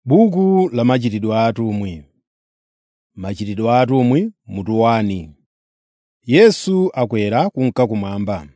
Buku la machitidwe a atumwi. Machitidwe a atumwi mutu 1. Yesu akwera kunka kumwamba.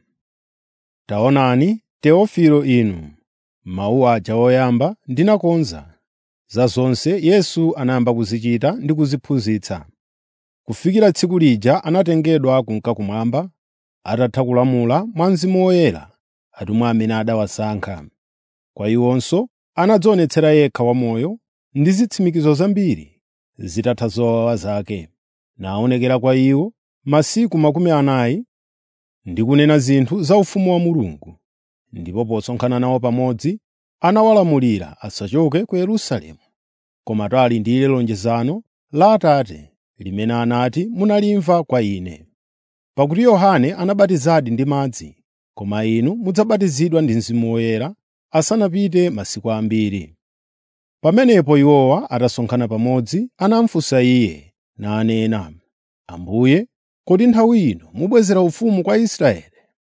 Taonani, Teofilo inu, mawu aja oyamba ndinakonza, za zonse Yesu anayamba kuzichita ndi kuziphunzitsa, kufikira tsiku lija anatengedwa kunka kumwamba, atatha kulamula mwa Mzimu Woyera atumwi amene adawasankha. Kwa iwonso anadzionetsera yekha wamoyo ndi zitsimikizo zambiri zitatha zowawa zake, naonekera kwa iwo masiku makumi anayi ndi kunena zinthu za ufumu wa Mulungu. Ndipo posonkhana nawo pamodzi, anawalamulira asachoke ku Yerusalemu, koma ali ndi lonjezano la Atate limene anati munalimva kwa Ine. Pakuti Yohane anabatizadi ndi madzi, koma inu mudzabatizidwa ndi Mzimu Woyera asanapite masiku ambiri. Pamenepo iwowa atasonkhana pamodzi, anamufunsa Iye nanena, “Ambuye, kodi nthawi ino mubwezera ufumu kwa Israeli?”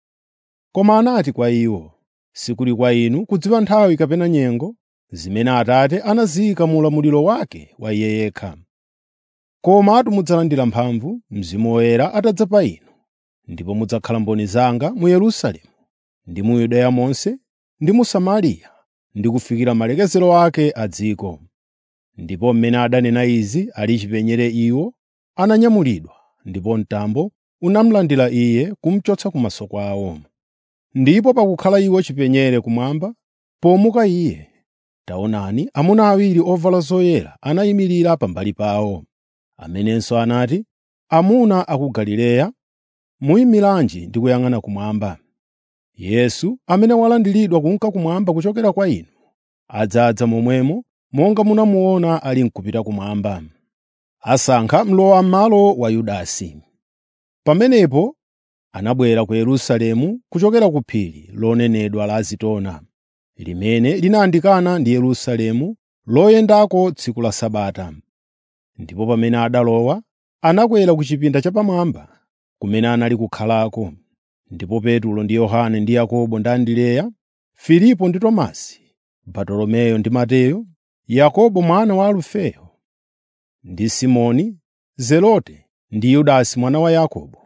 Koma anati kwa iwo, “Sikuli kwa inu kudziwa nthawi kapena nyengo zimene Atate anaziyika mu ulamuliro wake wa Iye yekha. Komatu mudzalandira mphamvu Mzimu Woyera atadza pa inu, ndipo mudzakhala mboni zanga mu Yerusalemu, ndi mu Yudeya monse, ndi mu Samariya, ndi kufikira malekezero ake a dziko.” Ndipo mmene adanena izi ali chipenyere iwo ananyamulidwa, ndipo mtambo unamulandira Iye kumuchotsa kumaso kwawo. Ndipo pakukhala iwo chipenyere kumwamba, pomuka Iye, taonani amuna awiri ovala zoyera anayimirira pambali pawo, amenenso anati, “Amuna a ku Galileya, muyimiranji ndi kuyang'ana kumwamba? Yesu, amene walandiridwa kunka kumwamba kuchokera kwa inu, adzadza momwemo monga munamuona ali n'kupita kumwamba.” Asankha mlowam'malo wa Yudasi. Pamenepo anabwera ku Yerusalemu kuchokera ku phiri lonenedwa la Zitona, limene linayandikana ndi Yerusalemu loyendako tsiku la Sabata. Ndipo pamene adalowa, anakwera ku chipinda chapamwamba kumene anali kukhalako. Ndipo Petro ndi Yohane ndi Yakobo ndi Andereya, Filipo ndi Tomasi, Bartolomeyo ndi Mateyo, Yakobo mwana wa Alufeyo, ndi Simoni Zelote ndi Yudasi mwana wa Yakobo.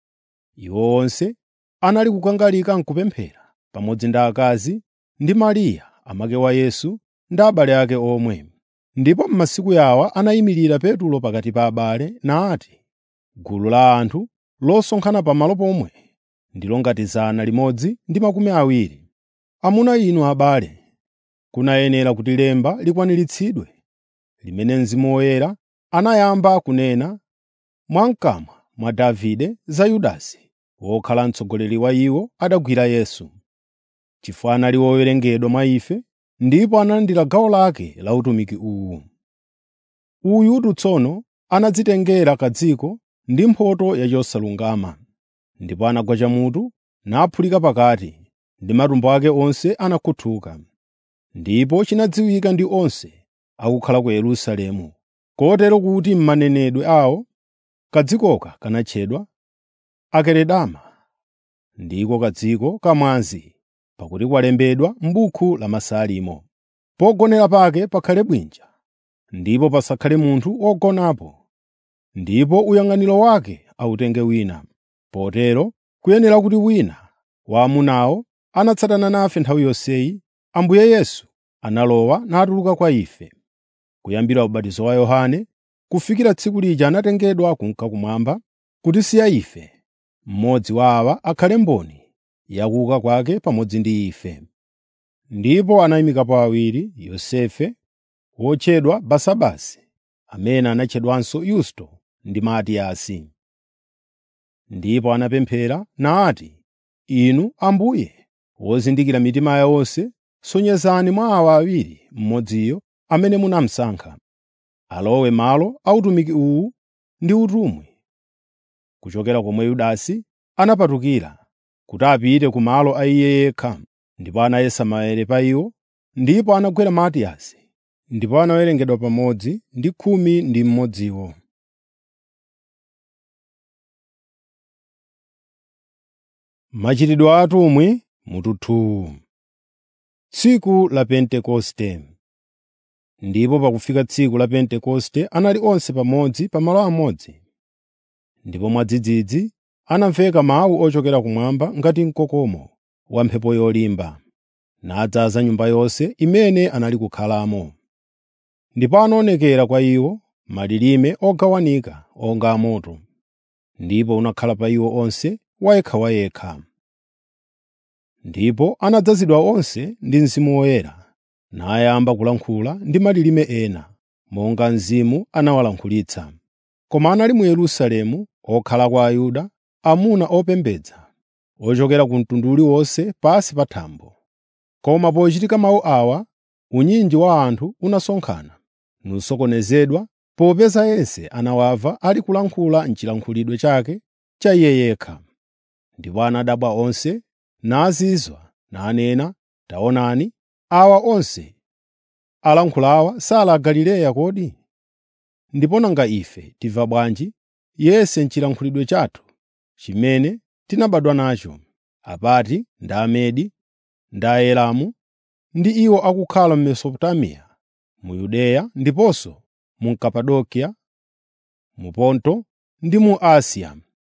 Iwo onse anali kukangalika n'kupemphera, pamodzi ndi akazi ndi Mariya amake wa Yesu ndi abale ake omwe. Ndipo m'masiku yawa anayimirira Petro pakati pa abale nati, “Gulu la anthu losonkhana pamalo pomwe ndilo ngati zana limodzi ndi makumi awiri. Amuna inu abale, kunayenera kuti lemba likwaniritsidwe, limene Mzimu Woyera anayamba kunena mwamkamwa mwa Davide za Yudasi, wokhala mtsogoleri wa iwo adagwira Yesu. Chifukwa anali wowerengedwa mwa ife, ndipo analandira gawo lake la utumiki uwu. Uyutu tsono anadzitengera kadziko ndi mphotho ya chosalungama, ndipo anagwa chamutu naphulika pakati, ndi matumbo ake onse anakhuthuka. Ndipo chinadziwika ndi onse akukhala ku Yerusalemu, kotero kuti m'manenedwe awo kadzikoka kanatchedwa Akeredama, ndiko kadziko kamwazi, pakuti kwalembedwa m'buku la Masalimo, “Pogonera pake pakhale bwinja, ndipo pasakhale munthu wogonapo, ndipo uyang'aniro wake awutenge wina.” Potero kuyenera kuti wina wa amunawo anatsatana nafe nthawi yonseyi, Ambuye Yesu analowa natuluka kwa ife, kuyambira ubatizo wa Yohane kufikira tsiku lija anatengedwa kunka kumwamba, kutisiya ife, mmodzi wa awa akhale mboni yakuuka kwake pamodzi ndi ife. Ndipo anayimikapo awiri, Yosefe wotchedwa Basabasi, amene anatchedwanso Yusto ndi Matiyasi. Ndipo anapemphera nati, “Inu Ambuye, wozindikira mitima ya onse, sonyezani mwa awa awiri mmodziyo amene munamusankha, alowe malo a utumiki uwu ndi utumwi, kuchokera komwe Yudasi anapatukira, kuti apite ku malo a iye yekha.” Ndipo anayesa maere pa iwo, ndipo anagwera Matiyasi, ndipo anawerengedwa pamodzi ndi khumi ndi mmodziwo. Machitidwe a atumwi mutu 2 Tsiku la Pentekoste Ndipo pakufika tsiku la Pentekoste anali onse pamodzi pa malo amodzi. Ndipo mwadzidzidzi anamveka mawu ochokera kumwamba ngati mkokomo wa mphepo yolimba, nadzaza nyumba yonse imene anali kukhalamo. Ndipo anaonekera kwa iwo malilime ogawanika onga amoto, ndipo unakhala pa iwo onse wayekhawayekha. Ndipo anadzazidwa onse ndi Mzimu Woyera, nayamba kulankhula ndi malilime ena, monga Mzimu anawalankhulitsa. Koma anali mu Yerusalemu okhala kwa Ayuda, amuna opembedza, ochokera ku mtundu uliwonse pansi pa thambo. Koma pochitika mawu awa, unyinji wa anthu unasonkhana, nusokonezedwa, popeza yense anawamva ali kulankhula m'chilankhulidwe chake cha iye yekha. Ndipo anadabwa onse, nazizwa, nanena, “Taonani, awa onse alankhulawa sali a Galileya kodi? Ndipo nanga ife timva bwanji yense m'chilankhulidwe chathu chimene tinabadwa nacho, apati ndi Amedi, ndi Aelamu, ndi iwo akukhala mu Mesopotamiya, mu Yudeya ndiponso mu Kapadokiya, mu Ponto ndi mu Asiya,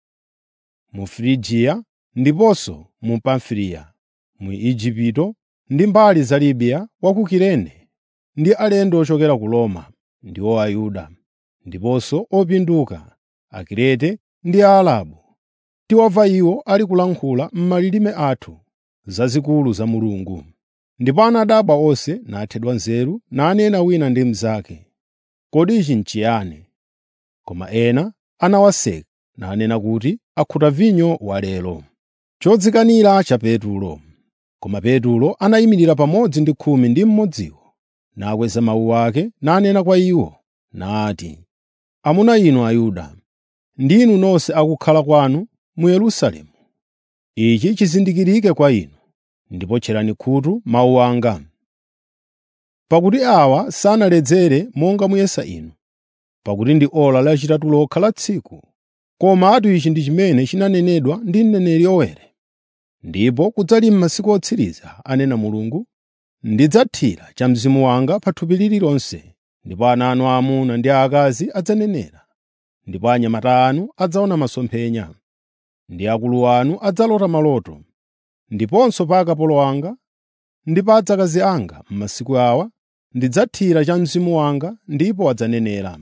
mu Frigiya ndiponso mu Pamfiliya, mu Igupto ndi mbali za Libiya wa ku Kirene, ndi alendo ochokera ku Roma, ndiwo Ayuda, ndiponso opinduka, Akrete ndi Aarabu. Tiwamva iwo ali kulankhula m'malilime athu zazikulu za Mulungu. Ndipo anadabwa onse nathedwa nzeru, nanena wina ndi mnzake, “Kodi ichi n'chiyani?” Koma ena anawaseka, nanena kuti akhuta vinyo walero. Chodzikanira cha Petulo. Koma Petulo anayimirira pamodzi ndi khumi ndi mmodziwo, nakweza mawu ake, nanena kwa iwo, nati, “Amuna inu Ayuda, ndi inu nonse akukhala kwanu mu Yerusalemu, ichi chizindikirike kwa inu, ndipo tcherani khutu mawu anga. Pakuti awa sanaledzere monga muyesa inu, pakuti ndi ora lachitatu lokha la tsiku, komatu ichi ndi chimene chinanenedwa ndi mneneri Yoweli. Ndipo kudzali m'masiku otsiriza, anena Mulungu, ndidzathira cha Mzimu wanga pa thupi lililonse, ndipo ana anu aamuna ndi aakazi adzanenera, ndipo anyamata anu adzaona masomphenya, ndi akulu anu adzalota maloto. Ndiponso pa akapolo anga ndi pa adzakazi anga m'masiku awa ndidzathira cha Mzimu wanga ndipo adzanenera.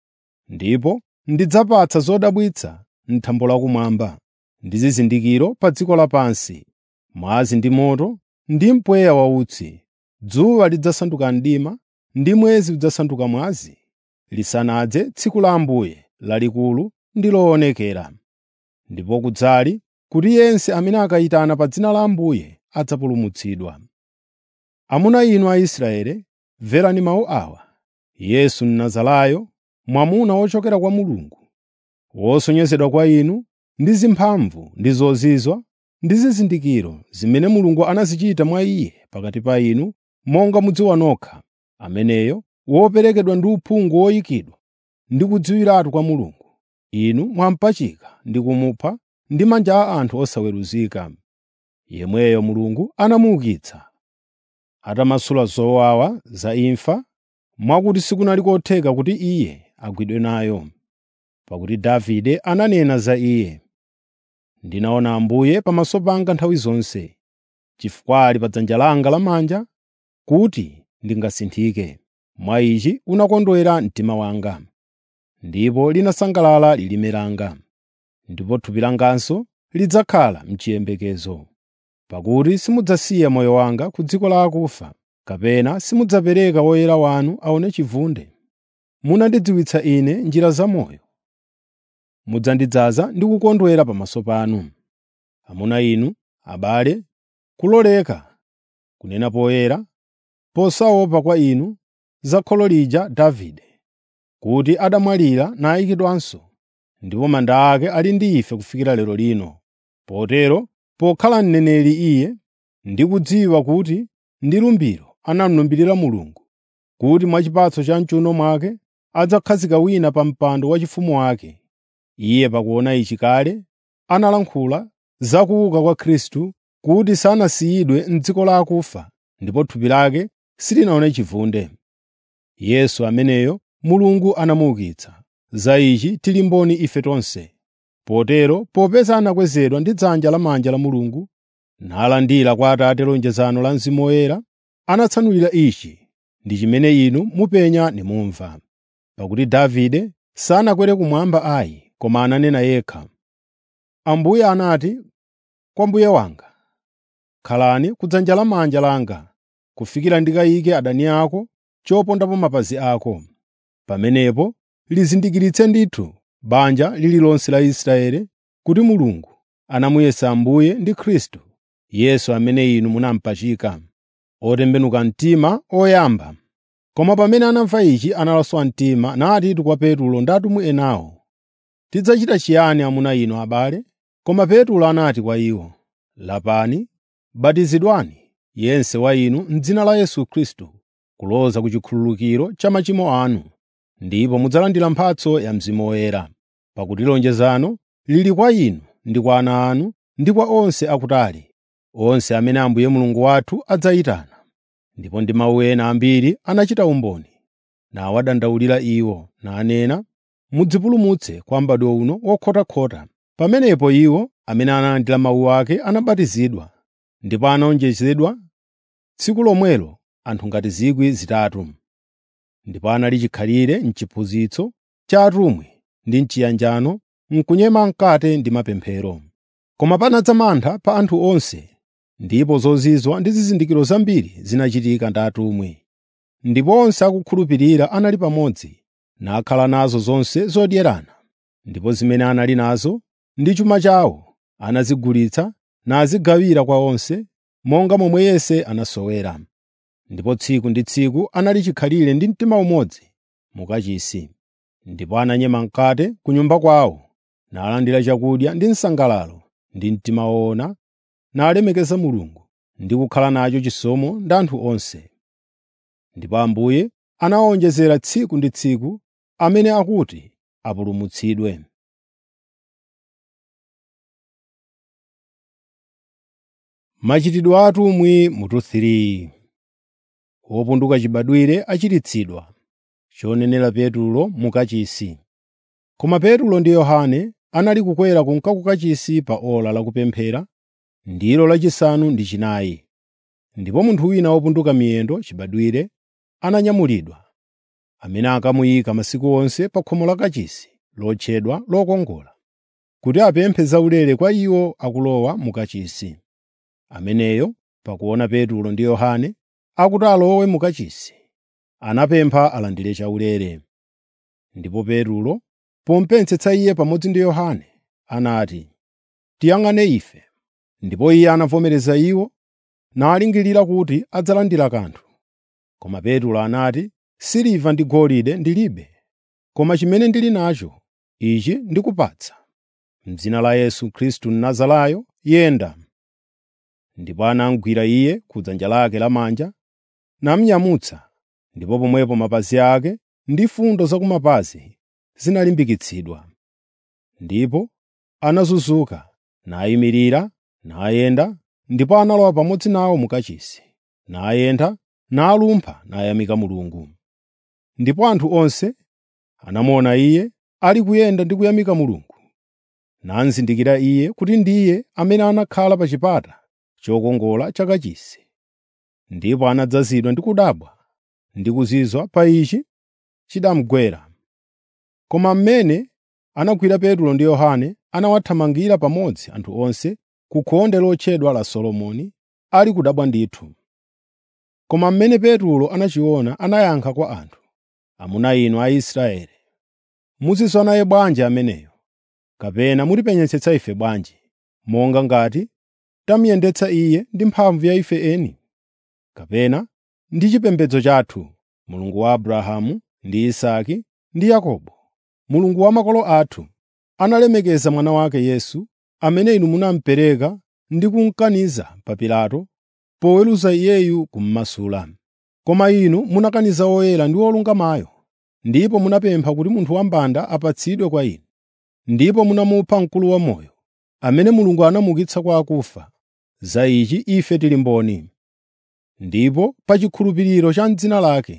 Ndipo ndidzapatsa zodabwitsa m'thambo lakumwamba ndi zizindikiro pa dziko lapansi, mwazi ndi moto ndi mpweya wautsi. Dzuwa lidzasanduka mdima ndi mwezi udzasanduka mwazi, lisanadze tsiku la Ambuye lalikulu ndi loonekera. Ndipo kudzali kuti yense amene akayitana pa dzina la Ambuye adzapulumutsidwa. Amuna inu Aisraeli, mverani mawu awa. Yesu Mnazarayo, mwamuna wochokera kwa Mulungu, wosonyezedwa kwa inu ndi zimphamvu ndi zozizwa ndi zizindikiro zimene Mulungu anazichita mwa Iye pakati pa inu, monga mudziwa nokha, ameneyo woperekedwa ndi uphungu woyikidwa ndi kudziwiratu kwa Mulungu. Inu mwampachika ndi kumupha ndi manja a anthu osaweruzika. Yemweyo Mulungu anamuukitsa, atamasula zowawa za imfa, mwakuti sikunali kotheka kuti Iye agwidwe nayo. Pakuti Davide ananena za Iye, “Ndinaona Ambuye pamaso panga nthawi zonse, chifukwa ali pa dzanja langa lamanja kuti ndingasinthike. Mwa ichi unakondwera mtima wanga, ndipo linasangalala lilime langa. Ndipo thupi langanso lidzakhala m'chiyembekezo. Pakuti simudzasiya moyo wanga ku dziko la akufa, kapena simudzapereka woyera wanu aone chivunde. Munandidziwitsa ine njira zamoyo. Mudzandidzaza ndi kukondwera pamaso panu. Amuna inu, abale, kuloleka kunena poyera, posaopa kwa inu za kholo lija Davide, kuti adamwalira nayikidwanso, ndipo manda ake ali ndi ife kufikira lero lino. Potero pokhala mneneri iye, ndi kudziwa kuti ndi lumbiro anamlumbirira Mulungu, kuti mwa chipatso cha m'chiwuno mwake adzakhazika wina pa mpando waufumu wake. Iye pakuona ichi kale analankhula za kuuka kwa Khristu kuti sanasiyidwe m'dziko la akufa, ndipo thupi lake silinaone chivunde. Yesu ameneyo Mulungu anamuukitsa. Za ichi tili mboni ife tonse. Potero popeza anakwezedwa ndi dzanja lamanja la Mulungu, nalandira kwa Atate lonjezano la Mzimu Woyera, anatsanulira ichi ndi chimene inu mupenya nimumva. Pakuti Davide sanakwere kumwamba ayi, koma ananena yekha, Ambuye anati kwa Mbuye wanga, “Khalani ku dzanja lamanja langa, kufikira ndikayike adani ako chopondapo mapazi ako.” Pamenepo lizindikiritse ndithu banja lililonse la Israeli kuti Mulungu anamuyesa Ambuye ndi Khristu, Yesu amene inu munampachika, otembenuka mtima oyamba. Koma pamene anamva ichi analaswa mtima natitu kwa Petulo ndi atumwi enawo, “Tidzachita chiyani amuna inu abale?” Koma Petulo anati kwa iwo, “Lapani, batizidwani yense wa inu m'dzina la Yesu Khristu kuloza ku chikhululukiro cha machimo anu, ndipo mudzalandira mphatso ya Mzimu Woyera. Pakuti lonjezano lili kwa inu ndi kwa ana anu ndi kwa onse akutali, onse amene Ambuye Mulungu wathu adzayitana. Ndipo ndi mawu ena ambiri anachita umboni, nawadandaulira iwo, nanena, “Mudzipulumutse kwa m'badwo uno wokhotakhota.” Pamenepo iwo amene analandira mawu ake anabatizidwa, ndipo anawonjezedwa tsiku lomwelo anthu ngati zikwi zitatu. Ndipo anali chikhalire m'chiphunzitso cha atumwi ndi m'chiyanjano, m'kunyema mkate ndi mapemphero. Koma panadza mantha pa anthu onse, ndipo zozizwa ndi zizindikiro zambiri zinachitika ndi atumwi. Ndipo onse akukhulupirira anali pamodzi, nakhala nazo zonse zodyerana. Ndipo zimene anali nazo ndi chuma chawo anazigulitsa nazigawira kwa onse, monga momwe yense anasowera. Ndipo tsiku ndi tsiku anali chikhalire ndi mtima umodzi mu kachisi. Ndipo ananyema mkate ku nyumba kwawo, nalandira chakudya ndi msangalalo ndi mtima woona, nalemekeza Mulungu ndi kukhala nacho chisomo ndi anthu onse. Ndipo Ambuye anawawonjezera tsiku ndi tsiku amene akuti apulumutsidwe. Machitidwe a atumwi mutu 3 Wopunduka chibadwire achiritsidwa. Chonenera Petulo mu kachisi. Koma Petulo ndi Yohane anali kukwera kunka ku kachisi pa ora lakupemphera, ndilo lachisanu ndi chinayi. Ndipo munthu wina wopunduka miyendo chibadwire ananyamulidwa, amene akamuyika masiku onse pa khomo la kachisi lotchedwa lokongola, kuti apemphe zaulere kwa iwo akulowa mu kachisi. Ameneyo, pakuona Petulo ndi Yohane akuti alowe mu kachisi, anapempha alandire chaulere. Ndipo Petulo, pomupetsetsa iye pamodzi ndi Yohane, anati, “Tiyang'ane ife.” Ndipo iye anavomereza iwo, nalingirira kuti adzalandira kanthu. Koma Petulo anati, “Siliva ndi golide ndilibe, koma chimene ndili nacho, ichi ndikupatsa. M'dzina la Yesu Khristu Mnazarayo, yenda.” Ndipo anamugwira iye ku dzanja lake lamanja, namunyamutsa, ndipo pomwepo mapazi ake ndi fundo za kumapazi zinalimbikitsidwa. Ndipo anazunzuka, nayimirira, nayenda, ndipo analowa pamodzi nawo mu kachisi, nayenda, nalumpha nayamika Mulungu. Ndipo anthu onse anamuona iye ali kuyenda ndi kuyamika Mulungu, nazindikira iye kuti ndiye amene anakhala pa chipata chokongola cha kachisi. Ndipo anadzazidwa ndi kudabwa ndi kuzizwa pa ichi chidamugwera. Koma mmene anagwira Petulo ndi Yohane anawathamangira pamodzi anthu onse ku khonde lotchedwa la Solomoni, ali kudabwa ndithu. Koma mmene Petulo anachiona anayankha kwa anthu, “Amuna inu Aisraeli, muzizwa naye bwanji ameneyo? Kapena mutipenyetsetsa ife bwanji, monga ngati tamuyendetsa iye ndi mphamvu ya ife eni? Kapena ndi chipembedzo chathu, Mulungu wa Abrahamu ndi Isake ndi Yakobo, Mulungu wa makolo athu, analemekeza mwana wake Yesu, amene inu munamupereka ndi kumukaniza pa Pilato, poweruza iyeyu kummasula. Koma inu munakaniza Woyera ndi Wolungamayo, ndipo munapempha kuti munthu wambanda apatsidwe kwa inu. Ndipo munamupha Mkulu wamoyo, amene Mulungu anamuukitsa kwa akufa. Za ichi ife tili mboni. Ndipo pa chikhulupiriro cha m'dzina lake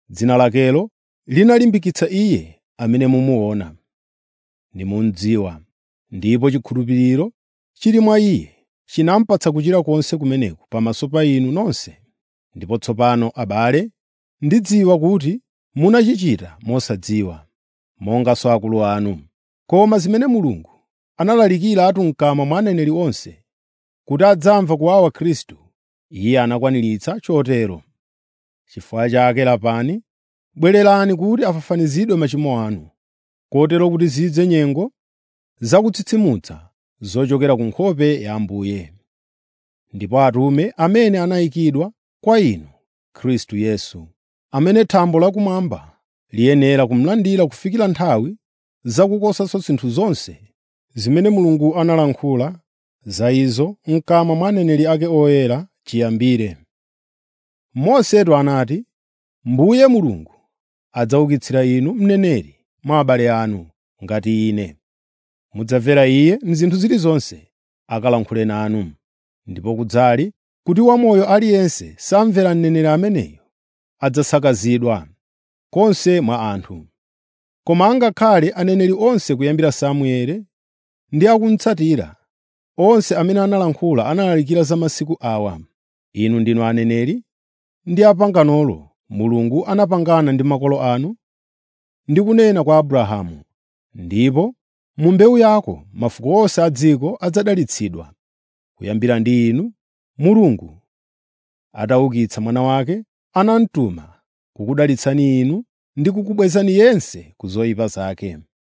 dzina lakelo linalimbikitsa iye amene mumuona nimundziwa ndipo chikhulupiriro chili mwa iye chinamupatsa kuchira konse kumeneku pamaso pa inu nonse ndipo tsopano abale ndidziwa kuti munachichita mosadziwa monganso akulu anu koma zimene mulungu analalikiratu m'kamwa mwa aneneri onse kuti adzamva kuwawa khristu iye anakwaniritsa chotero chifukwa chake lapani bwererani kuti afafanizidwe machimo anu kotero kuti zidze nyengo zakutsitsimutsa zochokera ku nkhope ya ambuye ndipo atume amene anayikidwa kwa inu khristu yesu amene thambo lakumwamba liyenera kumlandira kufikira nthawi zakukosanso zinthu zonse zimene mulungu analankhula za izo m'kamwa mwa aneneri ake oyera chiyambire mosetu anati mbuye mulungu adzaukitsira inu mneneri mwa abale anu ngati ine mudzamvera iye m'zinthu zilizonse akalankhule nanu ndipo kudzali kuti wamoyo aliyense samvera mneneri ameneyo adzasakazidwa konse mwa anthu koma angakhale aneneri onse kuyambira samueli ndi akumtsatira onse amene analankhula analalikira za masiku awa inu ndinu aneneri ndi apanganolo mulungu anapangana ndi makolo anu ndi kunena kwa abrahamu ndipo mu mbewu yako mafuko onse a dziko adzadalitsidwa kuyambira ndi inu mulungu ataukitsa mwana wake anamtuma kukudalitsani inu ndi kukubwezani yense ku zoyipa zake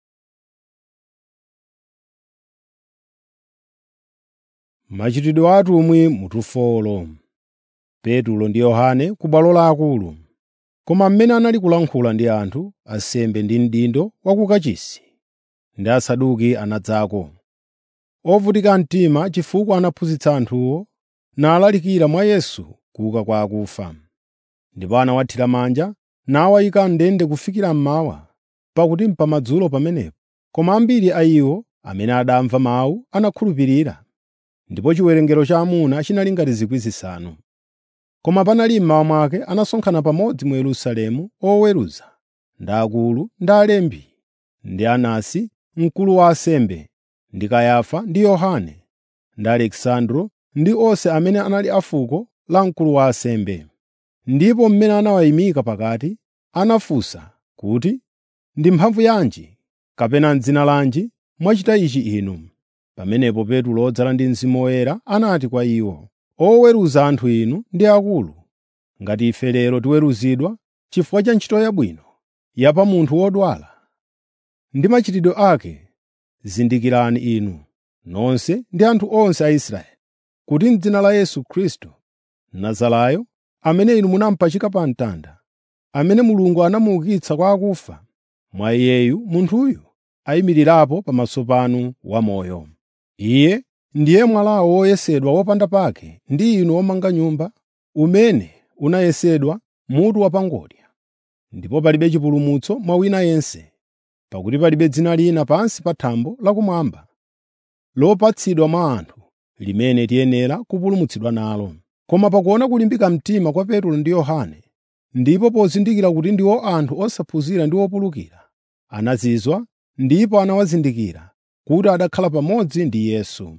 machitidwe a atumwi mutufolo petulo ndi yohane ku bwalo laakulu koma mmene anali kulankhula ndi anthu ansembe ndi mdindo wa ku kachisi ndi asaduki anadzako ovutika mtima chifukwa anaphunzitsa anthuwo nalalikira mwa yesu kuuka kwa akufa ndipo anawathira manja nawayika m'ndende kufikira mmawa pakuti mpamadzulo pamenepo koma ambiri a iwo amene adamva mawu anakhulupirira ndipo chiwerengero cha amuna chinali ngati zikwi zisanu koma panali mmawa mwake anasonkhana pamodzi mu yerusalemu oweruza ndi akulu ndi alembi ndi anasi mkulu wa asembe ndi kayafa ndi yohane ndi alekisandro ndi onse amene anali a fuko la mkulu wa asembe ndipo mmene anawayimika pakati anafunsa kuti ndi mphamvu yanji kapena m'dzina lanji mwachita ichi inu pamenepo petulo odzala ndi mzimu woyera anati kwa iwo oweruza anthu inu ndi akulu ngati ife lero tiweruzidwa chifukwa cha ntchito yabwino ya pa munthu wodwala ndi machitidwe ake zindikirani inu nonse ndi anthu onse a Israeli kuti m'dzina la Yesu Khristu Nazarayo amene inu munampachika pa mtanda amene Mulungu anamuukitsa kwa akufa mwa iyeyu munthuyu ayimirirapo pamaso panu wamoyo iye ndiye mwalawo woyesedwa wopanda pake ndi inu omanga nyumba umene unayesedwa mutu wapangodya ndipo palibe chipulumutso mwa wina yense pakuti palibe dzina lina pansi pa thambo lakumwamba lopatsidwa mwa anthu limene tiyenera kupulumutsidwa nalo koma pakuona kulimbika mtima kwa Petro ndi Yohane ndipo pozindikira kuti ndiwo anthu osaphunzira ndi opulukira anazizwa ndipo anawazindikira kuti adakhala pamodzi ndi Yesu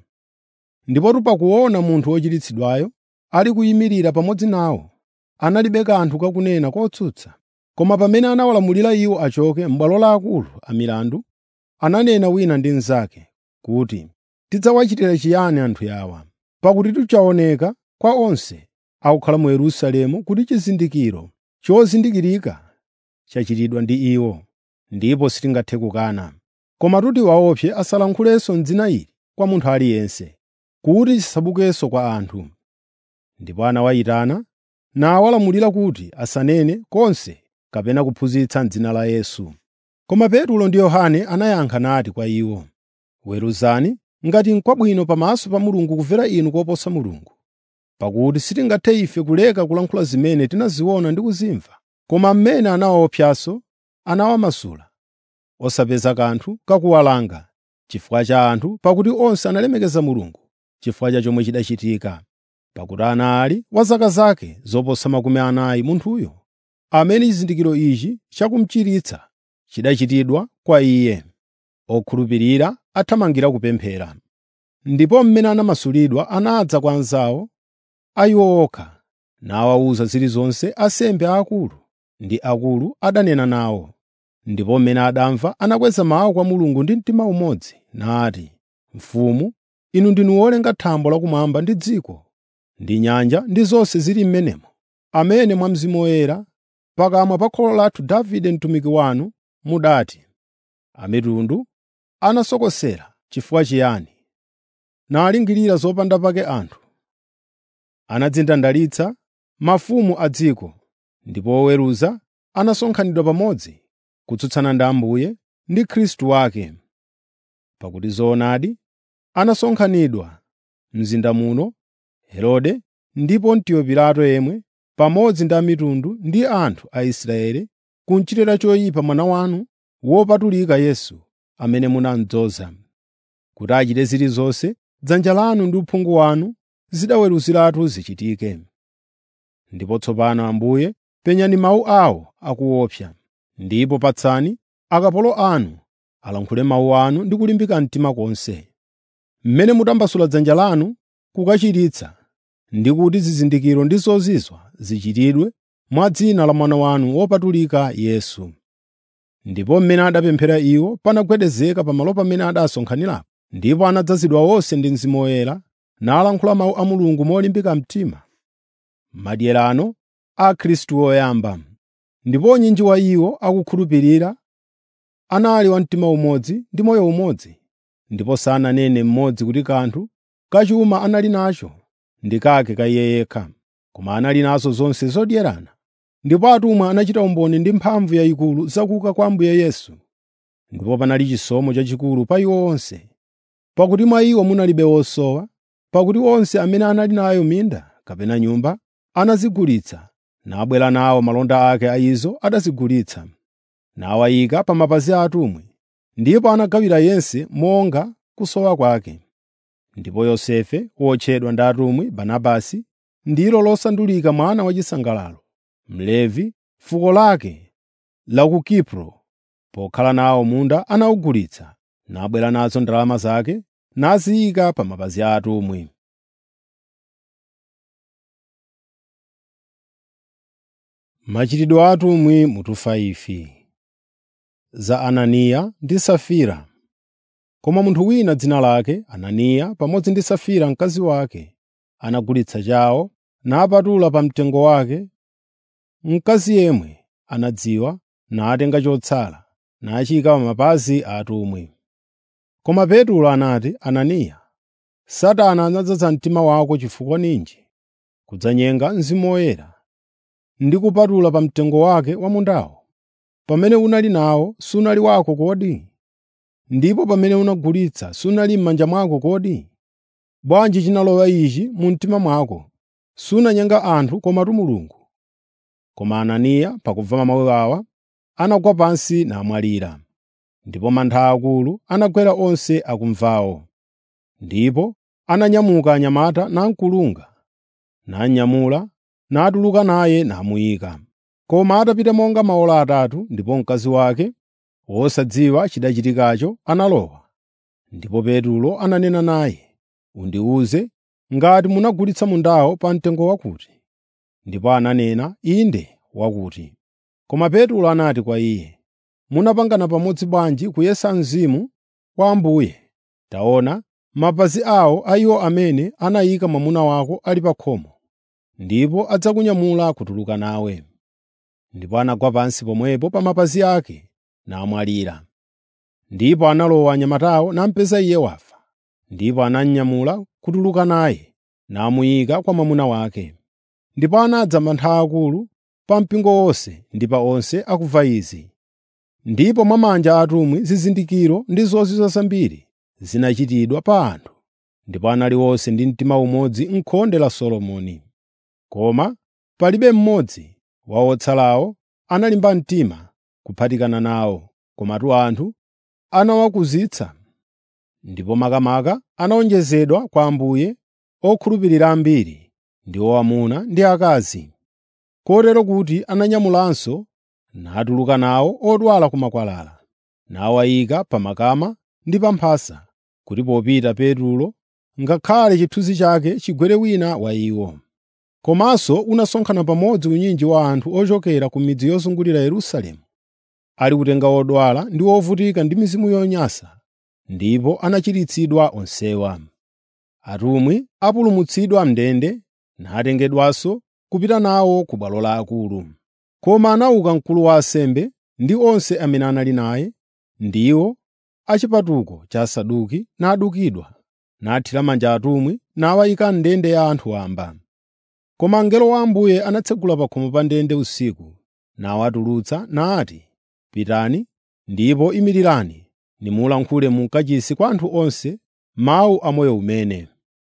ndipo pakuona munthu wochiritsidwayo ali kuyimirira pamodzi nawo analibe kanthu kakunena kotsutsa koma pamene anawalamulira iwo achoke m'bwalo laakulu amilandu ananena wina ndi mnzake kuti tidzawachitira chiyani anthu awa pakuti tichaoneka kwa onse akukhala mu Yerusalemu kuti chizindikiro chozindikirika chachitidwa ndi iwo ndipo sitingathe kukana koma tuti waopse asalankhulenso m'dzina ili kwa munthu aliyense kuti chisabukenso kwa anthu ndipo anawayitana nawalamulira kuti asanene konse kapena kuphunzitsa m'dzina la Yesu koma Petro ndi Yohane anayankha nati kwa iwo weruzani ngati n'kwabwino pamaso pa Mulungu kumvera inu koposa Mulungu pakuti sitingathe ife kuleka kulankhula zimene tinaziona ndi kuzimva koma mmene anawaopsanso anawamasula osapeza kanthu kakuwalanga chifukwa cha anthu pakuti onse analemekeza Mulungu chifukwa cha chomwe chidachitika pakuti anali wa zaka zake zoposa makumi anayi munthuyo amene chizindikiro ichi chakumchiritsa chidachitidwa kwa iye. Okhulupirira athamangira kupemphera. Ndipo mmene anamasulidwa anadza kwa anzawo a iwo okha, nawawuza zilizonse ansembe aakulu ndi akulu adanena nawo. Ndipo mmene adamva anakweza mawu kwa Mulungu ndi mtima umodzi, nati, “Mfumu, inu ndinu wolenga thambo lakumwamba ndi dziko, ndi nyanja ndi zonse zili m'menemo, amene mwa Mzimu Woyera pakamwa pa kholo lathu Davide mtumiki wanu mudati, amitundu anasokosera chifukwa chiyani, nalingirira zopanda pake anthu. Anadzindandalitsa mafumu a dziko, ndipo oweruza anasonkhanidwa pamodzi kutsutsana ndi Ambuye ndi Khristu wake. Pakuti zoonadi anasonkhanidwa m'mzinda muno Herode ndi Pontiyo Pilato yemwe pamodzi ndi amitundu ndi anthu a Israeli kunchitira choyipa mwana wanu wopatulika Yesu, amene munamudzoza, kuti achite zilizonse dzanja lanu ndi uphungu wanu zidaweruziratu zichitike. Ndipo tsopano Ambuye penyani mawu awo akuopsa, ndipo patsani akapolo anu alankhule mawu anu ndi kulimbika mtima konse. Mmene mutambasula dzanja lanu kukachiritsa, ndi kuti zizindikiro ndi zozizwa zichitidwe mwa dzina la mwana wanu wopatulika Yesu. Ndipo mmene adapemphera iwo panagwedezeka pamalo pamene adasonkhanirapo, ndipo anadzazidwa onse ndi Mzimu Woyera nalankhula mawu a Mulungu molimbika mtima. Madyerano a Khristu woyamba. Ndipo unyinji wa iwo akukhulupirira anali wa mtima umodzi ndi moyo umodzi, ndipo sananene mmodzi kuti kanthu kachuma anali nacho ndi kake ka iye yekha, koma anali nazo zonse zodyerana. Ndipo atumwi anachita umboni ndi mphamvu yayikulu za kuuka kwa Ambuye Yesu. Ndipo panali chisomo chachikulu pa iwo onse, pakuti mwa iwo munalibe wosowa, pakuti onse amene anali nayo minda kapena nyumba anazigulitsa, nabwera nawo malonda ake a izo adazigulitsa, nawayika pa mapazi a atumwi, ndipo anagawira yense monga kusowa kwake. Ndipo Yosefe, wotchedwa ndi atumwi Barnabasi, ndilo losandulika mwana wachisangalalo, Mlevi, fuko lake la ku Kipro, pokhala nawo munda anawugulitsa, nabwera nazo ndalama zake naziyika pa mapazi a atumwi. Machitidwe a atumwi mutu 5 Za Ananiya ndi Safira Koma munthu wina dzina lake Ananiya pamodzi ndi Safira mkazi wake anagulitsa chawo napatula pa mtengo wake. Mkazi yemwe anadziwa natenga chotsala nachiyika pa mapazi a atumwi. Koma Petro anati, Ananiya, Satana anadzaza mtima wako chifukwa ninji kudzanyenga Mzimu Woyera ndi kupatula pa mtengo wake wa mundawo. Pamene unali nawo sunali wako kodi? Ndipo pamene unagulitsa sunali m'manja mwako kodi? Bwanji chinalowa ichi mu mtima mwako? Sunanyenga anthu komatu Mulungu. Koma Ananiya pakumva mawu awa anagwa pansi namwalira. Ndipo mantha akulu anagwera onse akumvawo. Ndipo ananyamuka anyamata namkulunga, nanyamula, natuluka naye namuyika. Koma atapita monga maola atatu ndipo mkazi wake, wosadziwa chidachitikacho, analowa. Ndipo Petro ananena naye, “Undiwuze ngati munagulitsa mundawo pa mtengo wakuti?” Ndipo ananena, “Inde wakuti.” Koma Petro anati kwa iye, “Munapangana pamodzi bwanji kuyesa Mzimu wa Ambuye? Taona, mapazi awo a iwo amene anayika mwamuna wako ali pa khomo, ndipo adzakunyamula kutuluka nawe.” Ndipo anagwa pansi pomwepo pa mapazi ake namwalira. Ndipo analowa anyamatawo namupeza iye wafa. Ndipo anamnyamula kutuluka naye namuyika kwa mwamuna wake. Ndipo anadza mantha akulu pa mpingo wonse ndi pa onse akumva izi. Ndipo mwa manja a atumwi zizindikiro ndi zozizwa zambiri zinachitidwa pa anthu. Ndipo anali onse ndi mtima umodzi m'khonde la Solomoni. Koma palibe mmodzi wa otsalawo analimba mtima kuphatikana nawo, komatu anthu anawakuzitsa. Ndipo makamaka anawonjezedwa kwa Ambuye okhulupirira ambiri, ndi amuna ndi akazi. kotero kuti ananyamulanso natuluka nawo odwala ku makwalala, nawayika pa makama ndi pa mphasa, kuti popita Petulo, ngakhale chithunzi chake chigwere wina wa iwo. Komanso unasonkhana pamodzi unyinji wa anthu ochokera ku midzi yozungulira Yerusalemu, ali kutenga odwala ndi ovutika ndi mizimu yonyansa, ndipo anachiritsidwa onsewa. Atumwi apulumutsidwa m'ndende natengedwanso kupita nawo ku bwalo la akulu. Koma anauka mkulu wa ansembe ndi onse amene anali naye, ndiwo a chipatuko cha Asaduki, nadukidwa, nathira manja atumwi, nawayika m'ndende ya anthu wamba. Koma mngelo wa Ambuye anatsegula pa khomo pa ndende usiku, nawatulutsa nati, “Pitani ndipo imirirani nimulankhule mu kachisi kwa anthu onse mawu amoyo umene.”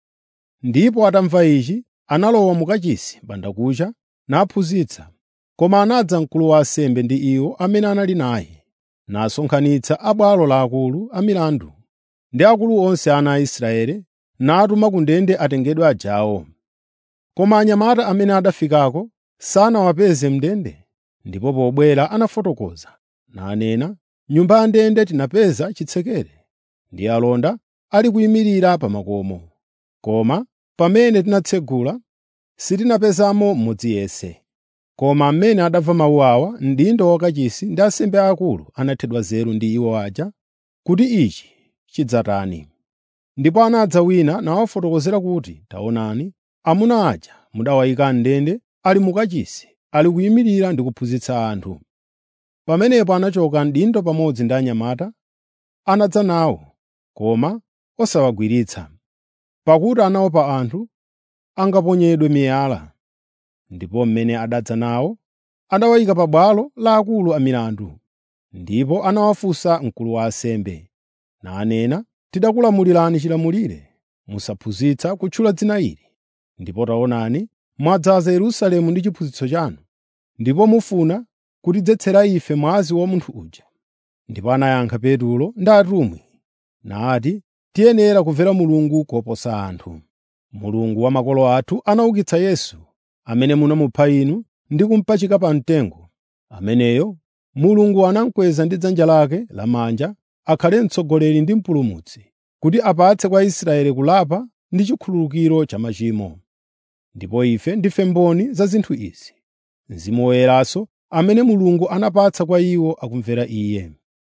Ndipo atamva ichi, analowa mu kachisi bandakucha naphunzitsa. Koma anadza mkulu wa ansembe ndi iwo amene anali naye, nasonkhanitsa abwalo laakulu amilandu ndi akulu onse ana a Israeli, natuma ku ndende atengedwe ajawo. Koma anyamata amene adafikako sanawapeze m'ndende, ndipo pobwera anafotokoza, nanena, “Nyumba ya ndende tinapeza chitsekere, ndi alonda ali kuyimirira pa makomo. Koma pamene tinatsegula, sitinapezamo mmodzi yense.” Koma amene adamva mawu awa, mdindo wakachisi ndi ansembe aakulu anathedwa nzeru ndi iwo aja kuti ichi chidzatani. Ndipo anadza wina nawafotokozera kuti, “Taonani, amuna aja mudawayika m'ndende ali mu kachisi, ali kuyimirira ndi kuphunzitsa anthu.” Pamenepo anachoka mdindo pamodzi ndi anyamata, anadza nawo, koma osawagwiritsa, pakuti anaopa anthu angaponyedwe miyala. Ndipo mmene adadza nawo, anawayika pa bwalo la akulu amilandu. Ndipo anawafunsa mkulu wa ansembe, nanena, “Tidakulamulirani chilamulire, musaphunzitsa kutchula dzina ili. Ndipo taonani, mwadzaza Yerusalemu ndi chiphunzitso chanu, ndipo mufuna kutidzetsera ife mwazi wa munthu uja.” Ndipo anayankha Petulo ndi atumwi, nati, “Tiyenera kumvera Mulungu koposa anthu. Mulungu wa makolo athu anaukitsa Yesu, amene munamupha inu ndi kumupachika pa mtengo. Ameneyo Mulungu anamukweza ndi dzanja lake lamanja akhale mtsogoleri ndi mpulumutsi, kuti apatse kwa Israeli kulapa ndi chikhululukiro cha machimo. Ndipo ife ndife mboni za zinthu izi. Mzimu Woyeranso amene Mulungu anapatsa kwa iwo akumvera Iye.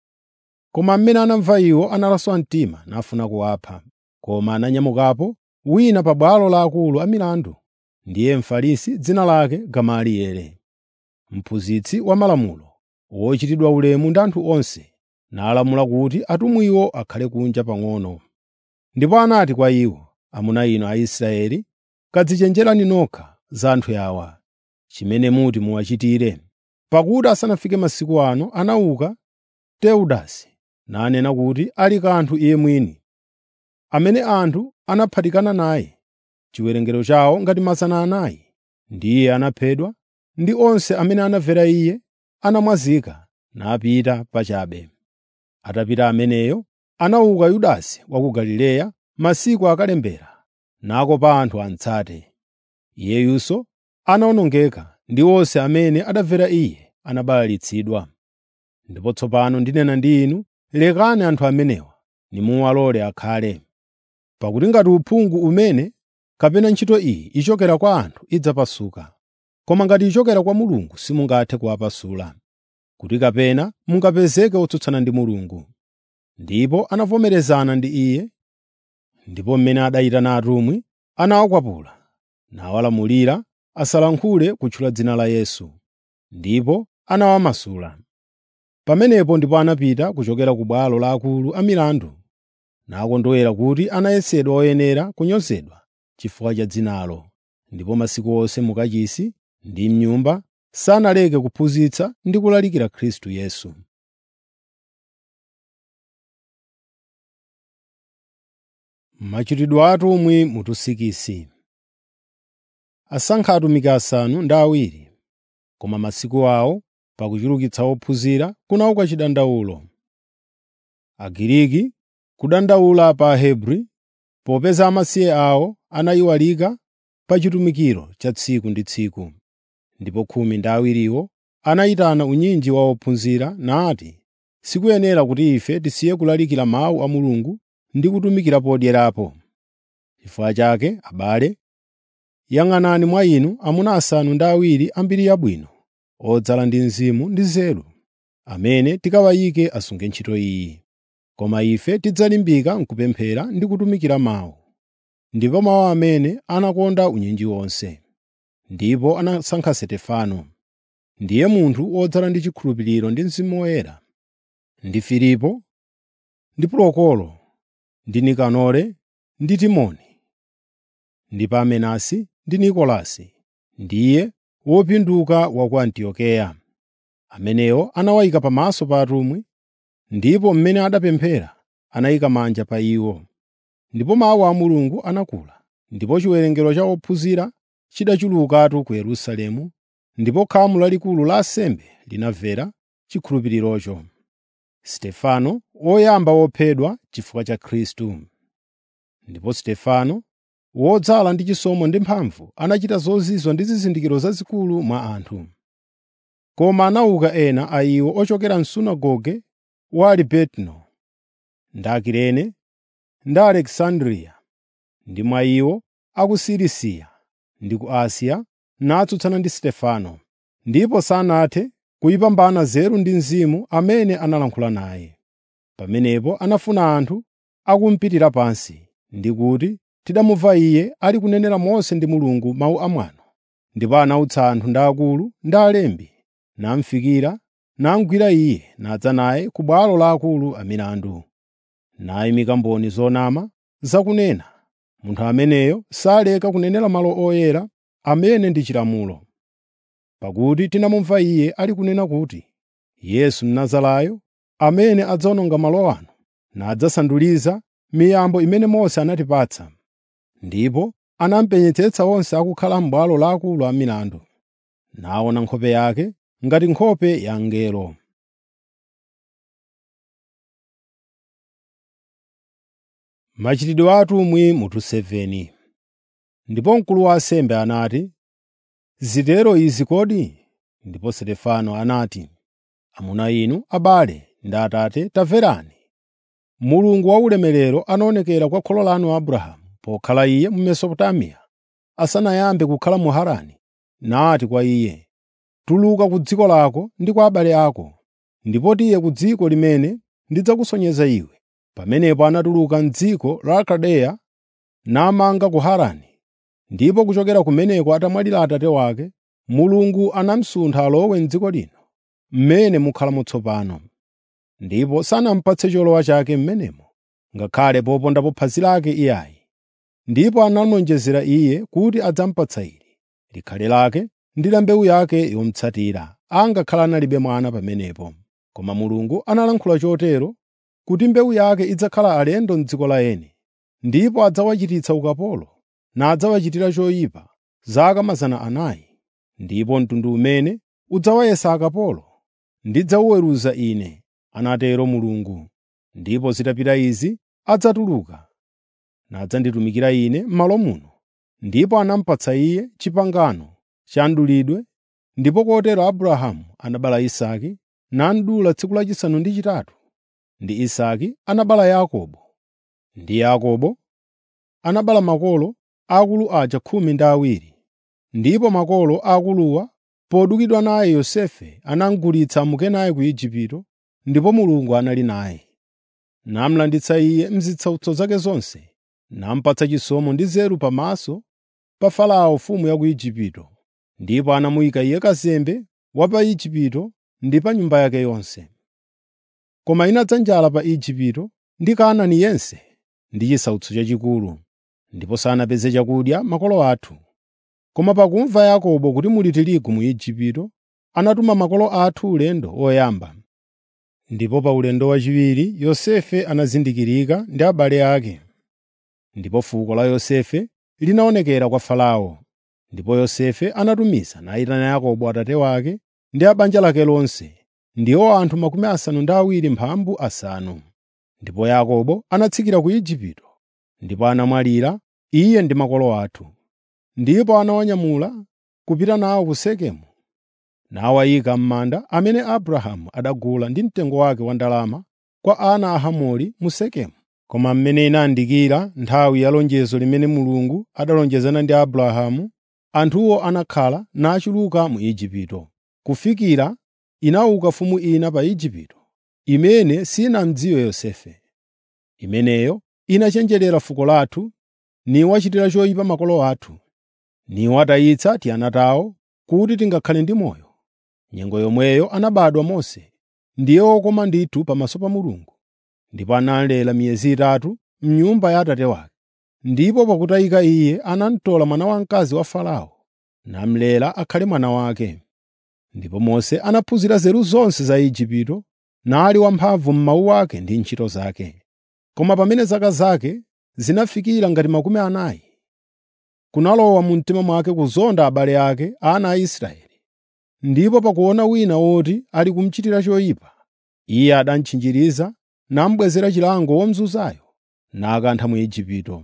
Koma mmene anamva iwo analaswa mtima nafuna kuwapha. Koma ananyamukapo wina pa bwalo la akulu amilandu, ndiye Mfarisi dzina lake Gamalieli, mphunzitsi wa malamulo, wochitidwa ulemu ndi anthu onse, nalamula kuti atumwiwo akhale kunja pang'ono. Ndipo anati kwa iwo, “Amuna inu Aisraeli, kadzichenjerani nokha za anthu awa, chimene muti muwachitire.” Pakuti asanafike masiku ano anauka Teudasi nanena kuti ali kanthu iye mwini, amene anthu anaphatikana naye, chiwerengero chawo ngati mazana anayi. Ndiye anaphedwa, ndi onse amene anamvera iye anamwazika napita pachabe. Atapita ameneyo, anauka Yudasi wa ku Galileya masiku akalembera, nakopa anthu amtsate. Iyeyunso anawonongeka ndi onse amene adamvera iye anabalalitsidwa. Ndipo tsopano ndinena ndi inu, lekani anthu amenewa, nimuwalole akhale. Pakuti ngati uphungu umene kapena ntchito iyi ichokera kwa anthu idzapasuka, koma ngati ichokera kwa Mulungu simungathe kuwapasula, kuti kapena mungapezeke otsutsana ndi Mulungu. Ndipo anavomerezana ndi iye, ndipo mmene adayitana atumwi anawakwapula, nawalamulira asalankhule kutchula dzina la Yesu, ndipo anawamasula. Pamenepo ndipo anapita kuchokera ku bwalo la akulu amilandu, nakondwera kuti anayesedwa oyenera kunyozedwa chifukwa cha dzinalo. Ndipo masiku onse mu kachisi ndi m'nyumba sanaleke kuphunzitsa ndi kulalikira Khristu Yesu. Machitidwe a atumwi mutu sikisi asankha atumiki asanu ndi awiri, koma masiku awo pakuchulukitsa ophunzira kunauka chidandaulo. Agiriki kudandaula pa Ahebri, popeza amasiye awo anayiwalika pa chitumikiro cha tsiku ndi tsiku. ndipo khumi ndi awiriwo anayitana unyinji wa ophunzira nati, “Sikuyenera kuti ife tisiye kulalikira mawu a Mulungu ndi kutumikira podyerapo. Chifukwa chake, abale, yang'anani mwa inu amuna asanu ndi awiri ambiri yabwino, odzala ndi mzimu ndi nzeru, amene tikawayike asunge ntchito iyi. Koma ife tidzalimbika m'kupemphera ndi kutumikira mawu.” Ndipo mawu amene anakonda unyinji wonse. Ndipo anasankha Stefano, ndiye munthu wodzala ndi chikhulupiriro ndi Mzimu Woyera, ndi Filipo, ndi Prokoro, ndi Nikanore, ndi Timoni, ndi Parmenasi ndi Nikolasi, ndiye wopinduka wa ku Antiokeya. Amenewo anawayika pamaso pa atumwi, ndipo mmene adapemphera anayika manja pa iwo. Ndipo mawu a Mulungu anakula, ndipo chiwerengero cha ophunzira chidachulukatu ku Yerusalemu, ndipo khamu lalikulu la ansembe linamvera chikhulupirirocho. Stefano woyamba wophedwa chifukwa cha Khristu. Ndipo Stefano, wodzala ndi chisomo ndi mphamvu, anachita zozizwa ndi zizindikiro zazikulu mwa anthu. Koma anauka ena a iwo ochokera m'sunagoge wa Alibetino, ndi Akirene, ndi Alekisandriya, ndi mwa iwo a ku Silisiya ndi ku Asiya, natsutsana ndi Stefano, ndipo sanathe kuyipambana nzeru ndi Mzimu amene analankhula naye. Pamenepo anafuna anthu akumupitira pansi, ndi kuti tidamumva iye ali kunenera Mose ndi Mulungu mawu amwano. Ndipo anautsa anthu ndi akulu ndi alembi, namufikira, namugwira iye nadza naye ku bwalo la akulu amilandu. Nayimika mboni zonama zakunena, munthu ameneyo saleka kunenera malo oyera amene ndi chilamulo. Pakuti tinamumva iye ali kunena kuti, Yesu Mnazarayo, amene adzawononga malo ano, nadzasanduliza miyambo imene Mose anatipatsa. Ndipo anamupenyetsetsa onse akukhala m'bwalo la akulu amilandu, naona nkhope yake ngati nkhope ya mngelo. Machitidwe a atumwi mutu 7 Ndipo mkulu wa ansembe anati, “Zitero izi kodi?” Ndipo Stefano anati, “Amuna inu, abale ndi atate, tamverani. Mulungu waulemerero anaonekera kwa kholo lanu Abrahamu pokhala iye mu Mesopotamiya, asanayambe kukhala mu Harani, nati kwa iye, ‘Tuluka ku dziko lako ndi kwa abale ako, ndipo tiye ku dziko limene ndidzakusonyeza iwe.’ Pamenepo anatuluka m'dziko la Kaldeya namanga ku Harani. Ndipo kuchokera kumeneko atamwalira atate wake, Mulungu anamusuntha alowe m'dziko lino, mmene mukhalamo tsopano. Ndipo sanamupatse cholowa chake m'menemo, ngakhale popondapo phazi lake iyayi. Ndipo analonjezera iye kuti adzamupatsa ili, likhale lake ndi la mbewu yake yomutsatira, angakhala analibe mwana pamenepo. Koma Mulungu analankhula chotero kuti mbewu yake idzakhala alendo m'dziko la eni, ndipo adzawachititsa ukapolo nadzawachitira choyipa zaka mazana anayi. Ndipo mtundu umene udzawayesa akapolo ndidzawuweruza Ine, anatero Mulungu. Ndipo zitapita izi adzatuluka nadzanditumikira Ine m'malo muno. Ndipo anamupatsa iye pangano cha mdulidwe, ndipo kotero Abrahamu anabereka Isake namudula tsiku lachisanu ndi chitatu. Ndi Isake anabereka Yakobo, ndi Yakobo anabereka makolo akulu aja khumi ndi awiri. Ndipo makolo akuluwa podukidwa naye Yosefe anamugulitsa amuke naye ku Igupto, ndipo Mulungu anali naye. Namulanditsa iye m'zitsautso zake zonse, namupatsa chisomo ndi nzeru pamaso pa Farao mfumu ya ku Igupto. Ndipo anamuyika iye kazembe wa pa Igupto ndi pa nyumba yake yonse. Koma inadza njala pa Igupto ndi Kanaani yense ndi chisautso chachikulu, ndipo sanapeze chakudya makolo athu. Koma pakumva Yakobo kuti muli tirigu mu Igupto, anatuma makolo athu ulendo woyamba. Ndipo pa ulendo wachiwiri Yosefe anazindikirika ndi abale ake. Ndipo fuko la Yosefe linaonekera kwa Farao. Ndipo Yosefe anatumiza nayitana Yakobo atate wake ndi a banja lake lonse, ndiwo anthu makumi asanu ndi awiri mphambu asanu. Ndipo Yakobo anatsikira ku Igupto, ndipo anamwalira iye ndi makolo athu. Ndipo anawanyamula kupita nawo ku Sekemu nawayika m'manda amene Abrahamu adagula ndi mtengo wake wa ndalama kwa ana a Hamori mu Sekemu. Koma mmene inayandikira nthawi ya lonjezo limene Mulungu adalonjezana ndi Abrahamu, anthuwo anakhala nachuluka mu Igupto, kufikira inauka mfumu ina pa Igupto, imene sinamdziwe Yosefe. Imeneyo inachenjerera fuko lathu, niwachitira choyipa makolo athu, niwatayitsa tiana tawo kuti tingakhale ndi moyo. Nyengo yomweyo anabadwa Mose, ndiye wokoma ndithu pamaso pa Mulungu, ndipo analera miyezi itatu m'nyumba ya atate wake. Ndipo pakutayika iye anamtola mwana wamkazi wa Farao, namulera akhale mwana wake. Ndipo Mose anaphunzira nzeru zonse za Igupto, nali wamphamvu m'mawu ake ndi ntchito zake. Koma pamene zaka zake zinafikira ngati makumi anayi, kunalowa mu mtima mwake kuzonda abale ake, ana a Israeli. Ndipo pakuona wina woti ali kumuchitira choyipa, iye adamtchinjiriza namubwezera chilango womuzunzayo, nakantha mu Igupto.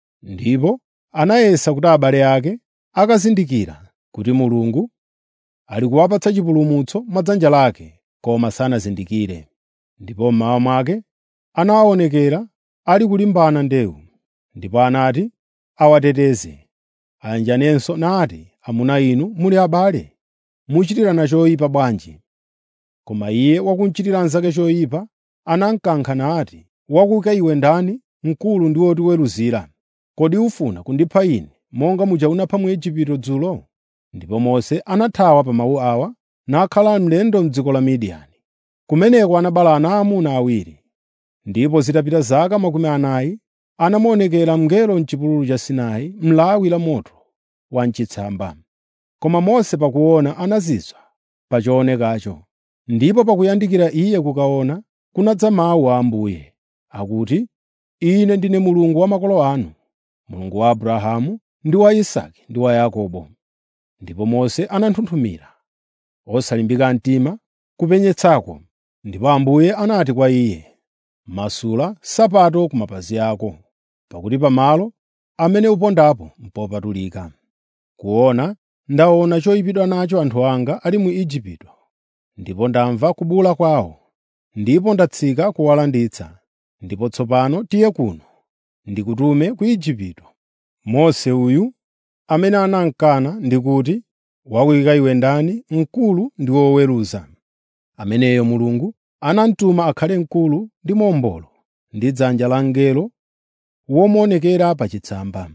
Ndipo anayesa kuti abale ake akazindikira kuti Mulungu ali kuwapatsa chipulumutso mwa dzanja lake, koma sanazindikire. Ndipo mmawa mwake anawaonekera ali kulimbana ndewu, ndipo anati awateteze. Ayanjanenso nati, “Amuna inu muli abale, muchitirana choyipa bwanji?” Koma iye wakumchitira nzake choyipa anamukankha nati, “Wakuka iwe ndani, mkulu ndi wotiweruzira? Kodi ufuna kundipha ine monga muja unapha mu Igupto dzulo?” Ndipo Mose anathawa pa mawu awa nakhala mlendo m'dziko la Midiyani. Kumeneko anabereka ana aamuna awiri. Ndipo zitapita zaka makumi anayi, anamuonekera mngelo m'chipululu cha Sinai m'lawi la moto wa m'chitsamba. Koma Mose pakuona anazizwa pa choonekacho. Ndipo pakuyandikira iye kukaona, kunadza mawu a Ambuye, akuti, “Ine ndine Mulungu wa makolo anu, Mulungu wa Abrahamu ndi wa Isake ndi wa Yakobo.” Ndipo Mose ananthunthumira, osalimbika mtima kupenyetsako. Ndipo Ambuye anati kwa iye, “Masula nsapato ku mapazi ako, pakuti pamalo amene upondapo mpopatulika. Kuona ndaona choyipidwa nacho anthu anga ali mu Igupto, ndipo ndamva kubula kwawo, ndipo ndatsika kuwalanditsa. Ndipo tsopano tiye kuno, ndikutume ku Igupto.” Mose uyu amene anamkana ndi kuti, “Wakuyika iwe ndani, mkulu ndi woweruza?” Ameneyo Mulungu anamutuma akhale mkulu ndi mombolo ndi dzanja la mngelo womuonekera pa chitsamba.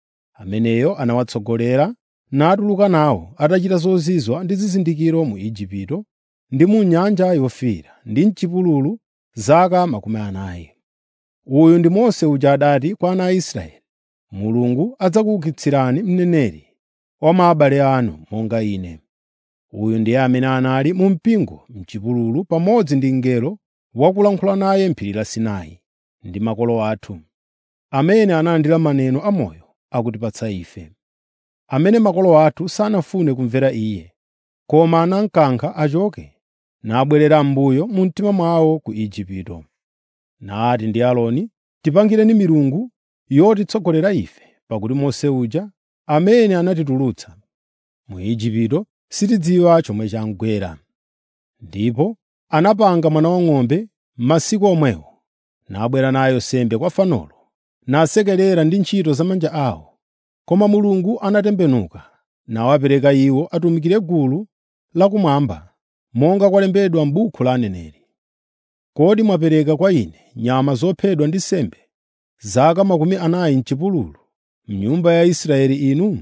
Ameneyo anawatsogolera natuluka nawo atachita zozizwa ndi zizindikiro mu Igupto ndi mu Nyanja Yofiira ndi m'chipululu zaka makumi anayi. Uyu ndi Mose uja adati kwa ana a Israeli, “Mulungu adzakuukitsirani mneneri wa mwa abale anu monga ine.” Uyu ndiye amene anali mu mpingo m'chipululu pamodzi ndi mngelo wakulankhula naye m'phiri la Sinai ndi makolo athu, amene analandira maneno amoyo akutipatsa ife, amene makolo athu sanafune kumvera Iye, koma anamukankha achoke nabwerera m'mbuyo mu mtima mwawo ku Igupto. Nati ndi Aaroni, “Tipangireni milungu yotitsogolera ife, pakuti Mose uja amene anatitulutsa mu Igupto sitidziwa chomwe chamugwera.” Ndipo anapanga mwana wang'ombe m'masiku omwewo, nabwera nayo nsembe kwa fanolo, nasekerera ndi ntchito za manja awo. Koma Mulungu anatembenuka nawapereka iwo atumikire gulu lakumwamba, monga kwalembedwa m'buku la aneneri. Kodi mwapereka kwa ine nyama zophedwa ndi nsembe zaka makumi anayi m'chipululu, m'nyumba ya Israeli inu?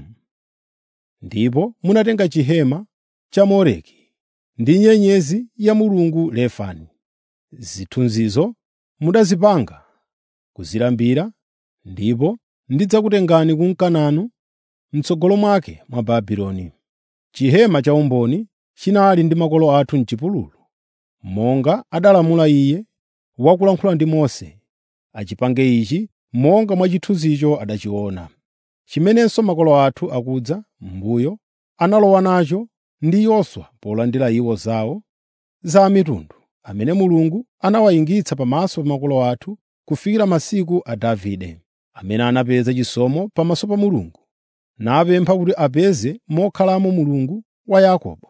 Ndipo munatenga chihema cha Moleki ndi nyenyezi ya mulungu Refani. Zithunzizo mudazipanga kuzilambira, ndipo ndidzakutengani ku Kanaani m'tsogolo mwake mwa Babuloni. Chihema cha umboni chinali ndi makolo athu m'chipululu, monga adalamula Iye wakulankhula ndi Mose, achipange ichi monga mwa chithunzicho adachiona. Chimenenso makolo athu akudza m'mbuyo analowa nacho ndi Yoswa polandira iwo zawo za mitundu, amene Mulungu anawayingitsa pamaso pa makolo athu kufikira masiku a Davide, amene anapeza chisomo pamaso pa Mulungu, napempha kuti apeze mokhalamo Mulungu wa Yakobo.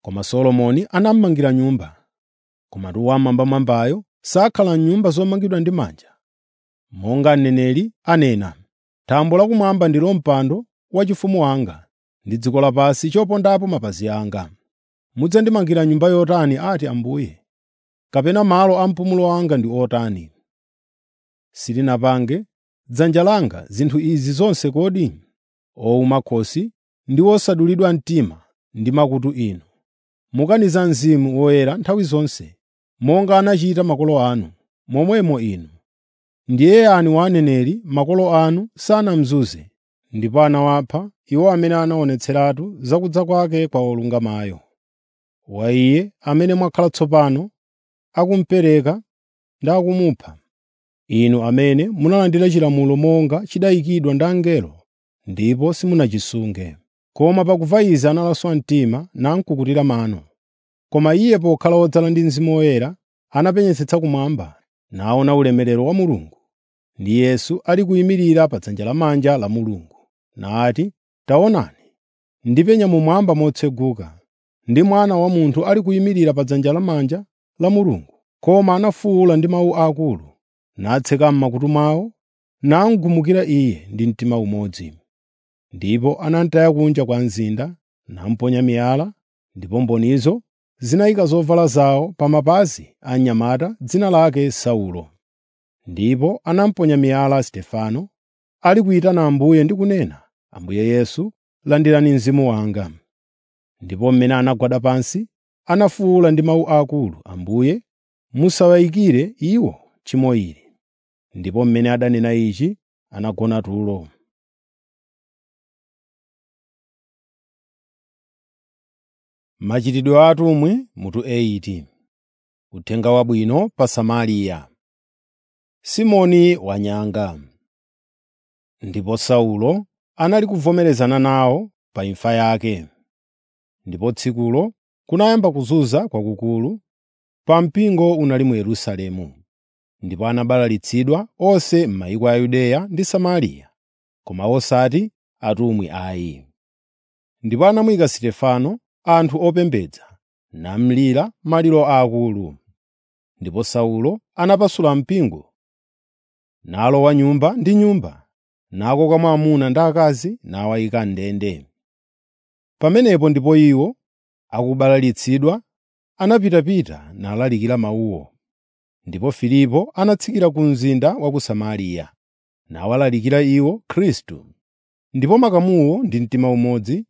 Koma Solomoni anamumangira nyumba. Komatu Wammwambamwambayo sakhala m'nyumba zomangidwa ndi manja. Monga mneneri anena, “Thambo lakumwamba ndilo mpando waufumu wanga, ndi dziko lapansi chopondapo mapazi anga. Mudzandimangira nyumba yotani ati Ambuye? Kapena malo a mpumulo wanga ndi otani? Silinapange dzanja langa zinthu izi zonse kodi? Owuma khosi ndi osadulidwa mtima ndi makutu inu, mukaniza Mzimu Woyera nthawi zonse, monga anachita makolo anu, momwemo inu. Ndiye yani wa aneneri makolo anu sanamuzunze, ndipo anawapha iwo amene anaonetseratu zakudza kwake kwa olungamayo. Wa Iye amene mwakhala tsopano akumupereka ndi akumupha, inu amene munalandira chilamulo monga chidayikidwa ndi angelo ndipo simunachisunge. Koma pakumva izi analaswa mtima namukukutira mano. Koma iye pokhala wodzala ndi Mzimu Woyera anapenyetsetsa kumwamba naona ulemerero wa Mulungu ndi Yesu ali kuyimirira pa dzanja lamanja la Mulungu, nati, “Taonani, ndipenya mumwamba motseguka, ndi Mwana wa Munthu ali kuyimirira pa dzanja lamanja la Mulungu.” Koma anafuwula ndi mawu akulu, natseka m'makutu mwawo, namugumukira Iye ndi mtima umodzi. Ndipo anamutaya kunja kwa mzinda, namuponya miyala, ndipo mbonizo zinayika zovala zawo pa mapazi a mnyamata dzina lake Saulo. Ndipo anamuponya miyala Stefano, ali kuyitana Ambuye ndi kunena, “Ambuye Yesu, landirani mzimu wanga.” Ndipo mmene anagwada pansi, anafuwula ndi mawu akulu, “Ambuye, musawayikire iwo tchimo ili.” Ndipo mmene adanena ichi, anagona tulo. Machitidwe a atumwi mutu 8 Uthenga wabwino pa Samariya. Simoni wanyanga. Ndipo Saulo anali kuvomerezana nawo pa imfa yake. Ndipo tsikulo kunayamba kuzunza kwakukulu, pa mpingo unali mu Yerusalemu. Ndipo anabalalitsidwa onse m'mayiko a Yudeya ndi Samariya, koma osati atumwi ayi. Ndipo anamuyika Stefano anthu opembedza, namulira maliro aakulu. Ndipo Saulo anapasula mpingo, nalowa nyumba ndi nyumba, nakokamo amuna ndi akazi nawayika m'ndende. Pamenepo ndipo iwo, akubalalitsidwa, anapitapita nalalikira mawuwo. Ndipo Filipo anatsikira ku mzinda wa ku Samariya, nawalalikira iwo Khristu. Ndipo makamuwo ndi mtima umodzi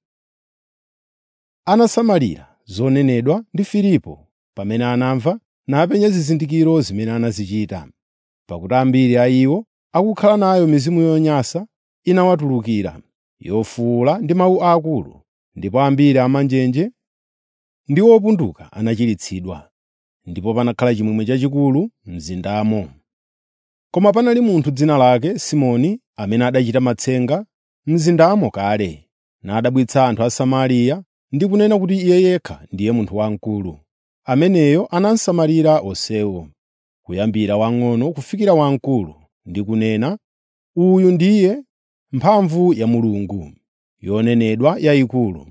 anasamalira zonenedwa ndi Filipo pamene anamva napenya zizindikiro zimene anazichita. Pakuti ambiri a iwo akukhala nayo mizimu yonyansa inawatulukira, yofuwula ndi mawu akulu, ndipo ambiri amanjenje ndi opunduka anachiritsidwa. Ndipo panakhala chimwemwe chachikulu m'mzindamo. Koma panali munthu dzina lake Simoni amene adachita matsenga m'mzindamo kale, nadabwitsa anthu a Samariya ndi kunena kuti iye yekha ndiye munthu wamkulu. Ameneyo anasamalira onsewo, kuyambira wamng'ono kufikira wamkulu, ndi kunena, “Uyu ndiye mphamvu ya Mulungu, yonenedwa yayikulu.”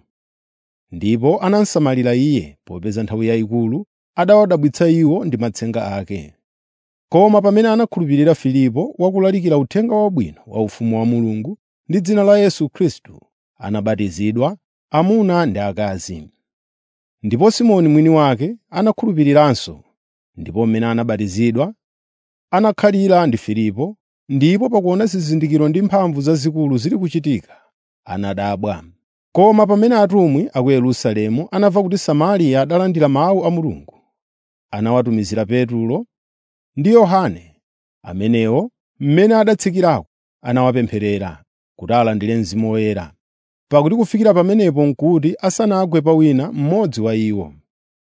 Ndipo anamusamalira iye, popeza nthawi yayikulu adawadabwitsa iwo ndi matsenga ake. Koma pamene anakhulupirira Filipo wakulalikira uthenga wabwino wa ufumu wa Mulungu ndi dzina la Yesu Khristu, anabatizidwa, amuna ndi akazi. Ndipo Simoni mwini wake anakhulupiriranso, ndipo mmene anabatizidwa anakhalira ndi Filipo, ndipo pakuona zizindikiro ndi mphamvu zazikulu zili kuchitika, anadabwa. Koma pamene atumwi a ku Yerusalemu anamva kuti Samariya adalandira mawu a Mulungu, anawatumizira Petro ndi Yohane, amenewo mmene adatsikirako anawapempherera kuti alandire Mzimu Woyera, pakuti kufikira pamenepo n'kuti asanagwe pa wina mmodzi wa iwo.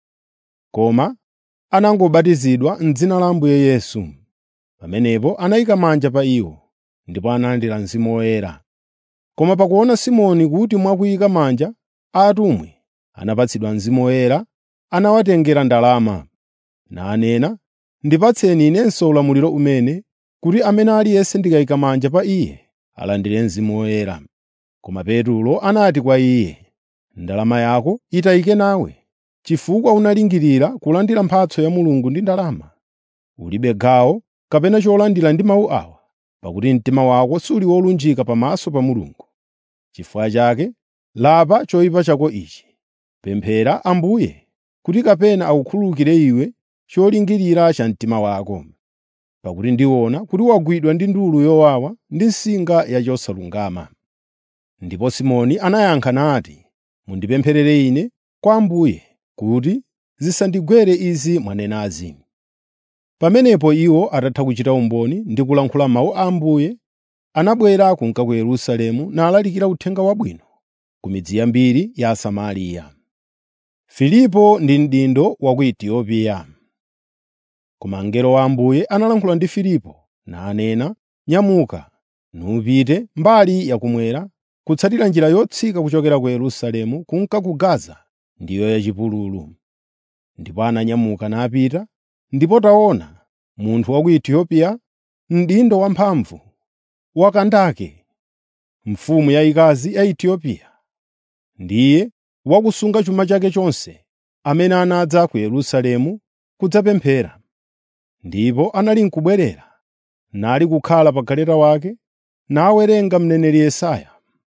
Koma anangobatizidwa m'dzina la Ambuye Yesu. Pamenepo anayika manja pa iwo, ndipo analandira Mzimu Woyera. Koma pakuona Simoni kuti mwakuyika manja a atumwi anapatsidwa Mzimu Woyera, anawatengera ndalama, nanena, “Ndipatseni inenso ulamuliro umene kuti amene aliyense ndikayika manja pa iye alandire Mzimu Woyera.” Koma Petro anati kwa iye, “Ndalama yako itayike nawe, chifukwa unalingirira kulandira mphatso ya Mulungu ndi ndalama, ulibe gawo kapena cholandira ndi mawu awa, pakuti mtima wako suli wolunjika pamaso pa Mulungu. Chifukwa chake lapa choyipa chako ichi. Pemphera Ambuye kuti kapena akukhululukire iwe cholingirira cha mtima wako. Pakuti ndiona kuti wagwidwa ndi ndulu yowawa ndi nsinga ya chosalungama. Ndipo Simoni anayankha nati, “Mundipempherere ine kwa Ambuye kuti zisandigwere izi mwanenazi.” Pamenepo iwo atatha kuchita umboni ndi kulankhula mawu a Ambuye, anabwera kunka ku Yerusalemu nalalikira Uthenga Wabwino ku midzi yambiri ya Samariya. Filipo ndi mdindo wa ku Etiopia Koma mngelo wa Ambuye analankhula ndi Filipo nanena, “Nyamuka, nupite mbali yakummwera kutsatira njira yotsika kuchokera ku Yerusalemu kunka ku Gaza ndiyo yachipululu.” Ndipo ananyamuka napita, ndipo taona, munthu wa ku Etiopia, mdindo wamphamvu wa Kandake, mfumu yayikazi ya Etiopia, ndiye wakusunga chuma chake chonse, amene anadza ku Yerusalemu kudzapemphera. Ndipo anali n'kubwerera, nali kukhala pa galeta wake, nawerenga mneneri Yesaya.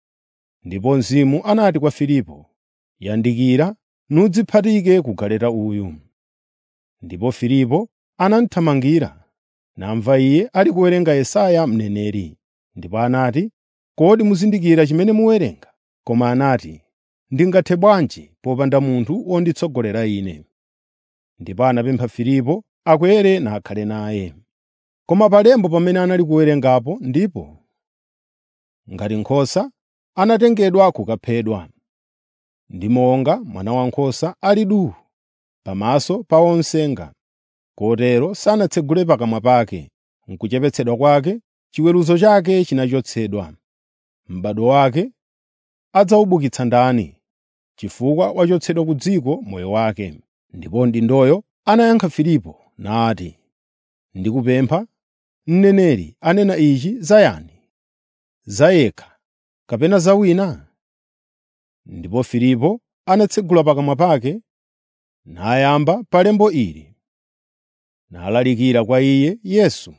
Ndipo Mzimu anati kwa Filipo, “Yandikira nudziphatike ku galeta uyu.” Ndipo Filipo anamuthamangira, namva iye ali kuwerenga Yesaya mneneri. Ndipo anati, “Kodi muzindikira chimene muwerenga?” Koma anati, “Ndingathe bwanji popanda munthu wonditsogolera ine?” Ndipo anapempha Filipo akwere nakhale naye. Koma palembo pamene anali kuwerengapo ndipo, ngati nkhosa, anatengedwa kukaphedwa. Ndi monga mwana wankhosa ali duu pamaso pa omsenga, kotero sanatsegule pakamwa pake. M'kuchepetsedwa kwake chiweruzo chake chinachotsedwa. M'bado wake adzawubukitsa ndani, chifukwa wachotsedwa ku dziko moyo wake? Ndipo mdindoyo anayankha Filipo nati, “Ndikupempha, mneneri anena ichi za yani? Za yekha kapena za wina?” Ndipo Filipo anatsegula pakamwa pake nayamba pa lembo ili, nalalikira kwa iye Yesu.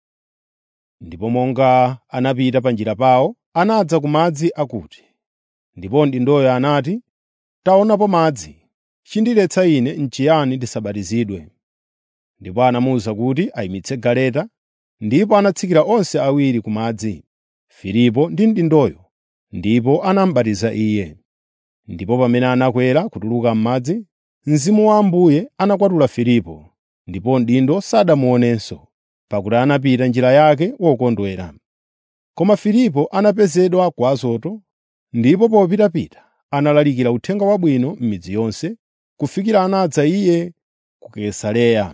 Ndipo monga anapita pa njira pawo, anadza ku madzi akuti. Ndipo mdindoyo anati, “Taonapo madzi, chindiletsa ine n'chiyani ndisabatizidwe?” Ndipo anamuwuza kuti ayimitse galeta, ndipo anatsikira onse awiri ku madzi, Filipo ndi mdindoyo, ndipo anamubatiza iye. Ndipo pamene anakwera kutuluka m'madzi, Mzimu wa Ambuye anakwatula Filipo, ndipo mdindo sadamuonenso, pakuti anapita njira yake wokondwera. Koma Filipo anapezedwa ku Azoto, ndipo popitapita analalikira Uthenga Wabwino m'midzi yonse, kufikira anadza iye ku Kaisareya.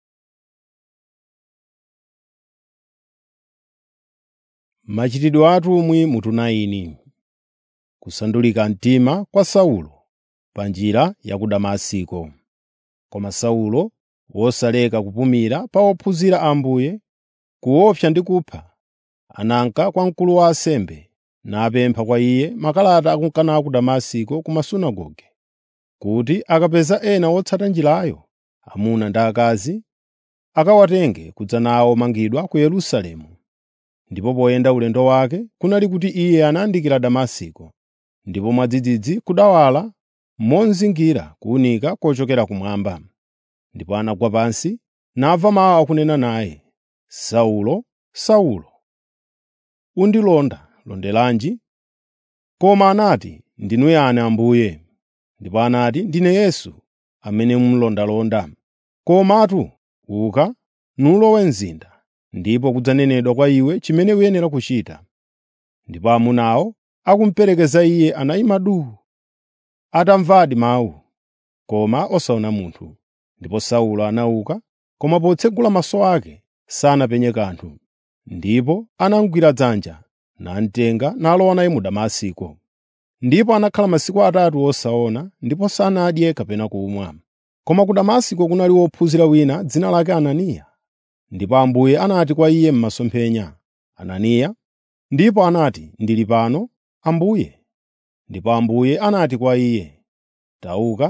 Machitidwe a atumwi mutu 9 Kusandulika mtima kwa Saulo pa njira ya ku Damasiko. Koma Saulo, wosaleka kupumira pa ophunzira a Ambuye, kuopsa ndi kupha, ananka kwa mkulu wa ansembe napempha kwa iye makalata akunkana ku Damasiko ku masunagoge, kuti akapeza ena otsata njirayo, amuna ndi akazi, akawatenge kudza nawo mangidwa ku Yerusalemu. Ndipo poyenda ulendo wake kunali kuti iye anayandikira Damasiko, ndipo mwadzidzidzi kudawala mozingira kuwunika kochokera kumwamba. Ndipo anagwa pansi, namva mawu akunena naye, “Saulo, Saulo, undilonda londelanji?” Koma anati, “Ndinu yani Ambuye?” Ndipo anati, “Ndine Yesu, amene mumulondalonda. Komatu uka, nulowe mzinda, ndipo kudzanenedwa kwa iwe chimene uyenera kuchita.” Ndipo amunawo akumuperekeza iye anayima duu, atamvadi mawu, koma osaona munthu. Ndipo Saulo anauka, koma potsegula maso ake sanapenye kanthu. Ndipo anamugwira dzanja, namtenga nalowa naye mu Damasiko. Ndipo anakhala masiku atatu osaona, ndipo sanadye kapena kumwa. Koma ku Damasiko kunali wophunzira wina dzina lake Ananiya. Ndipo Ambuye anati kwa iye m'masomphenya, “Ananiya.” Ndipo anati, “Ndili pano, Ambuye.” Ndipo Ambuye anati kwa iye, “Tauka,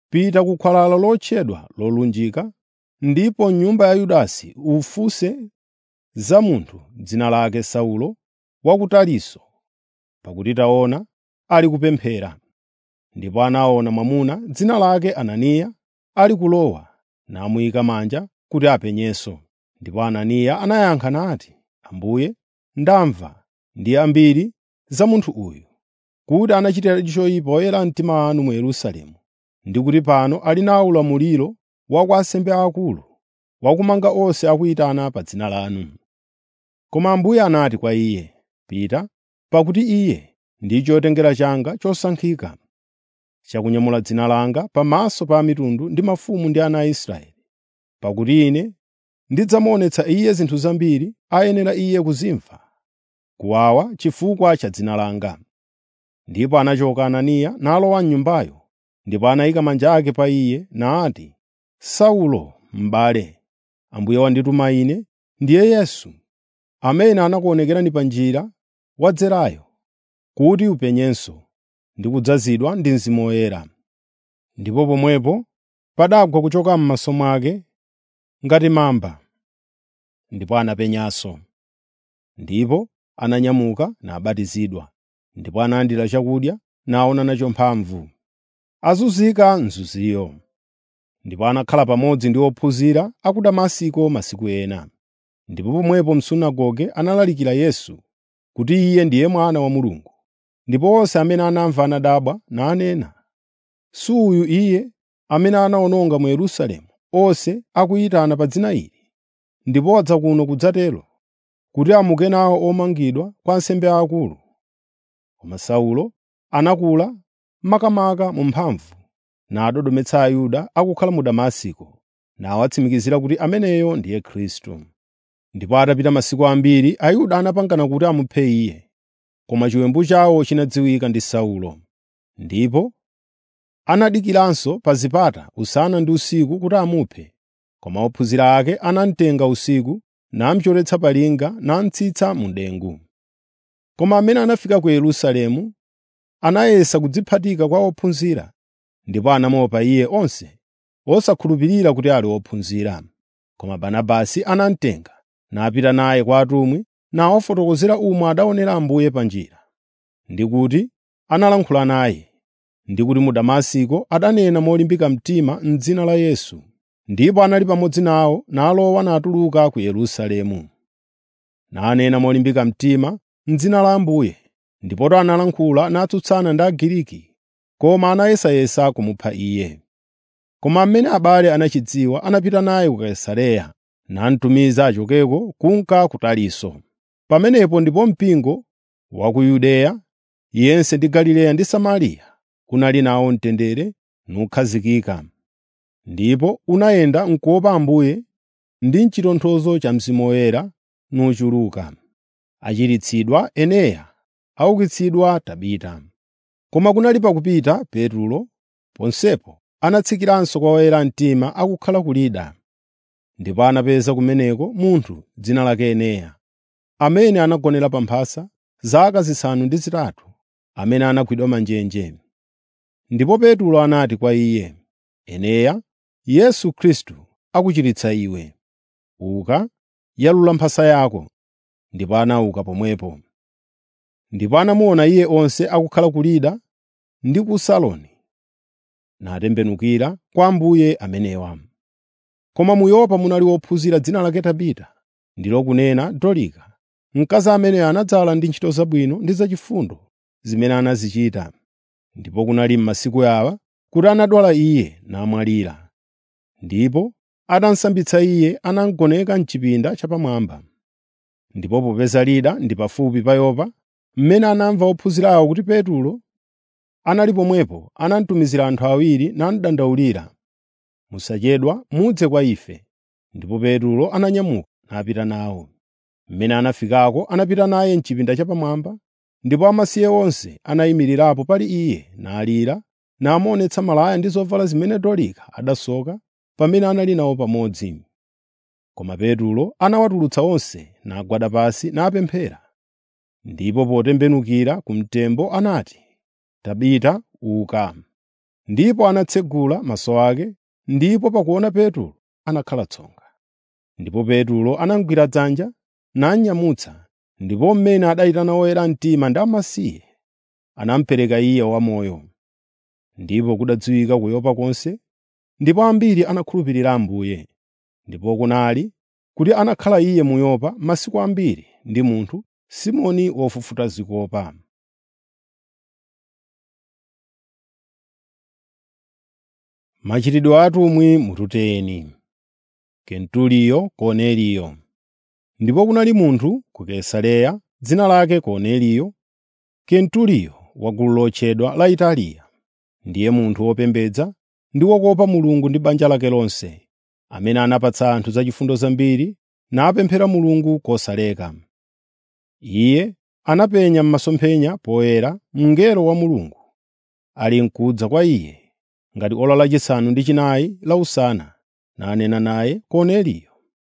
“Pita ku khwalala lotchedwa Lolunjika, ndipo m'nyumba ya Yudasi ufunse za munthu dzina lake Saulo wa ku Tarisisi, pakuti taona ali kupemphera.” Ndipo anaona mwamuna dzina lake Ananiya ali kulowa, namuyika manja kuti apenyenso. Ndipo Ananiya anayankha nati, “Ambuye, ndamva ndi ambiri za munthu uyu, kuti anachitira choyipa oyera mtima wanu mu Yerusalemu, ndi kuti pano ali nawo ulamuliro wa kwa ansembe aakulu, wakumanga onse akuyitana pa dzina lanu.” Koma Ambuye anati kwa iye, “Pita, pakuti iye ndi chotengera changa chosankhika, chakunyamula dzina langa pamaso pa mitundu ndi mafumu ndi ana a Israeli. Pakuti ine ndidzamuonetsa iye zinthu zambiri ayenera iye kuzimva, kuwawa chifukwa cha dzina langa.” Ndipo anachoka Ananiya nalowa m'nyumbayo, ndipo anayika manja ake pa iye nati, “Saulo, m'bale, Ambuye wandituma ine, ndiye Yesu, amene anakuonekerani pa njira wadzerayo, kuti upenyenso ndi kudzazidwa ndi Mzimu Woyera.” Ndipo pomwepo padagwa kuchoka m'maso mwake ngati mamba, ndipo anapenyanso. Ndipo ananyamuka nabatizidwa, ndipo analandira chakudya naona nacho mphamvu. Azunzika mzuziyo. Ndipo anakhala pamodzi ndi ophunzira a ku Damasiko masiku ena. Ndipo pomwepo m'sunagoge analalikira Yesu, kuti Iye ndiye Mwana wa Mulungu. Ndipo onse amene anamva anadabwa nanena, “Si uyu Iye amene anawononga mu Yerusalemu onse akuyitana pa dzina ili, ndipo wadza kuno kudzatero, kuti amuke nawo omangidwa kwa ansembe aakulu?” Koma Saulo anakula makamaka mu mphamvu, nadodometsa Ayuda akukhala mu Damasiko, nawatsimikizira kuti ameneyo ndiye Khristu. Ndipo atapita masiku ambiri, Ayuda anapangana kuti amuphe Iye, koma chiwembu chawo chinadziwika ndi Saulo. Ndipo anadikiranso pa zipata usana ndi usiku kuti amuphe, koma ophunzira ake anamutenga usiku, namuchoretsa pa linga namutsitsa mu dengu. Koma amene anafika ku Yerusalemu anayesa kudziphatika kwa ophunzira, ndipo anamuopa iye onse, osakhulupirira kuti ali ophunzira. Koma Barnabasi anamutenga napita naye kwa atumwi nawafotokozera umo adaonera Ambuye pa njira, ndi kuti analankhula naye, ndi kuti mu Damasiko adanena molimbika mtima m'dzina la Yesu. Ndipo anali pamodzi nawo nalowa natuluka ku Yerusalemu. Nanena molimbika mtima m'dzina la Ambuye, ndipoto analankhula natsutsana ndi Agiriki, koma anayesayesa kumupha iye. Koma amene abale anachidziwa anapita naye ku Kaisareya, namutumiza achokeko kunka ku Tarisisi. Pamenepo ndipo mpingo wa ku Yudeya yense ndi Galileya ndi Samariya kunali nawo mtendere nukhazikika. Ndipo unayenda m'kuopa Ambuye ndi m'chitonthozo cha Mzimu Woyera nuchuluka. Achiritsidwa Eneya, aukitsidwa Tabita. Koma kunali pakupita Petro, ponsepo anatsikiranso kwa oyera mtima akukhala ku Lida. Ndipo anapeza kumeneko munthu dzina lake Eneya, amene anagonera pa mphasa zaka zisanu ndi zitatu, amene anagwidwa manjenje. Ndipo Petro anati kwa iye, “Eneya, Yesu Khristu akuchiritsa iwe. Uka, yalula mphasa yako.” Ndipo anauka pomwepo. Ndipo anamuona iye onse akukhala ku Lida ndi ku Saloni, natembenukira kwa Ambuye amenewa. Koma mu Yopa munali wophunzira dzina lake Tabita, ndilo kunena Dorika, mkazi amene anadzala ndi ntchito zabwino ndi zachifundo zimene anazichita. Ndipo kunali m'masiku awa kuti anadwala iye namwalira. Ndipo atamusambitsa iye anamugoneka m'chipinda chapamwamba. Ndipo popeza Lida ndi pafupi pa Yopa, mmene anamva ophunzirawo kuti Petro anali pomwepo, anamutumizira anthu awiri namudandaulira, “Musachedwa mudze kwa ife.” Ndipo Petro ananyamuka napita nawo. Mmene anafikako anapita naye m'chipinda chapamwamba, ndipo amasiye onse anayimirirapo pali iye nalira, namuonetsa malaya ndi zovala zimene Dorika adasoka pamene anali nawo pamodzi. Koma Petro anawatulutsa onse nagwada pansi napemphera. Ndipo potembenukira ku mtembo anati, “Tabita uka.” ndipo anatsegula maso ake, ndipo pakuona Petro anakhala tsonga. Ndipo Petro anamugwira dzanja nanyamutsa, ndipo mmene adayitana oyera mtima ndi amasiye, anamupereka iye wamoyo. Ndipo kudadziwika ku Yopa konse, ndipo ambiri anakhulupirira Ambuye. Ndipo kunali kuti anakhala iye mu Yopa masiku ambiri ndi munthu Simoni wofufuta zikopa. Machitidwe a atumwi mututeni. Kenturiyo Korneliyo. Ndipo kunali munthu ku Kaisareya dzina lake Korneliyo, Kenturiyo wa gulu lotchedwa la Italiya. Ndiye munthu wopembedza ndi wokopa Mulungu ndi banja lake lonse, amene anapatsa anthu zachifundo zambiri napemphera Mulungu kosaleka. Iye anapenya m'masomphenya poyera mngelo wa Mulungu, ali n'kudza kwa iye ngati ora lachisanu ndi chinayi la usana, nanena naye Korneliyo.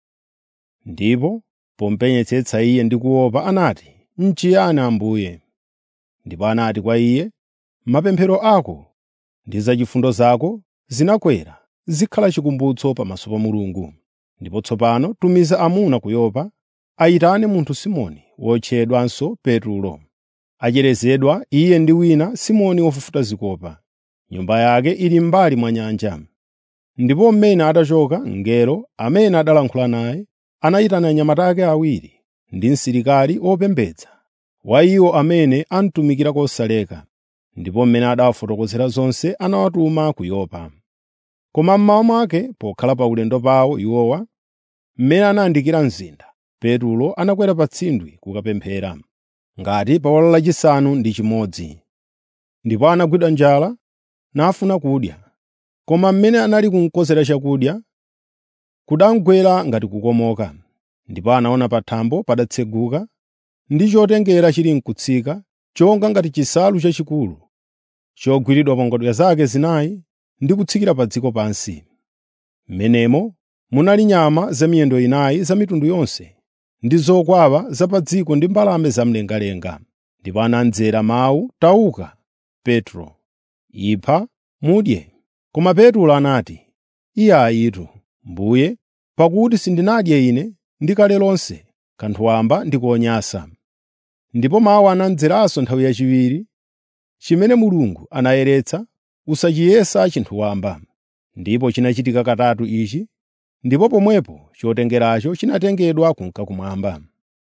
Ndipo pomupenyetsetsa iye ndi kuopa anati, “N'chiyani Ambuye?” Ndipo anati kwa iye, “Mapemphero ako ndi zachifundo zako zinakwera zikhala chikumbutso pamaso pa Mulungu. Ndipo tsopano tumiza amuna ku Yopa ayitane munthu Simoni wotchedwanso Petro. Acherezedwa iye ndi wina Simoni wofufuta zikopa. Nyumba yake ili m'mbali mwa nyanja.” Ndipo mmene atachoka, mngelo amene adalankhula naye anayitana anyamata ake awiri ndi msilikali wopembedza wa iwo amene amutumikira kosaleka. Ndipo mmene adawafotokozera zonse anawatuma ku Yopa. Koma mmawa mwake pokhala pa ulendo pawo iwowa, mmene anayandikira mzinda, Petro anakwera pa tsindwi kukapemphera, ngati pa ora lachisanu ndi chimodzi. Ndipo anagwidwa njala nafuna kudya. Koma mmene anali kumukonzera chakudya, kudamugwera ngati kukomoka. Ndipo anaona pa thambo padatseguka ndi chotengera chili n'kutsika, chonga ngati chisalu chachikulu, chogwiridwa pa ngodya zake zinayi ndi kutsikira pa dziko pansi. M'menemo munali nyama zamiyendo inayi za mitundu yonse, ndi zokwawa za pa dziko ndi mbalame zamlengalenga. Ndipo anamdzera mawu, “Tauka, Petro, ipha mudye.” Koma Petro anati, “Iye ayitu, Mbuye, pakuti sindinadye ine ndikale lonse kanthu wamba ndi konyansa.” Ndipo mawu anamdzeranso nthawi yachiwiri, “Chimene Mulungu anayeretsa usachiyesa chinthu wamba.” Ndipo chinachitika katatu ichi, ndipo pomwepo chotengeracho chinatengedwa kunka kumwamba.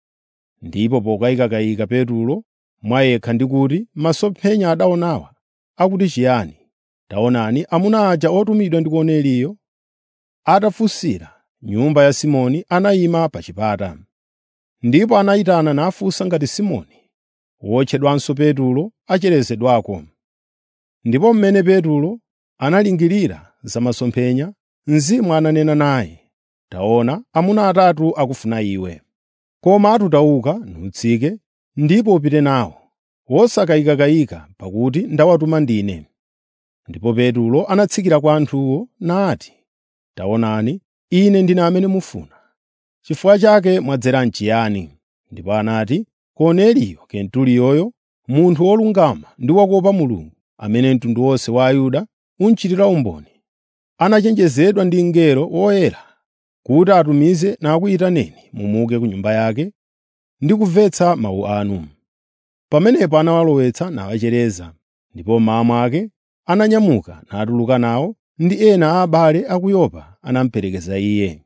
Ndipo pokayikakayika Petro mwa yekha ndi kuti masomphenya adaonawa akuti chiyani, taonani amuna aja otumidwa ndi Korneliyo atafunsira nyumba ya Simoni anayima pa chipata. Ndipo anayitana nafunsa ngati Simoni, wotchedwanso Petro, acherezedwako. Ndipo mmene Petro analingirira za masomphenya, Mzimu ananena naye, “Taona, amuna atatu akufuna iwe. Koma atutauka nutsike ndipo upite nawo, wosakayikakayika pakuti ndawatuma ndine.” Ndipo Petro anatsikira kwa anthuwo nati, “Taonani, ine ndine amene mufuna. Chifukwa chake mwadzera n'chiyani?” Ndipo anati, “Korneliyo Kenturiyoyo, munthu wolungama ndi wokopa Mulungu, amene mtundu wonse wa Ayuda unchitira umboni, anachenjezedwa ndi mngelo woyera kuti atumize nakuyitaneni mumuke ku nyumba yake ndi kumvetsa mawu anu.” Pamenepo anawalowetsa nawachereza, ndipo mmawa mwake ananyamuka natuluka nawo ndi ena a abale a ku Yopa anamuperekeza iye.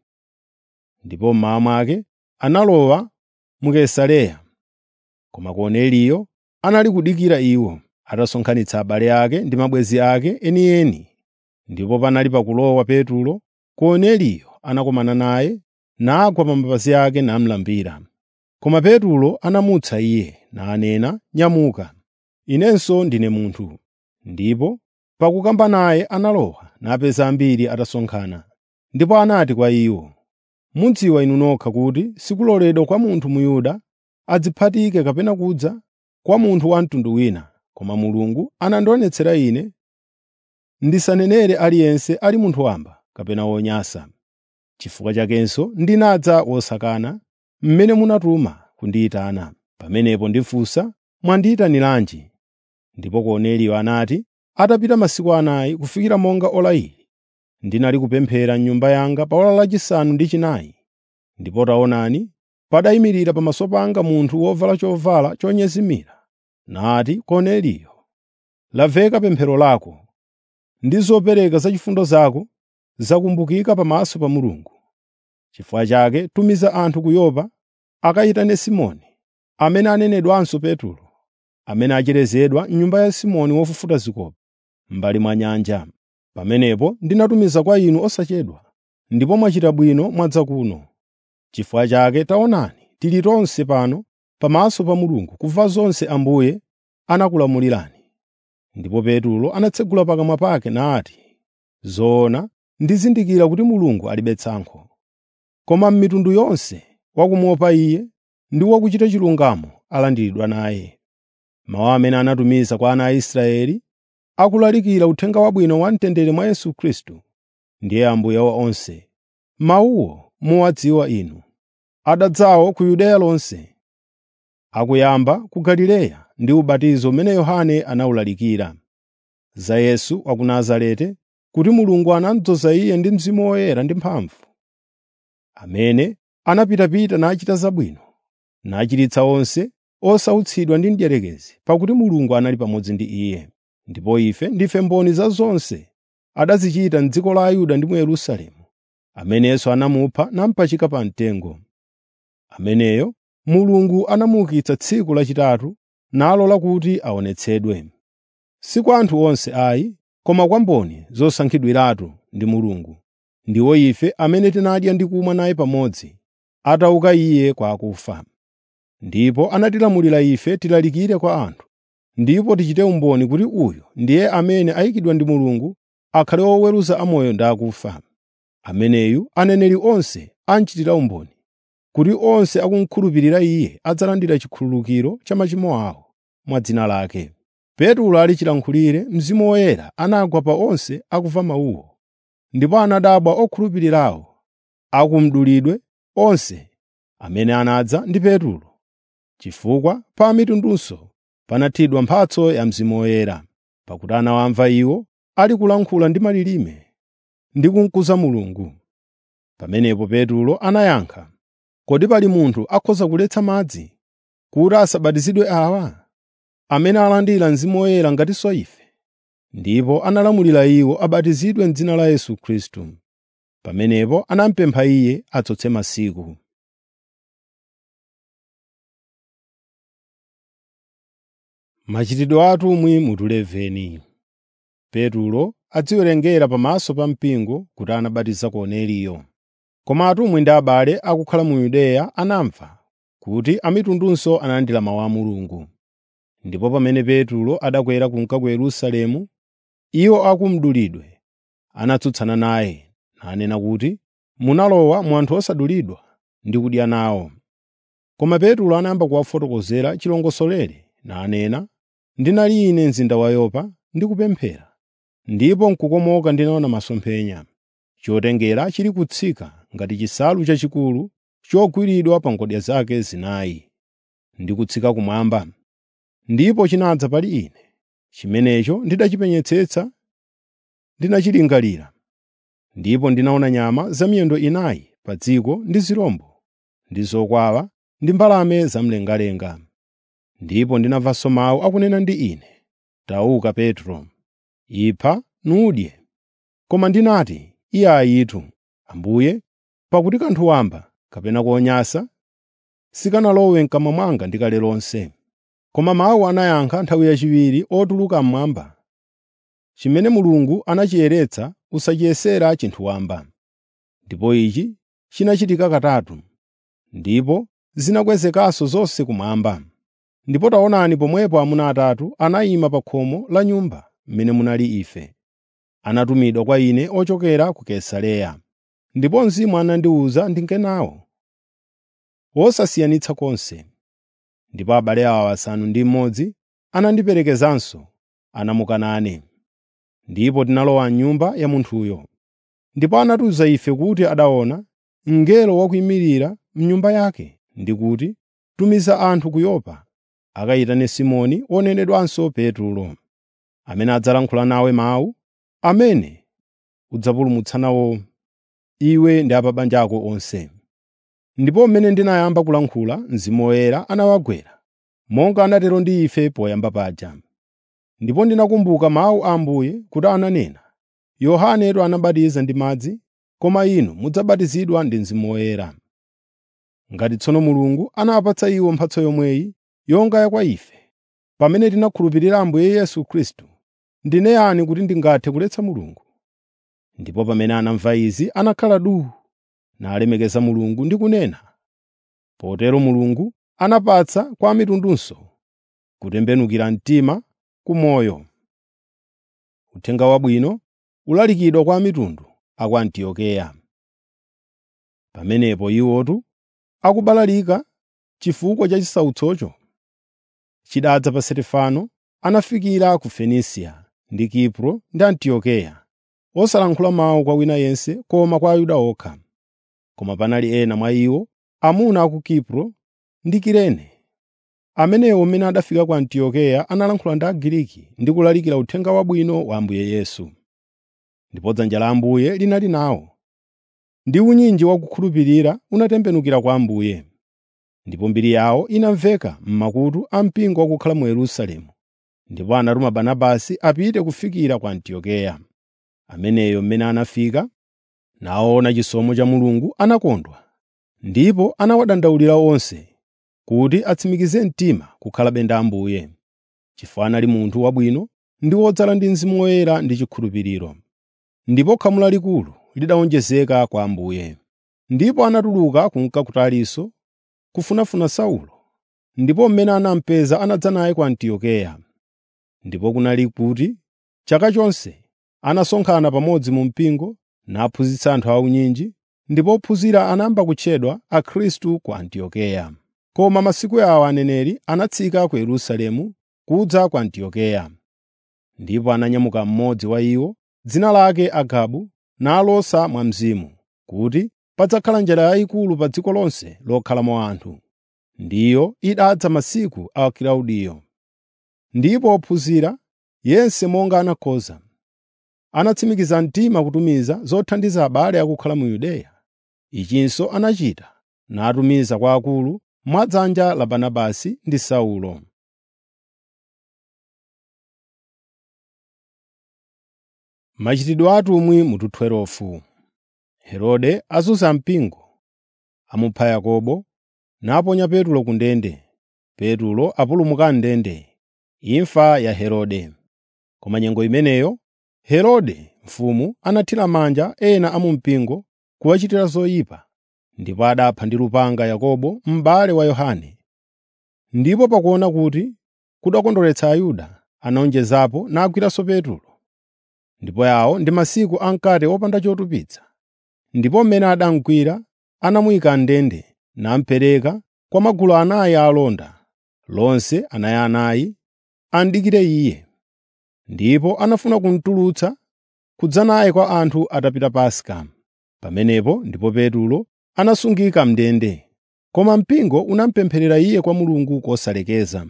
Ndipo mmawa mwake analowa mu Kaisareya. Koma Korneliyo anali kudikira iwo, atasonkhanitsa abale ake ndi mabwenzi ake enieni. Ndipo panali pakulowa Petro, Korneliyo anakumana naye, nagwa pa mapazi ake namulambira. Koma Petro anamutsa iye, nanena, “Nyamuka, inenso ndine munthu.” Ndipo pakukamba naye analowa, napeza ambiri atasonkhana. Ndipo anati kwa iwo, “Mudziwa inu nokha kuti sikuloledwa kwa munthu Myuda adziphatike kapena kudza kwa munthu wa mtundu wina, koma Mulungu anandionetsera ine ndisanenere aliyense ali munthu wamba kapena wonyansa. Chifukwa chakenso ndinadza wosakana, mmene munatuma kundiyitana. Pamenepo ndifunsa, “Mwandiyitaniranji?” Ndipo Korneliyo anati, Atapita masiku anayi kufikira monga ora ili, ndinali kupemphera m'nyumba yanga pa ora lachisanu ndi chinayi, ndipo taonani, padayimirira pamaso panga munthu wovala chovala chonyezimira, nati, “Korneliyo, lamveka pemphero lako, ndi zopereka za chifundo zako zakumbukika pamaso pa Mulungu. Chifukwa chake tumiza anthu ku Yopa akayitane Simoni, amene anenedwanso Petro, amene acherezedwa m'nyumba ya Simoni wofufuta zikopa, m'mbali mwa nyanja. Pamenepo ndinatumiza kwa inu osachedwa, ndipo mwachita bwino mwadza kuno. Chifukwa chake taonani, tili tonse pano pamaso pa Mulungu kumva zonse Ambuye anakulamulirani.” Ndipo Petro anatsegula pakamwa pake nati, “Zoona ndizindikira kuti Mulungu alibe tsankho. Koma m'mitundu yonse wakumuopa Iye ndi wakuchita chilungamo alandiridwa naye.” Mawu amene anatumiza kwa ana a Israeli akulalikira uthenga wabwino wa mtendere mwa Yesu Khristu, ndiye Ambuye wa onse. Mawuwo muwadziwa inu. Adadzawo ku Yudeya lonse, akuyamba ku Galileya ndi ubatizo umene Yohane anawulalikira, za Yesu wa ku Nazareti, kuti Mulungu anamudzoza Iye ndi Mzimu Woyera ndi mphamvu, amene anapitapita nachita zabwino, nachiritsa onse osautsidwa ndi mdierekezi, pakuti Mulungu anali pamodzi ndi Iye. Ndipo ife ndife mboni za zonse adazichita m'dziko la Ayuda ndi mu Yerusalemu, amene Yesu anamupha namupachika pa mtengo. Ameneyo Mulungu anamuukitsa tsiku lachitatu nalola kuti aonetsedwe. Si kwa anthu onse ayi, koma kwa mboni zosankhidwiratu ndi Mulungu. Ndiwo ife amene tinadya ndi kumwa naye pamodzi, atauka Iye kwa akufa. Ndipo anatilamulira ife tilalikire kwa anthu, ndipo tichite umboni kuti uyu ndiye amene ayikidwa ndi Mulungu akhale woweruza amoyo ndi akufa. Ameneyu aneneri onse amchitira umboni, kuti onse akumukhulupirira Iye adzalandira chikhululukiro cha machimo awo mwa dzina lake. Petro ali chilankhulire, Mzimu Woyera anagwa pa onse akumva mawuwo, ndipo anadabwa okhulupirirawo akumdulidwe onse amene anadza ndi Petro, chifukwa pa mitundunso panathidwa mphatso ya Mzimu Woyera, pakuti anawamva iwo ali kulankhula ndi malilime ndi kumkuza Mulungu. Pamenepo Petro anayankha, “Kodi pali munthu akhoza kuletsa madzi kuti asabatizidwe awa, amene alandira Mzimu Woyera ngatinso ife?” Ndipo analamulira iwo abatizidwe m'dzina la Yesu Khristu. Pamenepo anamupempha Iye atsotse masiku. Machitidwe a atumwi mutu 11 Petro adziwerengera pamaso pa mpingo kuti anabatiza Korneliyo. Koma atumwi ndi abale akukhala mu Yudeya anamva kuti amitundunso analandira mawu a Mulungu. Ndipo pamene Petro adakwera kunka ku Yerusalemu, iwo akumdulidwe anatsutsana naye, nanena kuti, “Munalowa mu anthu osadulidwa ndi kudya nawo.” Koma Petro anayamba kuwafotokozera chilongosolere nanena, “Ndinali ine mzinda wa Yopa ndikupemphera, ndipo n'kukomoka ndinaona masomphenya, chotengera chili kutsika ngati chisalu chachikulu chogwiridwa pa ngodya zake zinayi, ndi kutsika kumwamba. Ndipo chinadza pali ine. Chimenecho ndidachipenyetsetsa ndinachilingalira. Ndipo ndinaona nyama zamiyendo inayi pa dziko ndi zirombo, ndi zokwawa ndi mbalame zamlengalenga. Ndipo ndinamvanso mawu akunena ndi ine, “Tauka Petro, ipha nudye.” Koma ndinati, “Iye ayitu, Ambuye, pakuti kanthu wamba kapena konyansa sikanalowe m'kamwa mwanga ndikale lonse.” Koma mawu anayankha nthawi yachiwiri otuluka mmwamba, “Chimene Mulungu anachiyeretsa usachiyesera chinthu wamba.” Ndipo ichi chinachitika katatu, ndipo zinakwezekanso zonse kumwamba. Ndipo taonani pomwepo amuna atatu anayima pa khomo la nyumba m'mene munali ife. Anatumidwa kwa ine ochokera ku Kaisareya. Ndipo Mzimu anandiwuza ndinke nawo, wosasiyanitsa konse. Ndipo abale awa asanu ndi mmodzi anandiperekezanso, anamuka nane. Ndipo tinalowa m'nyumba ya munthuyo. Ndipo anatiwuza ife kuti adaona mngelo wakuyimirira m'nyumba yake ndi kuti, “Tumiza anthu ku Yopa akayitane Simoni wonenedwanso Petro. amene adzalankhula nawe mawu amene udzapulumutsa nawo iwe ndi a pa banja ako onse. Ndipo mmene ndinayamba kulankhula, Mzimu Woyera anawagwera, monga anatero ndi ife poyamba paja. Ndipo ndinakumbuka mawu a Ambuye kuti ananena, “Yohanetu anabatiza ndi madzi, koma inu mudzabatizidwa ndi Mzimu Woyera.” Ngati tsono Mulungu anawapatsa iwo mphatso yomweyi yonga ya kwa ife, pamene tinakhulupirira Ambuye Yesu Khristu, ndine yani kuti ndingathe kuletsa Mulungu? Ndipo pamene anamva izi anakhala duu, nalemekeza Mulungu ndi kunena. Potero Mulungu anapatsa kwa mitundunso kutembenukira mtima ku moyo. Uthenga Wabwino ulalikidwa kwa mitundu a ku Antiokeya. Pamenepo iwotu akubalalika chifukwa cha chisautsocho chidadza pa Stefano, anafikira ku Fenisia ndi Kipro ndi Antiokeya, osalankhula mawu kwa wina yense koma kwa Ayuda okha. Koma panali ena mwa iwo, amuna a ku Kipro ndi Kirene, amenewo amene adafika ku Antiokeya analankhula ndi Agiriki ndi kulalikira Uthenga Wabwino wa Ambuye Yesu. Ndipo dzanja la Ambuye linali nawo, ndi unyinji wa kukhulupirira unatembenukira kwa Ambuye. Ndipo mbiri yawo inamveka m'makutu a mpingo wakukhala mu Yerusalemu. Ndipo anatuma Barnabasi apite kufikira ku Antiokeya. Ameneyo mmene anafika, naona chisomo cha Mulungu anakondwa, ndipo anawadandaulira onse kuti atsimikize mtima kukhalabe ndi Ambuye, chifukwa anali munthu wabwino ndi wodzala ndi Mzimu Woyera ndi chikhulupiriro. Ndipo khamu lalikulu lidawonjezeka kwa Ambuye. Ndipo anatuluka kunka ku Tarisisi kufunafuna Saulo, ndipo mmene anamupeza anadza naye ku Antiokeya. Ndipo kunali kuti chaka chonse anasonkhana pamodzi mu mpingo naphunzitsa anthu aunyinji, ndipo ophunzira anayamba kutchedwa Akhristu ku Antiokeya. Koma masiku awo aneneri anatsika ku Yerusalemu kudza ku Antiokeya. Ndipo ananyamuka mmodzi wa iwo, dzina lake Agabu, nalosa mwa Mzimu, kuti padzakhala njala yayikulu pa dziko lonse lokhalamo anthu. Ndiyo idadza masiku a Kilaudiyo. Ndipo ophunzira, yense monga anakhoza, anatsimikiza mtima kutumiza zothandiza abale akukhala mu Yudeya. Ichinso anachita, natumiza kwa akulu mwa dzanja la Barnabasi ndi Saulo. Machitidwe a atumwi mutu 12 Herode azunza mpingo, amupha Yakobo, naponya Petulo ku ndende. Petulo apulumuka m'ndende. Imfa ya Herode. Koma nyengo imeneyo Herode mfumu anathira manja ena a mu mpingo kuwachitira zoyipa, ndipo adapha ndi lupanga Yakobo m'bale wa Yohane. Ndipo pakuona kuti kudakondweretsa Ayuda, anawonjezapo nagwiranso Petulo. Ndipo yawo ndi masiku amkate wopanda chotupitsa. Ndipo mmene anamugwira anamuyika m'ndende namupereka kwa magulu anayi a alonda, lonse anayianayi amudikire iye. Ndipo anafuna kumutulutsa kudza naye kwa anthu atapita Paska. Pamenepo ndipo Petulo anasungika m'ndende, koma mpingo unamupempherera iye kwa Mulungu kosalekeza.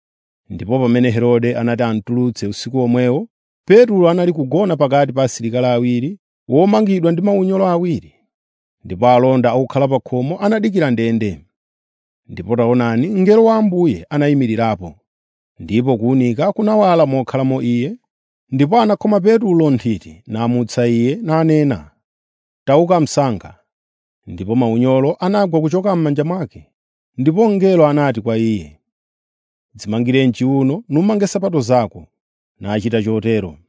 Ndipo pamene Herode anati amutulutse usiku omwewo, Petulo anali kugona pakati pa asilikali awiri womangidwa ndi maunyolo awiri. Ndipo alonda okhala pa khomo anadikira ndende. Ndipo taonani, mngelo wa Ambuye anayimirirapo, ndipo kuwunika kunawala mokhalamo iye, ndipo anakhoma Petulo nthiti namutsa iye nanena, “Tauka msanga.” Ndipo maunyolo anagwa kuchoka m'manja mwake, ndipo mngelo anati kwa iye, “Dzimangire m'chiwuno numange nsapato zako.” Nachita chotero.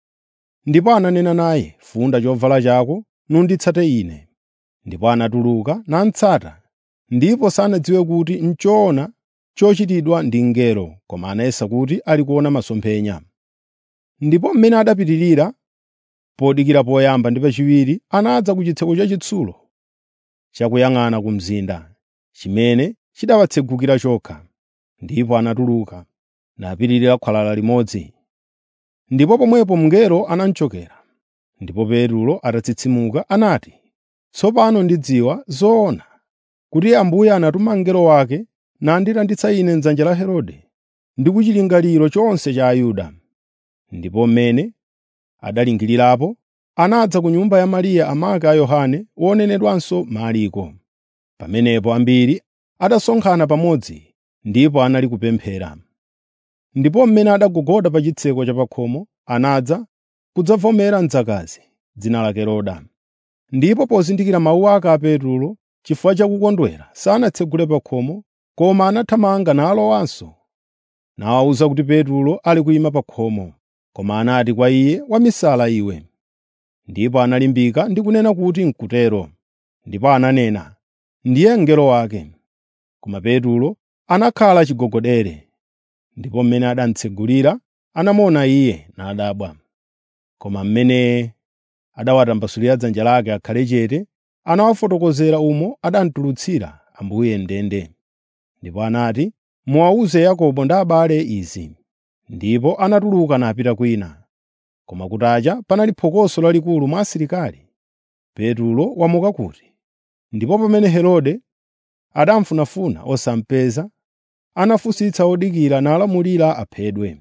Ndipo ananena naye, “Funda chovala chako nunditsate ine.” Ndipo anatuluka namutsata, ndipo sanadziwe kuti n'choona chochitidwa ndi mngelo, koma anayesa kuti ali kuona masomphenya. Ndipo mmene adapitirira, podikira poyamba ndi pachiwiri, anadza ku chitseko chachitsulo chakuyang'ana ku mzinda, chimene chidawatsegukira chokha. Ndipo anatuluka, napitirira khwalala limodzi. Ndipo pomwepo mngelo anamuchokera. Ndipo Petulo atatsitsimuka anati, “Tsopano ndidziwa zoona kuti Ambuye anatuma mngelo wake nandilanditsa ine m'dzanja la Herode ndi ku chilingaliro chonse cha Ayuda.” ndipo mmene adalingirirapo anadza ku nyumba ya Mariya amake a Yohane wonenedwanso Marko. Pamenepo ambiri adasonkhana pamodzi ndipo anali kupemphera. Ndipo mmene adagogoda pa chitseko cha pakhomo anadza kudzavomera mdzakazi, dzina lake Roda. Ndipo pozindikira mawu ake a Petro chifukwa cha kukondwera sanatsegule pakhomo, koma anathamanga nalowanso, nawawuza kuti Petro ali kuyima pa khomo. Koma anati kwa iye, “Wamisala iwe!” Ndipo analimbika ndi kunena kuti n'kutero. Ndipo ananena, “Ndiye mngelo wake.” Koma Petro anakhala chigogodere. Ndipo mmene anamutsegulira anamuona iye nadabwa. Koma mmene adawatambasulira dzanja lake akhale chete, anawafotokozera umo adamutulutsira Ambuye m'ndende. Ndipo anati, “Muwawuze Yakobo ndi abale izi.” Ndipo anatuluka napita kwina. Koma kutacha panali phokoso lalikulu mwa asilikali. Petro wamuka kuti. Ndipo pamene Herode adamufunafuna osamupeza, anafunsitsa odikira nalamulira aphedwe.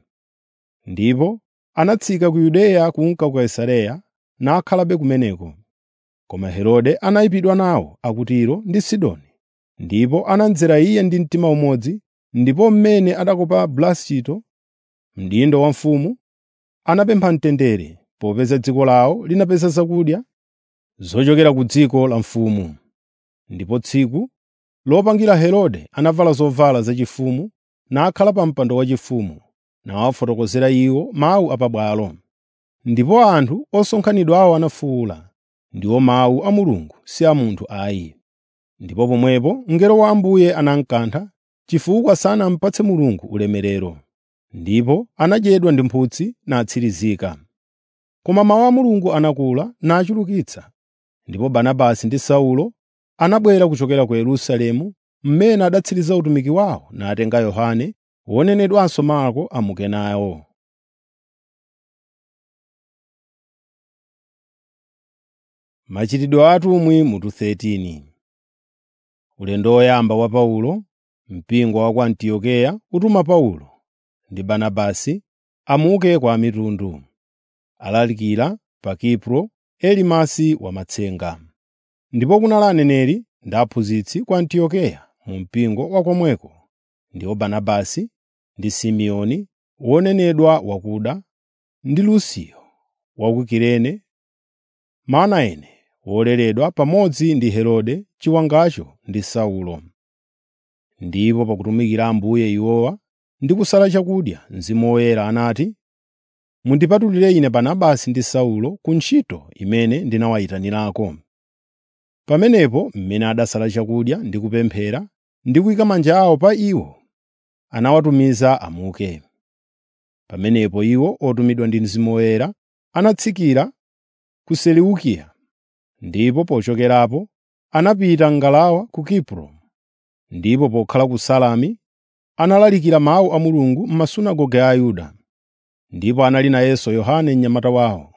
Ndipo anatsika ku Yudeya kunka ku Kaisareya nakhalabe kumeneko. Koma Herode anayipidwa nawo a ku Tiro ndi Sidoni, ndipo anamdzera iye ndi mtima umodzi, ndipo mmene adakopa Blasito, mdindo wa mfumu, anapempha mtendere, popeza dziko lawo linapeza zakudya zochokera ku dziko la mfumu. Ndipo tsiku lopangira Herode anavala zovala zachifumu nakhala pa mpando waufumu, nawafotokozera iwo mawu a pabwalo. Ndipo anthu osonkhanidwawo anafuwula, “Ndiwo mawu a Mulungu, si a munthu ayi.” Ndipo pomwepo mngelo wa Ambuye anamukantha chifukwa sanamupatse Mulungu ulemerero. Ndipo anadyedwa ndi mphutsi natsirizika. Koma mawu a Mulungu anakula nachulukitsa, ndipo Barnabasi ndi Saulo anabwera kuchokera ku Yerusalemu, mmene adatsiriza utumiki wawo natenga Yohane, wonenedwanso Marko amuke nawo. Machitidwe a atumwi mutu 13 Ulendo woyamba wa Paulo, mpingo wa ku Antiokeya utuma Paulo ndi Barnabasi amuke kwa mitundu. Alalikira pa Kipro Elimasi wamatsenga. Ndipo kunali aneneri ndi aphunzitsi ku Antiokeya mu mpingo wa komweko, ndiwo Barnabasi ndi Simeoni wonenedwa wakuda, ndi Lusio wa ku Kirene, Manaene woleredwa pamodzi ndi Herode chiwangacho ndi Saulo. Ndipo pakutumikira Ambuye iwowa ndi kusala chakudya, Mzimu Woyera anati, “Mundipatulire ine Barnabasi ndi Saulo ku ntchito imene ndinawayitanirako.” Pamenepo mmene adasala chakudya ndi kupemphera ndi kuyika manja awo pa iwo, anawatumiza amuke. Pamenepo iwo otumidwa ndi Mzimu Woyera anatsikira ku Seleukiya, ndipo pochokerapo anapita m'ngalawa ku Kipro. Ndipo pokhala ku Salami analalikira mawu a Mulungu m'masunagoge a Ayuda. Ndipo anali nayenso Yohane mnyamata wawo.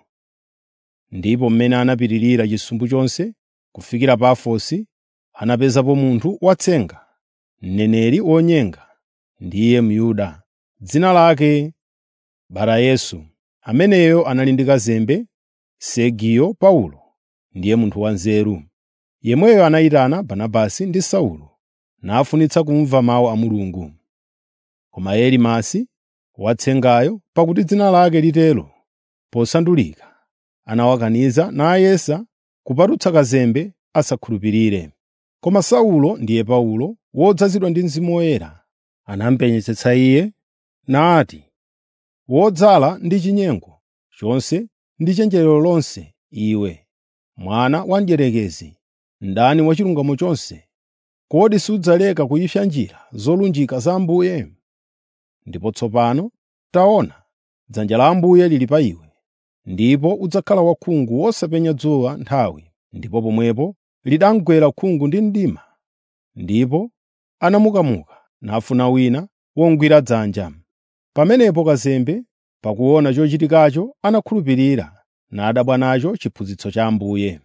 Ndipo mmene anapitirira chisumbu chonse kufikira Pafosi, anapezapo munthu watsenga, mneneri wonyenga, ndiye Myuda, dzina lake Barayesu, ameneyo anali ndi kazembe Sergiyo Paulo, ndiye munthu wanzeru. Yemweyo anayitana Barnabasi ndi Saulo, nafunitsa kumva mawu a Mulungu. Koma Elimasi watsengayo, pakuti dzina lake litero, posandulika, anawakaniza nayesa kupatutsa kazembe asakhulupirire. Koma Saulo ndiye Paulo, wodzazidwa ndi Mzimu Woyera, anamupenyetsetsa iye nati, “Wodzala ndi chinyengo chonse ndi chenjerero lonse, iwe, mwana wa mdierekezi, mdani wa chilungamo chonse, kodi sudzaleka kuyipsa njira zolunjika za Ambuye? Ndipo tsopano taona, dzanja la Ambuye lili pa iwe, ndipo udzakhala wakhungu wosapenya dzuwa nthawi.” Ndipo pomwepo lidamugwera khungu ndi mdima, ndipo anamukamuka nafuna wina womugwira dzanja. Pamenepo kazembe, pakuona chochitikacho, anakhulupirira nadabwa nacho chiphunzitso cha Ambuye.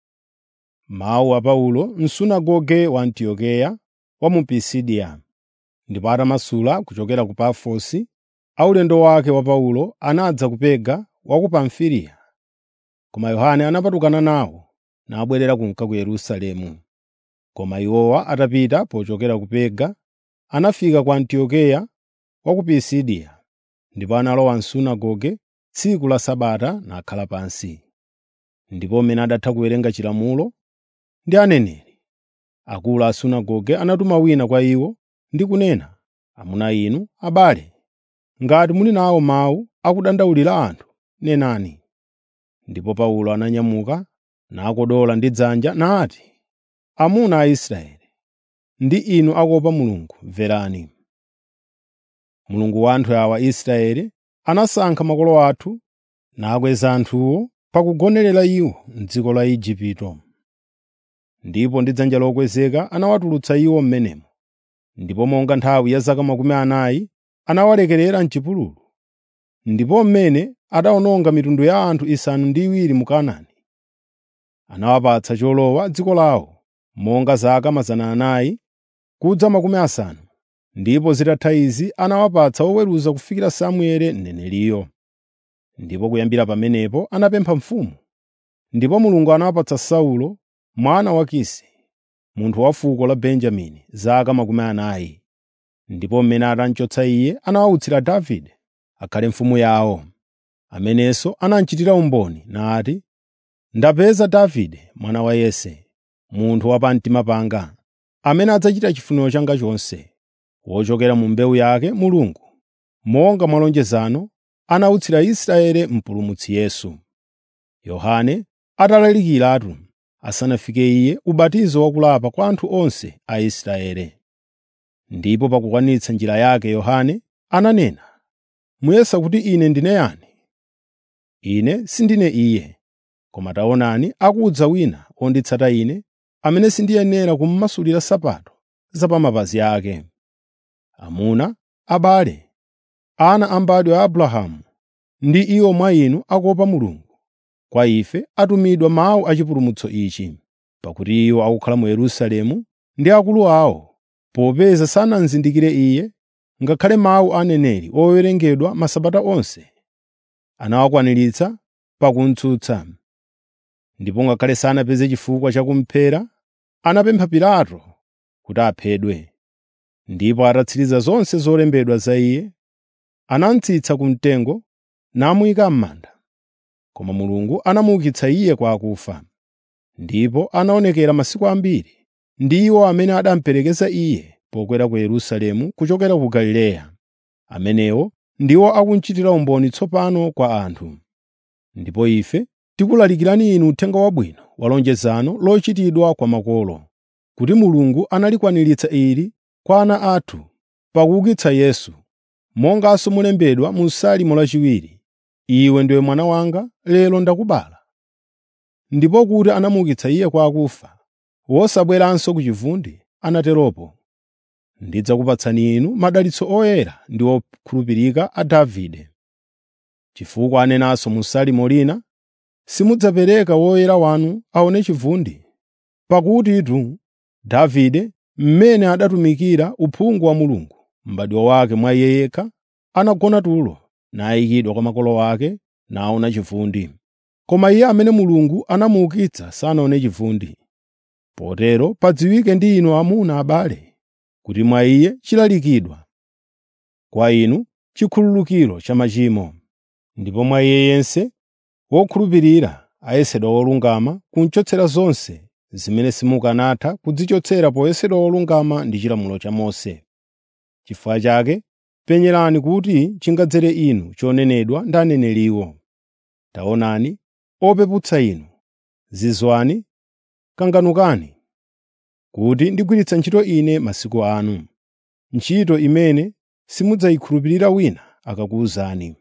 Mawu a Paulo m'sunagoge wa Antiokeya wa mu Pisidiya. Ndipo atamasula kuchokera ku Pafosi, aulendo wake wa Paulo anadza ku Perga wa ku Pamfiliya, koma Yohane anapatukana nawo nabwerera kunka ku Yerusalemu. Koma iwowa atapita pochokera ku Perga, anafika ku Antiokeya wa ku Pisidiya, ndipo analowa m'sunagoge tsiku la Sabata nakhala pansi. Ndipo mmene adatha kuwerenga chilamulo ndi aneneri, akulu a sunagoge anatuma wina kwa iwo ndi kunena, “Amuna inu, abale, ngati muli nawo mawu akudandaulira anthu, nenani.” Ndipo Paulo ananyamuka nakodola ndi dzanja nati, “Amuna a Israeli, ndi inu akuopa Mulungu, mverani. Mulungu wa anthu awa Israeli anasankha makolo athu nakweza anthuwo pakugonerera iwo m'dziko la Igupto. Ndipo ndi dzanja lokwezeka anawatulutsa iwo m'menemo. Ndipo monga nthawi ya zaka makumi anayi anawalekerera m'chipululu. Ndipo mmene adawononga mitundu ya anthu isanu ndi iwiri mu Kanaani, anawapatsa cholowa dziko lawo monga zaka mazana anayi kudza makumi asanu. Ndipo zitatha izi anawapatsa oweruza kufikira Samueli mneneriyo. Ndipo kuyambira pamenepo anapempha mfumu. Ndipo Mulungu anawapatsa Saulo mwana wa Kisi, munthu wa fuko la Benjamini, zaka makumi anayi. Ndipo mmene atamchotsa iye anawautsira Davide akhale mfumu yawo, amenenso anamchitira umboni nati, “Ndapeza Davide mwana wa Yese, munthu wa pamtima panga, amene adzachita chifuniro changa chonse.” Wochokera mu mbewu yake Mulungu, monga mwa lonjezano, anawutsira Israeli mpulumutsi Yesu. Yohane atalalikiratu asanafike iye ubatizo wakulapa kwa anthu onse a Israeli. Ndipo pakukwanitsa njira yake Yohane ananena, “Muyesa kuti ine ndine yani? Ine sindine iye, koma taonani akudza wina onditsata ine, amene sindiyenera kummasulira nsapato za pa mapazi ake.” Amuna, abale, ana a m'badwo a Abrahamu, ndi iwo mwa inu akuopa Mulungu, kwa ife atumidwa mawu a chipulumutso ichi, pakuti iwo akukhala mu Yerusalemu ndi akulu awo, popeza sanamuzindikire Iye, ngakhale mawu a aneneri owerengedwa masabata onse, anawakwaniritsa pakumtsutsa. Ndipo ngakhale sanapeze chifukwa cha kumuphera, anapempha Pilato kuti aphedwe. Ndipo atatsiriza zonse zolembedwa za iye, anamutsitsa ku mtengo namuyika m'manda. Koma Mulungu anamuukitsa iye kwa akufa. Ndipo anaonekera masiku ambiri ndi iwo amene adamuperekeza iye pokwera ku Yerusalemu kuchokera ku Galileya. Amenewo ndiwo akunchitira umboni tsopano kwa anthu. Ndipo ife tikulalikirani inu uthenga wabwino wa lonjezano lochitidwa kwa makolo, kuti Mulungu analikwaniritsa ili kwa ana athu pakuukitsa Yesu, monganso mulembedwa mu Salimo lachiwiri, “Iwe ndiwe mwana wanga, lero ndakubala.” Ndipo kuti anamuukitsa Iye kwa akufa, wosabweranso ku chivundi, anateropo, “Ndidzakupatsani inu madalitso oyera ndi okhulupirika a Davide.” Chifukwa anenanso mu Salimo lina, “Simudzapereka woyera wanu aone chivundi.” Pakutitu Davide, mmene adatumikira uphungu wa Mulungu, m'badwo wake mwa Iye yekha, anagona tulo nayikidwa kwa makolo ake naona chivundi. Koma iye amene Mulungu anamuukitsa sanaone chivundi. Potero padziwike ndi inu amuna abale, kuti mwa Iye chilalikidwa kwa inu chikhululukiro cha machimo, ndipo mwa Iye yense wokhulupirira ayesedwa wolungama kunchotsera zonse zimene simukanatha kudzichotsera poyesedwa wolungama ndi chilamulo cha Mose. Chifukwa chake penyerani kuti chingadzere inu chonenedwa ndi aneneriwo. Taonani, opeputsa inu, zizwani, kanganukani, kuti ndigwiritsa ntchito ine masiku anu, ntchito imene simudzayikhulupirira wina akakuwuzani.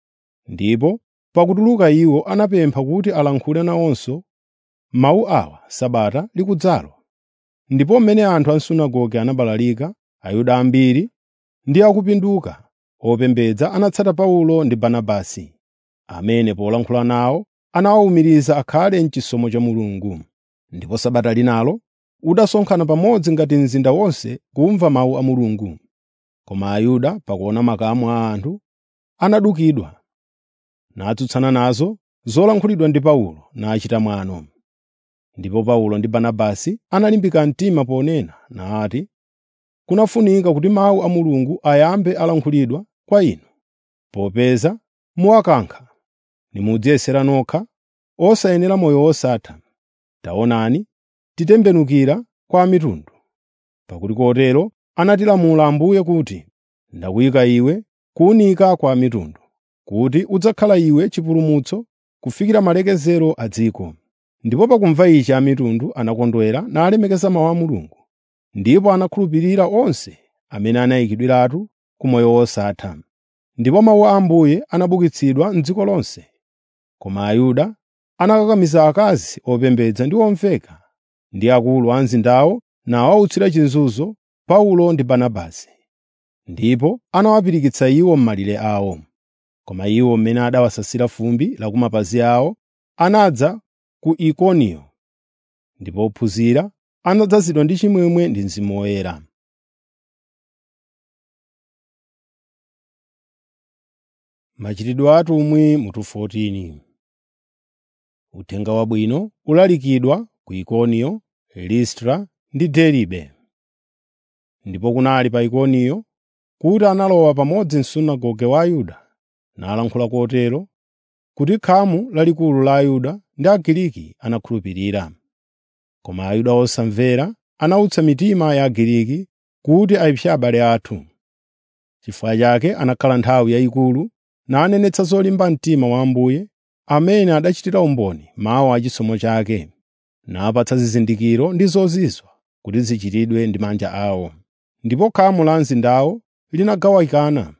Ndipo pakutuluka iwo anapempha kuti alankhule nawonso mawu awa Sabata likudzalo. Ndipo mmene anthu a m'sunagoge anabalalika, Ayuda ambiri ndi akupinduka opembedza anatsata Paulo ndi Barnabasi, amene polankhula nawo anawawumiriza akhale m'chisomo cha Mulungu. Ndipo Sabata linalo udasonkhana pamodzi ngati mzinda wonse kumva mawu a Mulungu. Koma Ayuda pakuona makamu a anthu anadukidwa, natsutsana nazo zolankhulidwa ndi Paulo nachita mwano. Ndipo Paulo ndi Barnabasi analimbika mtima ponena nati, “Kunafunika kuti mawu a Mulungu ayambe alankhulidwa kwa inu, popeza muwakankha nimudziyesera nokha osayenera moyo wosatha. Taonani, titembenukira kwa mitundu, pakuti kotero anatilamula Ambuye kuti, ‘Ndakuyika iwe kuwunika kwa mitundu, kuti udzakhala iwe chipulumutso kufikira malekezero a dziko.’ ” Ndipo pakumva ichi amitundu anakondwera nalemekeza mawu a Mulungu, ndipo anakhulupirira onse amene anayikidwiratu ku moyo wosatha. Ndipo mawu a Ambuye anabukitsidwa m'dziko lonse. Koma Ayuda anakakamiza akazi opembedza ndi omveka ndi akulu a mzindawo nawawutsira chinzunzo Paulo ndi Barnabasi. Ndipo anawapirikitsa iwo m'malire awo. Koma iwo mmene adawasasira fumbi la ku mapazi awo anadza ku Ikoniyo, ndipo ophunzira anadzazidwa ndi chimwemwe ndi Mzimu Woyera. Machitidwe a atumwi mutu 14 Uthenga Wabwino ulalikidwa ku Ikoniyo, Listra ndi Derbe. Ndipo kunali pa Ikoniyo kuti analowa pamodzi msunagoge wa Ayuda nalankhula kotero kuti khamu lalikulu la Ayuda ndi Agiriki anakhulupirira. Koma Ayuda osamvera anawutsa mitima ya Agiriki kuti ayipse abale athu. Chifukwa chake anakhala nthawi yayikulu nanenetsa zolimba mtima wa Ambuye amene adachitira umboni mawu a chisomo chake, napatsa zizindikiro ndi zozizwa kuti zichitidwe ndi manja awo. Ndipo khamu la mzindawo linagawikana.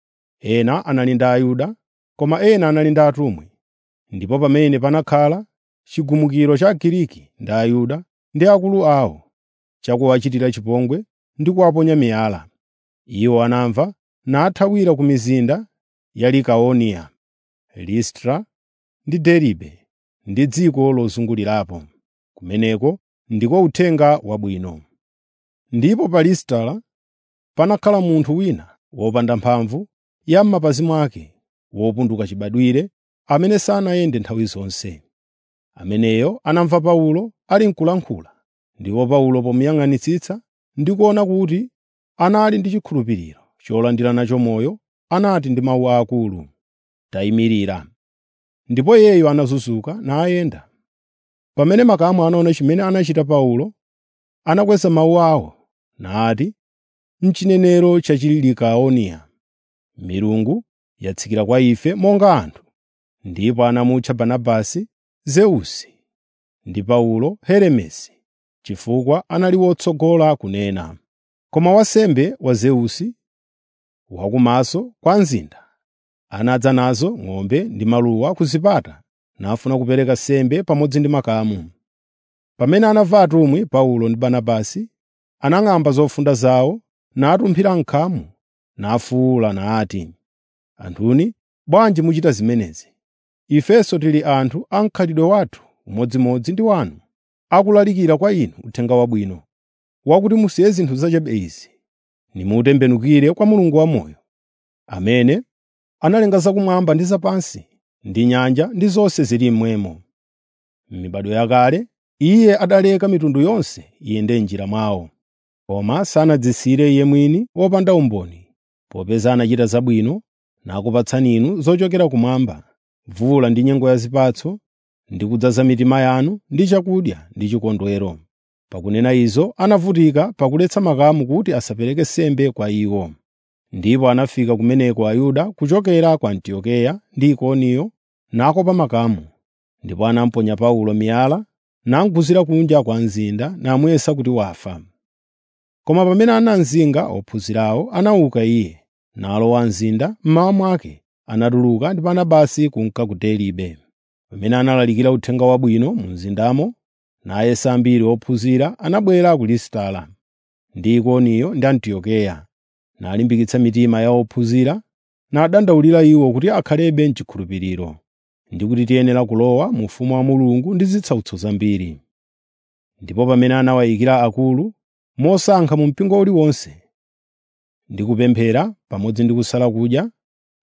Ena anali ndi Ayuda, koma ena anali ndi atumwi. Ndipo pamene panakhala chigumukiro cha Agiriki ndi Ayuda ndi akulu awo, chakuwachitira chipongwe ndi kuwaponya miyala. Iwo anamva nathawira ku mizinda ya Likaoniya, Listra ndi Derbe ndi dziko lozungulirapo. Kumeneko ndiko uthenga wabwino. Ndipo pa Listra panakhala munthu wina wopanda mphamvu ya m'mapazi mwake, wopunduka chibadwire, amene sanayende nthawi zonse. Ameneyo anamva Paulo ali n'kulankhula, ndipo Paulo pomuyang'anitsitsa ndi kuona kuti anali ndi chikhulupiriro cholandira nacho moyo, anati ndi mawu akulu, “Tayimirira.” Ndipo iyeyo anazunzuka nayenda. Pamene makamu anaona chimene anachita Paulo, anakweza mawu awo nati, “M'chinenero cha Chilikaoniya, milungu yatsikira kwa ife monga anthu.” Ndipo anamutcha Barnabasi Zeusi ndi Paulo Heremesi, chifukwa anali wotsogola kunena. Koma wansembe wa Zeusi, wakumaso kwa mzinda, anadza nazo ng'ombe ndi maluwa ku zipata nafuna kupereka nsembe pamodzi ndi makamu. Pamene anamva atumwi Paulo ndi Barnabasi, anang'amba zofunda zawo natumphira m'khamu nafuwula nati, “Anthuni, bwanji muchita zimenezi? Ifenso tili anthu a mkhalidwe wathu umodzimodzi ndi wanu, akulalikira kwa inu uthenga wabwino, wakuti musiye zinthu zachabe izi, nimutembenukire kwa Mulungu wamoyo, amene analenga zakumwamba ndi zapansi, ndi nyanja ndi zonse zili mmwemo. M'mibado yakale Iye adaleka mitundu yonse iyende m'njira mwawo, koma sanadzisire Iye mwini wopanda umboni, popeza anachita zabwino nakupatsani inu zochokera kumwamba, mvula ndi nyengo ya zipatso, ndi kudzaza mitima yanu ndi chakudya ndi chikondwero. Pakunena izo anavutika pakuletsa makamu kuti asapereke nsembe kwa iwo. Ndipo anafika kumeneko Ayuda kuchokera ku Antiokeya ndi Ikoniyo nakopa makamu, ndipo anamuponya Paulo miyala namuguzira kunja kwa mzinda namuyesa kuti wafa. Koma pamene anamzinga ophunzirawo anauka iye, nalowa mzinda mmawa mwake anatuluka ndi Barnabasi kunka ku Derbe. Pamene analalikira uthenga wabwino mu mzindamo, nayesa ambiri ophunzira anabwera ku Listra ndi Ikoniyo ndi Antiokeya, nalimbikitsa mitima ya ophunzira, nadandaulira iwo kuti akhalebe m'chikhulupiriro, ndi kuti tiyenera kulowa mu ufumu wa Mulungu ndi zitsautso zambiri. Ndipo pamene anawayikira akulu mosankha mu mpingo uliwonse, ndi kupemphera pamodzi ndi kusala kudya,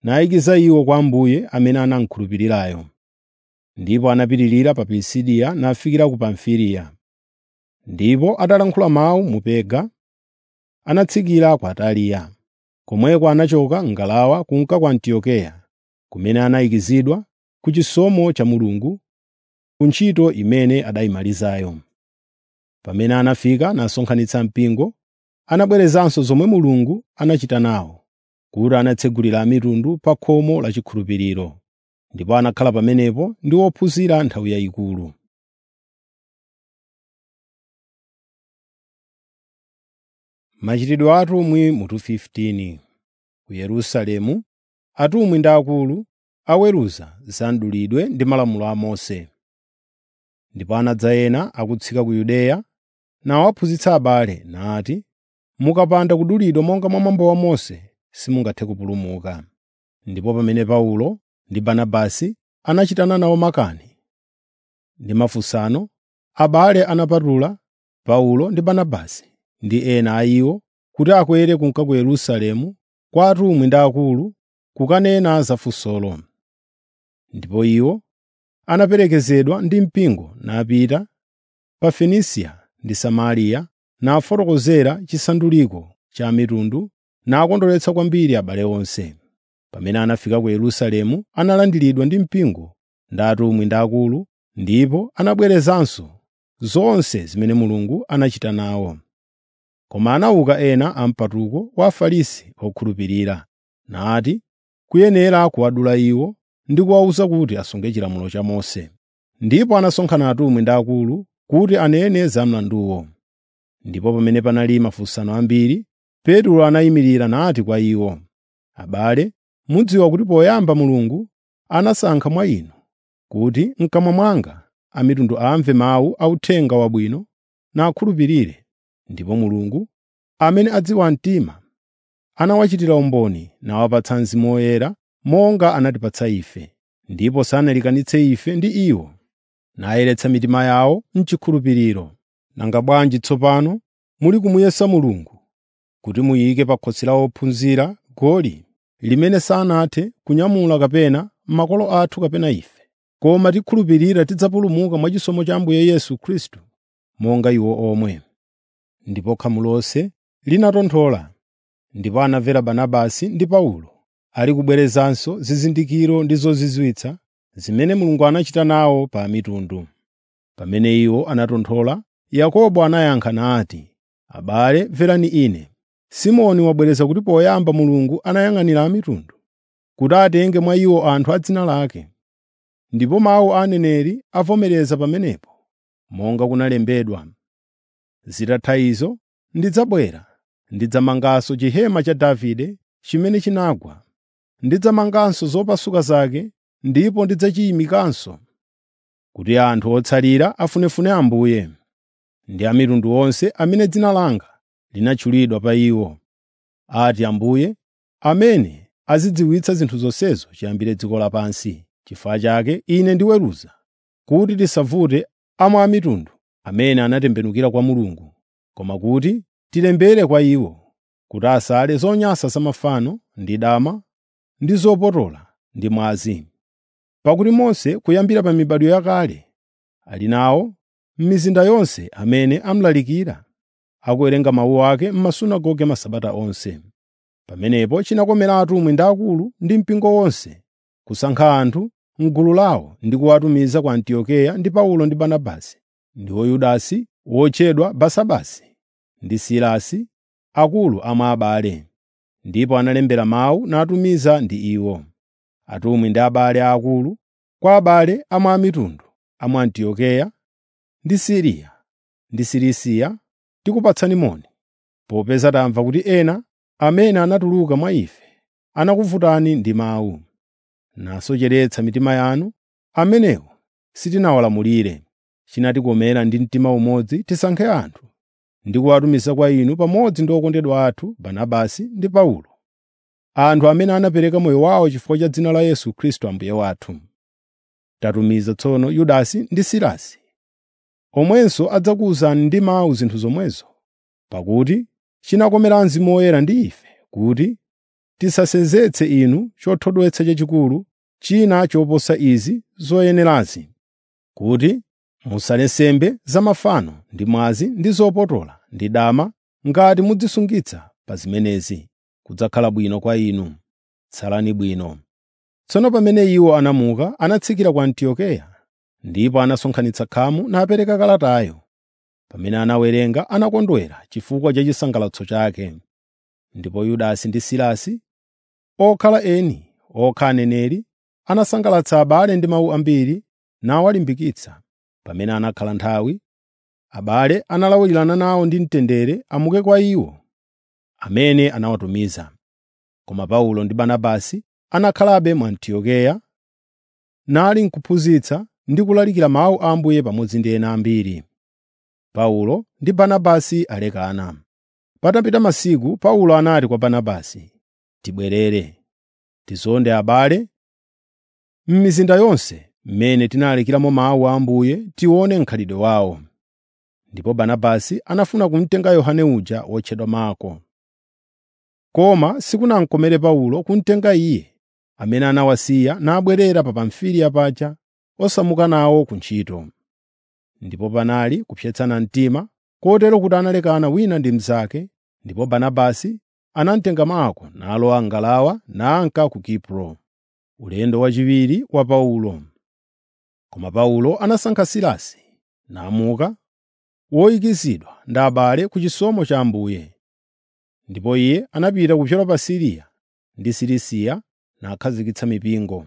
nayikiza iwo kwa Ambuye amene anamukhulupirirayo. Ndipo anapitirira pa Pisidiya nafikira ku Pamfiliya. Ndipo atalankhula mawu mu Perga, anatsikira ku Ataliya. Komweko anachoka m'ngalawa kunka ku Antiokeya, kumene anayikizidwa ku chisomo cha Mulungu, ku ntchito imene adayimalizayo. Pamene anafika nasonkhanitsa mpingo, anabwerezanso zomwe Mulungu anachita nawo, kuti anatsegulira a mitundu pa khomo la chikhulupiriro. Ndipo anakhala pamenepo ndi ophunzira nthawi yayikulu. Machitidwe a atumwi mutu 15 Ku Yerusalemu, atumwi ndi akulu aweruza za mdulidwe ndi malamulo a Mose. Ndipo anadza ena akutsika ku Yudeya nawaphunzitsa abale nati, “Mukapanda kudulidwa monga mwa mwambo wa Mose, simungathe kupulumuka.” Ndipo pamene Paulo ndi Barnabasi anachitana nawo makani ndi mafunsano, abale anapatula Paulo ndi Barnabasi ndi ena a iwo kuti akwere kunka ku Yerusalemu kwa atumwi ndi akulu kukanena za funsolo. Ndipo iwo anaperekezedwa ndi mpingo napita pa Fenisiya ndi Samariya nafotokozera chisanduliko cha mitundu nakondweretsa kwambiri abale onse. Pamene anafika ku Yerusalemu analandiridwa ndi mpingo ndi atumwi ndi akulu ndipo anabwerezanso zonse zimene Mulungu anachita nawo. Koma anauka ena a mpatuko wa Afarisi okhulupirira, nati kuyenera kuwadula iwo ndi kuwawuza kuti asunge chilamulo cha Mose. Ndipo anasonkhana atumwi ndi akulu kuti anene za mlanduwo. Ndipo pamene panali mafunsano ambiri, Petro anayimirira nati kwa iwo, “Abale, mudziwa kuti poyamba Mulungu anasankha mwa inu kuti m'kamwa mwanga a mitundu amve mawu a Uthenga Wabwino nakhulupirire. Ndipo Mulungu, amene adziwa mtima, anawachitira umboni nawapatsa Mzimu Woyera monga anatipatsa ife, ndipo sanalekanitse ife ndi iwo, nayeretsa mitima yawo m'chikhulupiriro. Nanga bwanji tsopano muli kumuyesa Mulungu kuti muyike pa khosi la ophunzira goli limene sanathe kunyamula kapena makolo athu kapena ife, koma tikhulupirira tidzapulumuka mwachisomo cha Ambuye Yesu Khristu monga iwo omwe. Ndipo khamu lonse linatonthola, ndipo anamvera Barnabasi ndi Paulo ali kubwerezanso zizindikiro ndi zozizwitsa zimene Mulungu anachita nawo pa mitundu. Pamene iwo anatonthola, Yakobo anayankha nati, “Abale, mverani ine. Simoni wabwereza kuti poyamba Mulungu anayang'anira a mitundu, kuti atenge mwa iwo anthu a dzina lake. Ndipo mawu a aneneri avomereza pamenepo, monga kunalembedwa, “Zitatha izo, ndidzabwera, ndidzamanganso chihema cha Davide chimene chinagwa. Ndidzamanganso zopasuka zake ndipo ndidzachiyimikanso, kuti anthu otsalira afunefune Ambuye, ndi a mitundu onse amene dzina langa linatchulidwa pa iwo, ati Ambuye, amene azidziwitsa zinthu zonsezo chiyambire dziko lapansi. Chifukwa chake ine ndiweruza kuti tisavute amwe a mitundu amene anatembenukira kwa Mulungu, koma kuti tilembere kwa iwo, kuti asale zonyansa za mafano ndi dama ndi zopotola ndi mwazi. Pakuti Mose kuyambira pa mibadwo yakale ali nawo m'mizinda yonse amene amulalikira, akuwerenga mawu ake m'masunagoge masabata onse. Pamenepo chinakomera atumwi ndi akulu ndi mpingo wonse kusankha anthu m'gulu lawo ndi kuwatumiza ku Antiokeya ndi Paulo ndi Barnabasi, ndiwo Yudasi wotchedwa Basabasi ndi Silasi, akulu amwe abale. Ndipo analembera mawu natumiza ndi iwo. Atumwi ndi abale aakulu kwa abale amwe a mitundu a mu Antiokeya ndi Siriya ndi Silisiya tikupatsani moni, popeza tamva kuti ena amene anatuluka mwa ife anakuvutani ndi mawu, nasocheretsa mitima yanu. Amenewo sitinawalamulire. Chinatikomera ndi mtima umodzi tisankhe anthu ndi kuwatumiza kwa inu pamodzi ndi okondedwa athu Barnabasi ndi Paulo, anthu amene anapereka moyo wawo chifukwa cha dzina la Yesu Khristu Ambuye wathu. Tatumiza tsono Yudasi ndi Silasi, omwenso adzakuwuzani ndi mawu zinthu zomwezo, pakuti chinakomera Mzimu Woyera ndi ife kuti tisasenzetse inu chothodwetsa chachikulu china choposa izi zoyenerazi, kuti musale nsembe za mafano ndi mwazi ndi zopotola ndi dama ngati mudzisungitsa pa zimenezi kudzakhala bwino kwa inu. Tsalani bwino. Tsono pamene iwo anamuka anatsikira ku Antiokeya, ndipo anasonkhanitsa khamu napereka kalatayo. Pamene anawerenga anakondwera chifukwa cha chisangalatso chake. Ndipo Yudasi ndi Silasi, okhala eni, okha aneneri, anasangalatsa abale ndi mawu ambiri nawalimbikitsa. Pamene anakhala nthawi, abale analawirana nawo ndi mtendere amuke kwa iwo amene anawatumiza. Koma Paulo ndi Barnabasi anakhalabe mu Antiokeya, nali nkuphunzitsa ndi kulalikira mawu a Ambuye pamodzi ndi ena ambiri. Paulo ndi Barnabasi alekana. Patapita masiku Paulo anati kwa Barnabasi, “Tibwerere, tizonde abale m'mizinda yonse mmene tinalalikiramo mawu a Ambuye tione mkhalidwe wawo.” Ndipo Barnabasi anafuna kumtenga Yohane uja wotchedwa Marko. Koma sikunamkomere Paulo kumtenga iye, amene anawasiya nabwerera pa Pamfiliya paja osamuka nawo ku ntchito. Ndipo panali kupsetsana mtima, kotero kuti analekana wina ndi mnzake, ndipo Barnabasi anamtenga Marko nalowa m'ngalawa nanka ku Kipro, ulendo wachiwiri wa Paulo. Koma Paulo anasankha Silasi, namuka, woyikizidwa ndi abale ku chisomo cha Ambuye. Ndipo iye anapita kupyola pa Siriya ndi Silisiya nakhazikitsa mipingo.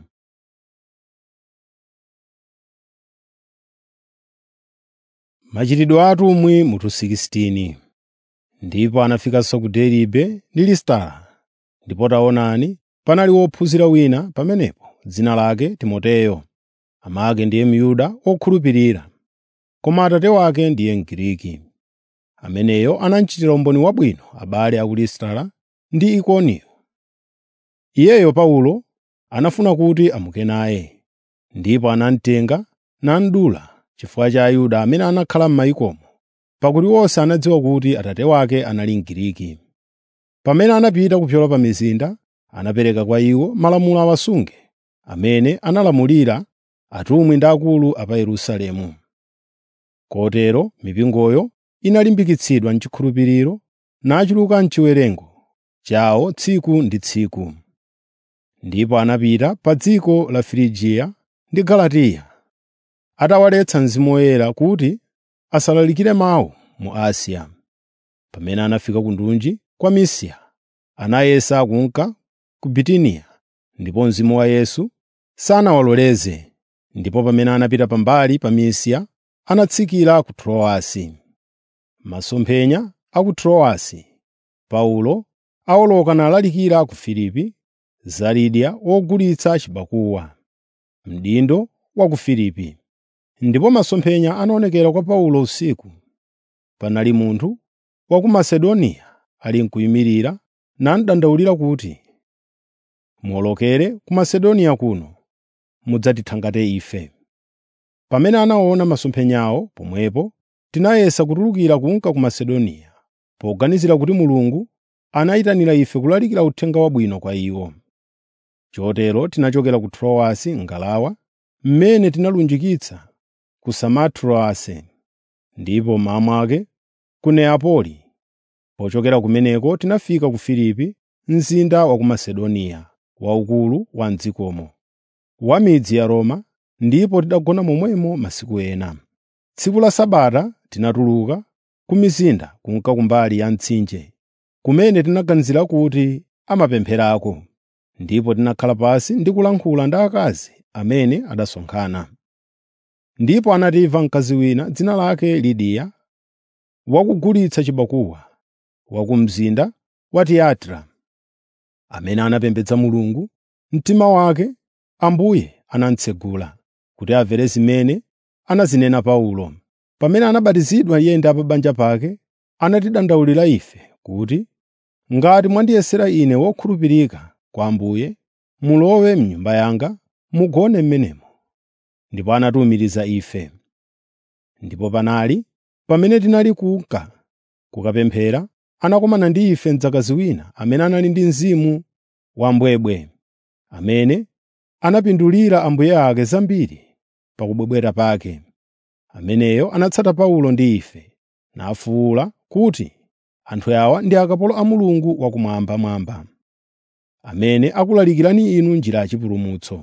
Machitidwe a atumwi mutu 16 Ndipo anafikanso ku Deribe ndi Listara. Ndipo taonani, panali wophunzira wina pamenepo, dzina lake Timoteyo. Amake ndiye Myuda wokhulupirira, koma atate wake ndiye Mgiriki. Ameneyo anamchitira umboni wabwino abale a ku Listara ndi Ikoniyo. Iyeyo Paulo anafuna kuti amuke naye, ndipo anamtenga namdula chifukwa cha Ayuda amene anakhala m'mayikomo, pakuti onse anadziwa kuti atate wake anali Mgiriki. Pamene anapita kupyola pa mizinda, anapereka kwa iwo malamulo awasunge, amene analamulira atumwi ndi akulu a pa Yerusalemu. Kotero mipingoyo inalimbikitsidwa m'chikhulupiriro nachuluka m'chiwerengo chawo tsiku ndi tsiku. Ndipo anapita pa dziko la Firigiya ndi Galatiya, atawaletsa Mzimu Woyera kuti asalalikire mawu mu Asiya. Pamene anafika ku ndunji kwa Misiya, anayesa kunka ku Bitiniya, ndipo Mzimu wa Yesu sanawaloleze. Ndipo pamene anapita pambali pa Misiya, anatsikira ku Trowasi. Masomphenya a ku Trowasi Paulo awoloka nalalikira ku Filipi, za Lidia wogulitsa chibakuwa, mdindo wa ku Filipi. Ndipo masomphenya anaonekera kwa Paulo usiku. Panali munthu wa ku Masedoniya ali n'kuyimirira namudandaulira kuti, “Muwolokere ku Masedoniya kuno, mudzatithangate ife.” Pamene anaona masomphenyawo pomwepo, tinayesa kutulukira kunka ku Masedoniya, poganizira kuti Mulungu anayitanira ife kulalikira Uthenga Wabwino kwa iwo. Chotero tinachokera ku Trowasi m'ngalawa, mmene tinalunjikitsa ku Samotrase, ndipo mmawa mwake ku Neapoli. Pochokera kumeneko tinafika ku Filipi, mzinda wa ku Masedoniya, waukulu wa m'dzikomo, wa midzi ya Roma, ndipo tidagona momwemo masiku ena. Tsiku la Sabata tinatuluka ku mizinda kunka kumbali ya mtsinje, kumene tinaganizira kuti amapempherako, ndipo tinakhala pansi ndi kulankhula ndi akazi amene adasonkhana. Ndipo anatimva mkazi wina dzina lake Lidiya, wakugulitsa chibakuwa, wa ku mzinda wa Tiyatira, amene anapembedza Mulungu. Mtima wake Ambuye anamutsegula kuti amvere zimene anazinena Paulo. Pamene anabatizidwa iye ndi a pa banja pake, anatidandaulira ife kuti, “Ngati mwandiyesera ine wokhulupirika kwa Ambuye, mulowe m'nyumba yanga mugone m'menemo.” Ndipo anatiwumiriza ife. Ndipo panali pamene tinali kunka kukapemphera, anakumana ndi ife mdzakazi wina amene anali ndi mzimu wambwebwe, amene anapindulira ambuye ake zambiri pa kubwebwera pake. Ameneyo anatsata Paulo ndi ife, nafuwula kuti, “Anthu awa ndi akapolo a Mulungu wakumwambamwamba, amene akulalikirani inu njira yachipulumutso.”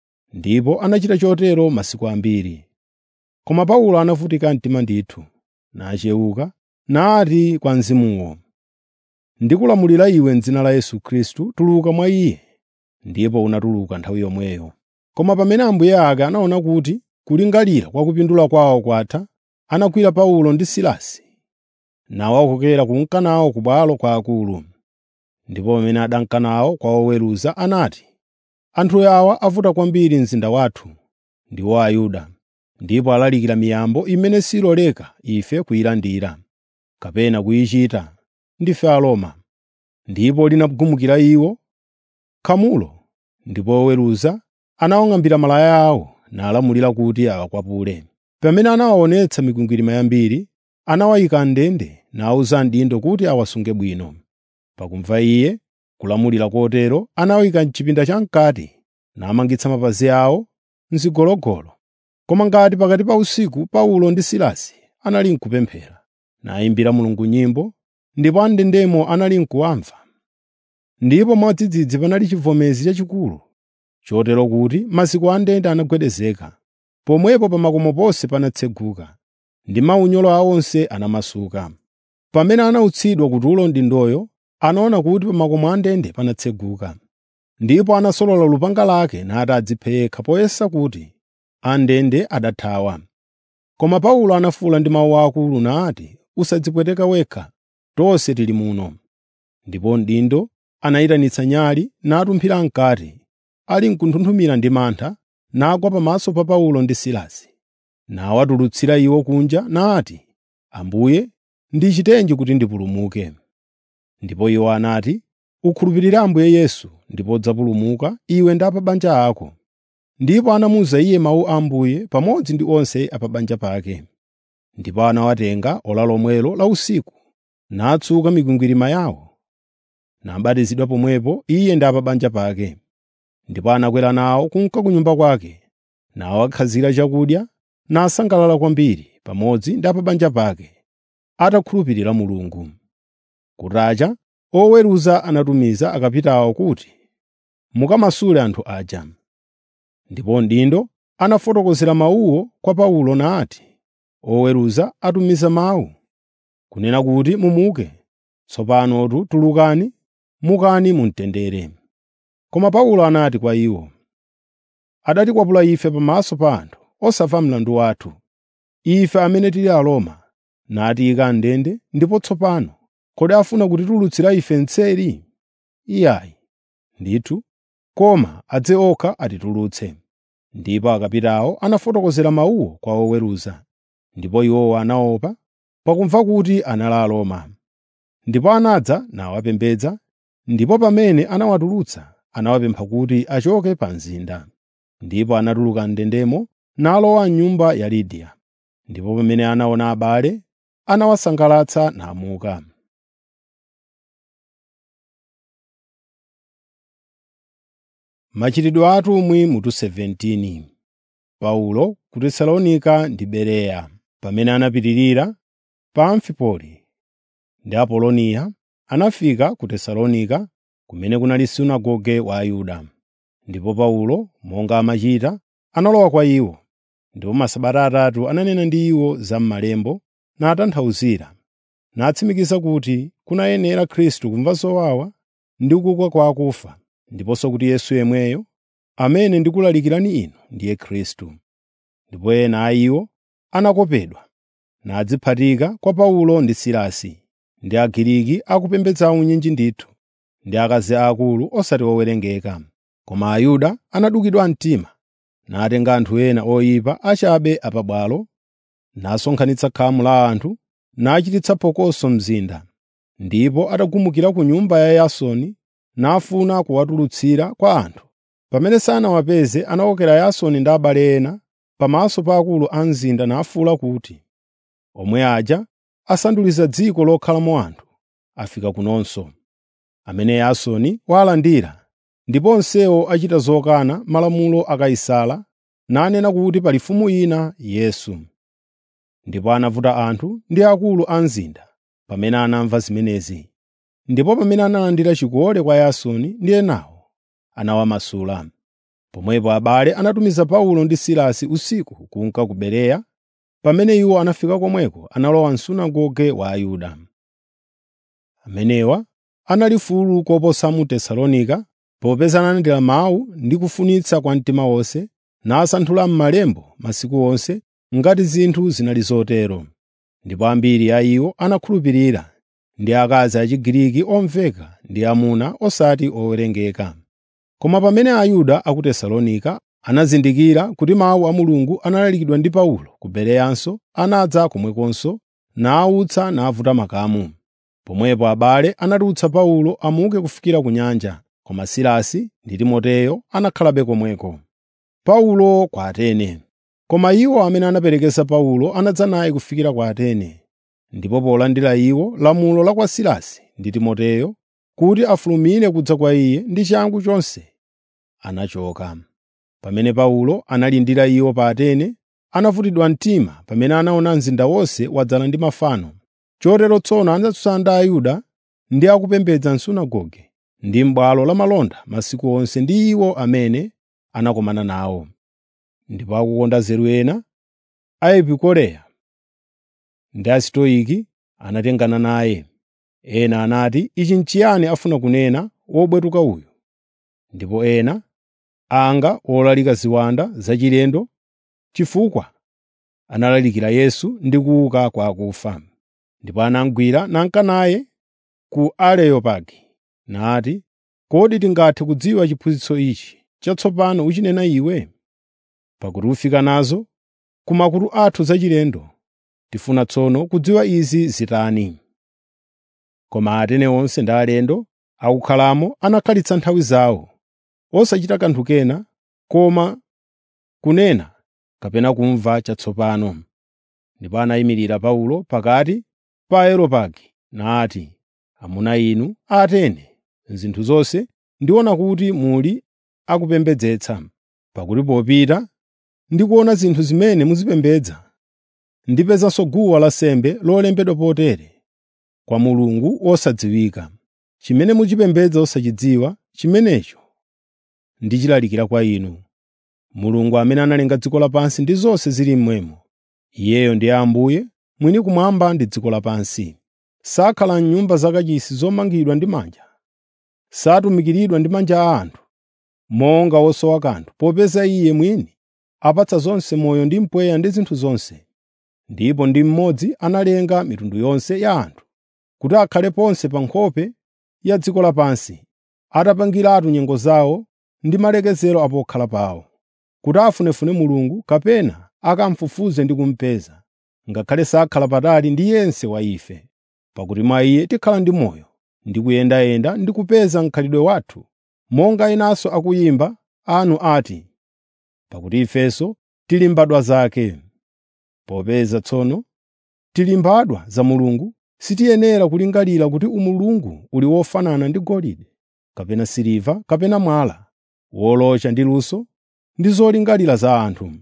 Ndipo anachita chotero masiku ambiri. Koma Paulo anavutika mtima ndithu, nachewuka, nati kwa mzimuwo, “Ndikulamulira iwe m'dzina la Yesu Khristu, tuluka mwa iye.” Ndipo unatuluka nthawi yomweyo. Koma pamene ambuye ake anaona kuti kulingalira kwa kupindula kwawo kwatha, anagwira Paulo ndi Silasi, nawakokera kunka nawo ku bwalo kwa akulu. Ndipo pamene adanka nawo kwa oweruza anati, “Anthu awa avuta kwambiri mzinda wathu, ndiwo Ayuda, ndipo alalikira miyambo imene siloleka ife kuyilandira, kapena kuyichita, ndife Aroma.” Ndipo linagumukira iwo khamulo, ndipo oweruza anawang'ambira malaya awo nalamulira kuti awakwapule. Pamene anawaonetsa mikwingwirima yambiri, anawayika m'ndende nawuza mdindo kuti awasunge bwino. Pakumva iye kulamulira kotero, anawayika m'chipinda cham'kati namangitsa mapazi awo m'zigologolo. Koma ngati pakati pa usiku Paulo ndi Silasi anali n'kupemphera, nayimbira Mulungu nyimbo, ndipo am'ndendemo anali n'kuwamva. Ndipo mwadzidzidzi panali chivomezi chachikulu, chotero kuti maziko a ndende anagwedezeka. Pomwepo pa makomo ponse panatseguka, ndi maunyolo awo onse anamasuka. Pamene anautsidwa kutulo mdindoyo, anaona kuti pa makomo a ndende panatseguka. Ndipo anasolola lupanga lake nati adziphe yekha poyesa kuti am'ndende adathawa. Koma Paulo anafuwula ndi mawu akulu nati, “Usadzipweteka wekha, tonse tili muno.” Ndipo mdindo anayitanitsa nyali natumphira m'kati, ali n'kunthunthumira ndi mantha, nagwa pamaso pa Paulo ndi Silasi. Nawatulutsira iwo kunja nati, “Ambuye, ndichitenji kuti ndipulumuke?” Ndipo iwo anati, “Ukhulupirire Ambuye Yesu, ndipo udzapulumuka iwe ndi a pa banja ako.” Ndipo anamuwuza iye mawu a Ambuye pamodzi ndi onse a pa banja pake. Ndipo anawatenga ora lomwelo la usiku, natsuka mikwingwirima yawo, nabatizidwa pomwepo iye ndi a pa banja pake. Ndipo anakwera nawo kunka ku nyumba kwake, nawakhazira chakudya, nasangalala kwambiri pamodzi ndi a pa banja pake, atakhulupirira Mulungu. Kutacha, oweruza anatumiza akapitawo kuti, “Mukamasule anthu aja.” Ndipo mdindo anafotokozera mawuwo kwa Paulo nati, “Oweruza atumiza mawu, kunena kuti mumuke. Tsopanotu tulukani, mukani mu mtendere.” Koma Paulo anati kwa iwo, “Adatikwapula ife pamaso pa anthu, osamva mlandu wathu, ife amene tili Aroma, natiyika m'ndende, ndipo tsopano kodi afuna kutitulutsira ife mseri? Iyayi, ndithu, koma adze okha atitulutse.” Ndipo akapitawo anafotokozera mawuwo kwa oweruza, ndipo iwowo anaopa pakumva kuti anali Aroma. Ndipo anadza nawapembedza, ndipo pamene anawatulutsa anawapempha kuti achoke pa mzinda. Ndipo anatuluka m'ndendemo nalowa m'nyumba ya Lidiya. Ndipo pamene anaona abale, anawasangalatsa namuka. Machitidwe a atumwi mutu 17 Paulo ku Tesalonika ndi Bereya. Pamene anapitirira pa Amfipoli ndi Apoloniya, anafika ku Tesalonika, kumene kunali sunagoge wa Ayuda. Ndipo Paulo, monga amachita, analowa kwa iwo. Ndipo masabata atatu ananena ndi iwo za m'Malemba natanthauzira, natsimikiza kuti kunayenera Khristu kumva zowawa ndi kuuka kwa akufa, ndiponso kuti Yesu yemweyo, amene ndikulalikirani inu, ndiye Khristu. Ndipo ena a iwo anakopedwa, nadziphatika kwa Paulo ndi Silasi, ndi Agiriki akupembedza unyinji ndithu, ndi akazi aakulu osati owerengeka. Koma Ayuda anadukidwa mtima, natenga anthu ena oyipa achabe apabwalo, nasonkhanitsa khamu la anthu, nachititsa phokoso mzinda. Ndipo atagumukira ku nyumba ya Yasoni, nafuna kuwatulutsira kwa anthu. Pamene sanawapeze anawokera Yasoni ndi abale ena pamaso pa akulu a mzinda nafuwula kuti, “Omwe aja asanduliza dziko lokhalamo anthu, afika kunonso.” Amene Yasoni walandira ndipo onsewo achita zokana malamulo a Kaisara nanena kuti pali mfumu ina Yesu. Ndipo anavuta anthu ndi akulu a mzinda pamene anamva zimenezi. Ndipo pamene analandira chikole kwa Yasoni ndi enawo, anawamasula. Pomwepo abale anatumiza Paulo ndi Silasi usiku kunka ku Bereya. Pamene iwo anafika komweko analowa m'sunagoge wa Ayuda. Amenewa anali mfulu koposa mu Tesalonika popeza analandira mawu ndi kufunitsa kwa mtima wonse nasanthula m'malembo masiku onse ngati zinthu zinali zotero. Ndipo ambiri a iwo anakhulupirira, ndi akazi Achigiriki omveka ndi amuna osati owerengeka. Koma pamene Ayuda a ku Tesalonika anazindikira kuti mawu a Mulungu analalikidwa ndi Paulo ku Bereyanso, anadza komwekonso nawutsa navuta makamu. Pomwepo abale anatulutsa Paulo amuke kufikira ku nyanja, koma Silasi ndi Timoteyo anakhalabe komweko. Paulo kwa Atene Koma iwo amene anaperekeza Paulo anadza naye kufikira ku Atene. Ndipo polandira iwo lamulo la kwa Silasi ndi Timoteyo kuti afulumire kudza kwa iye ndi changu chonse, anachoka. Pamene Paulo analindira iwo pa Atene, anavutidwa mtima pamene anaona mzinda wonse wadzala ndi mafano. Chotero tsono anatsutsana ndi Ayuda ndi akupembedza m'sunagoge ndi m'bwalo la malonda masiku onse ndi iwo amene anakumana nawo. Ndipo akukonda nzeru ena, a Epikureya ndi Asitoiki anatengana naye. Ena anati, “Ichi n'chiyani afuna kunena wobwetuka uyu?” Ndipo ena, anga olalika ziwanda zachilendo, chifukwa analalikira Yesu ndi kuuka kwa akufa. Ndipo anamugwira nanka naye ku Areopagi nati, “Kodi tingathe kudziwa chiphunzitso ichi chatsopano uchinena iwe? Pakuti ufika nazo ku makutu athu zachilendo, tifuna tsono kudziwa izi zitani.” Koma Atene onse ndi alendo akukhalamo anakhalitsa nthawi zawo, osachita kanthu kena koma kunena kapena kumva chatsopano. Ndipo anayimirira Paulo pakati pa Areopagi nati, “Amuna inu a Atene, m'zinthu zonse ndiona kuti muli akupembedzetsa. Pakuti popita ndi kuona zinthu zimene muzipembedza, ndipezanso guwa lansembe lolembedwa potere, kwa Mulungu wosadziwika. Chimene muchipembedza osachidziwa, chimenecho ndichilalikira kwa inu. Mulungu amene analenga dziko lapansi ndi zonse zili mmwemo. Iyeyo ndiye Ambuye, mwini kumwamba ndi dziko lapansi. Sakhala m'nyumba zakachisi zomangidwa ndi manja, satumikiridwa ndi manja a anthu, monga wosowa kanthu, popeza Iye mwini apatsa zonse moyo ndi mpweya ndi zinthu zonse. Ndipo ndi mmodzi analenga mitundu yonse ya anthu, kuti akhale ponse pa nkhope ya dziko lapansi, atapangiratu nyengo zawo ndi malekezero a pokhala pawo, kuti afunefune Mulungu kapena akamufufuze ndi kumupeza, ngakhale sakhala patali ndi yense wa ife. Pakuti mwa Iye tikhala ndi moyo, ndi kuyendayenda ndi kupeza mkhalidwe wathu, monga enanso akuyimba anu ati, pakuti ifenso tili mbadwa zake. Popeza tsono tili mbadwa za Mulungu, sitiyenera kulingalira kuti umulungu uli wofanana ndi golide, kapena siliva kapena mwala, wolocha ndi luso ndi zolingalira za anthu.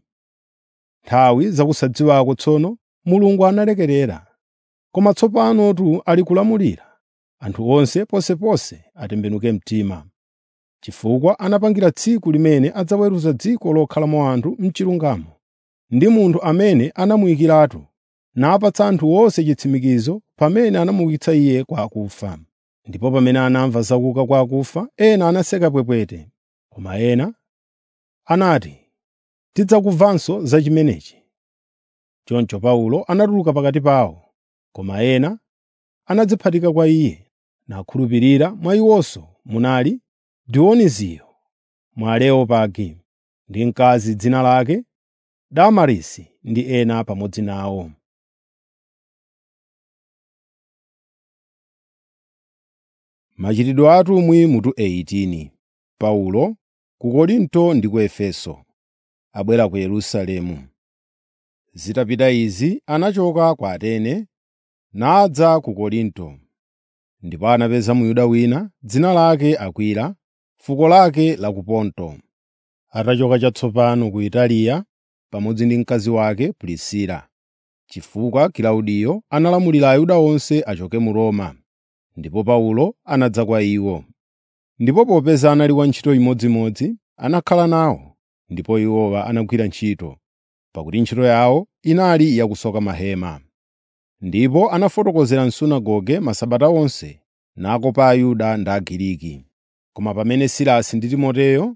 Nthawi zakusadziwako tsono Mulungu analekerera, koma tsopanotu ali kulamulira anthu onse ponseponse atembenuke mtima. Chifukwa anapangira tsiku limene adzaweruza dziko lokhalamo anthu m'chilungamo, ndi munthu amene anamuyikiratu, napatsa anthu onse chitsimikizo pamene anamuukitsa Iye kwa akufa. Ndipo pamene anamva za kuuka kwa akufa, ena anaseka pwepwete, koma ena anati, “Tidzakumvanso za chimenechi.” Choncho Paulo anatuluka pakati pawo, koma ena anadziphatika kwa iye, nakhulupirira. Mwa iwonso munali Dionisiyo mwa Areopagi, ndi mkazi dzina lake Damarisi ndi ena pamodzi nawo. Machitidwe a atumwi mutu 18 Paulo ku Korinto ndi ku Efeso abwera ku Yerusalemu. Zitapita izi anachoka ku Atene nadza ku Korinto. Ndipo anapeza Muyuda wina dzina lake Akwila, fuko lake la ku Ponto. Atachoka chatsopano ku Italiya pamodzi ndi mkazi wake Prisila, chifukwa Kilaudiyo analamulira Ayuda onse achoke mu Roma, ndipo Paulo anadza kwa iwo. Ndipo popeza anali wantchito imodzimodzi, anakhala nawo, ndipo iwowa anagwira ntchito, pakuti ntchito yawo inali yakusoka mahema. Ndipo anafotokozera m'sunagoge masabata onse nakopa Ayuda ndi Agiriki. Koma pamene Silasi ndi Timoteyo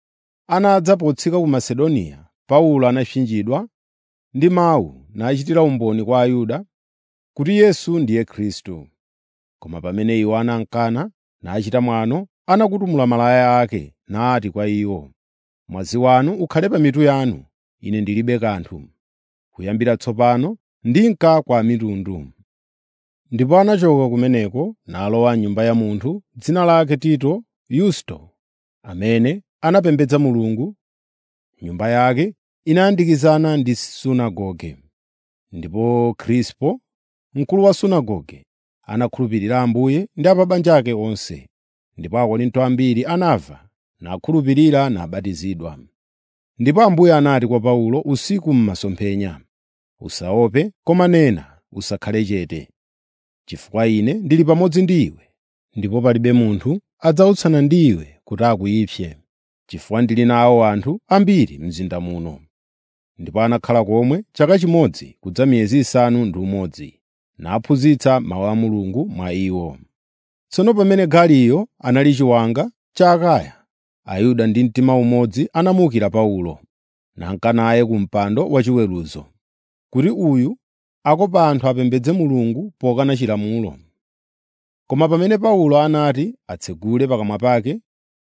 anadza potsika ku Masedoniya, Paulo anapsinjidwa ndi mawu nachitira umboni kwa Ayuda kuti Yesu ndiye Khristu. Koma pamene iwo anamkana nachita mwano, anakutumula malaya ake nati kwa iwo, “Mwazi wanu ukhale pa mitu yanu, ine ndilibe kanthu. Kuyambira tsopano ndinka kwa mitundu.” Ndipo anachoka kumeneko nalowa m'nyumba ya munthu dzina lake Tito Yusto, amene anapembedza Mulungu. Nyumba yake inayandikizana ndi sunagoge. Ndipo Krispo, mkulu wa sunagoge, anakhulupirira Ambuye ndi a pa banja ake onse. Ndipo Akorinto ambiri anamva nakhulupirira nabatizidwa. Ndipo Ambuye anati kwa Paulo usiku m'masomphenya, “Usaope, koma nena, usakhale chete. Chifukwa ine ndili pamodzi ndi iwe, ndipo palibe munthu adzautsana ndi iwe kuti akuyipse, chifukwa ndili nawo anthu ambiri m'mzinda muno.” Ndipo anakhala komwe chaka chimodzi kudza miyezi isanu ndi umodzi, naphunzitsa mawu a Mulungu mwa iwo. Tsono pamene Galiyo anali chiwanga cha Akaya, Ayuda ndi mtima umodzi anamuukira Paulo, nanka naye ku mpando wachiweruzo, kuti uyu akopa anthu apembedze Mulungu pokana chilamulo. Koma pamene Paulo anati atsegule pakamwa pake,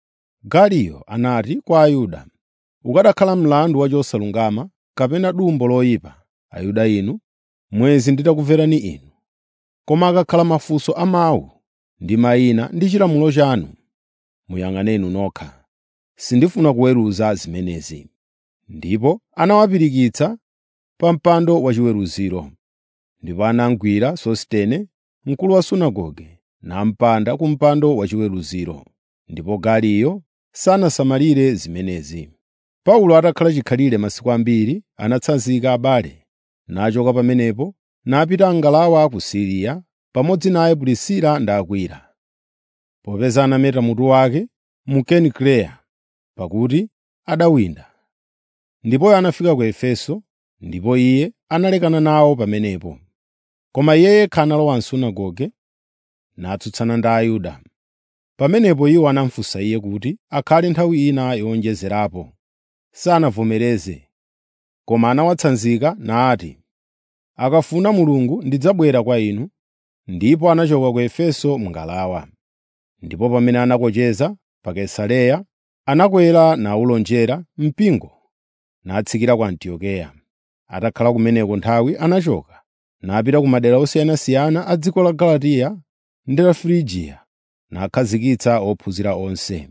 Galiyo anati kwa Ayuda, “Ukanakhala mlandu wa chosalungama kapena dumbo loyipa, Ayuda inu, mwezi nditakumverani inu. Koma akakhala mafunso a mawu ndi mayina ndi chilamulo chanu, muyang'aneni nokha. Sindifuna kuweruza zimenezi.” Ndipo anawapirikitsa pa mpando wachiweruziro. Ndipo anamugwira Sositene, mkulu wa sunagoge, nampanda ku mpando wachiweruziro. Ndipo Galiyo sanasamalire zimenezi. Paulo atakhala chikhalire masiku ambiri, anatsanzika abale, nachoka pamenepo napita ngalawa ku Siriya, pamodzi naye Prisila ndi Akwila. Popeza anameta mutu wake mu Kenikireya, pakuti adawinda. Ndipo anafika ku Efeso, ndipo iye analekana nawo pamenepo. Koma iye yekha analowa m'sunagoge, natsutsana ndi Ayuda. Pamenepo iwo anamufunsa iye kuti akhale nthawi ina yowonjezerapo. Sanavomereze, koma anawatsanzika nati, “Akafuna Mulungu ndidzabwera kwa inu.” Ndipo anachoka ku Efeso m'ngalawa. Ndipo pamene anakocheza pa Kaisareya, anakwera nawulonjera mpingo natsikira ku Antiokeya. Atakhala kumeneko nthawi, anachoka napita ku madera osiyanasiyana a dziko la Galatiya ndi la Frigiya, nakhazikitsa ophunzira onse.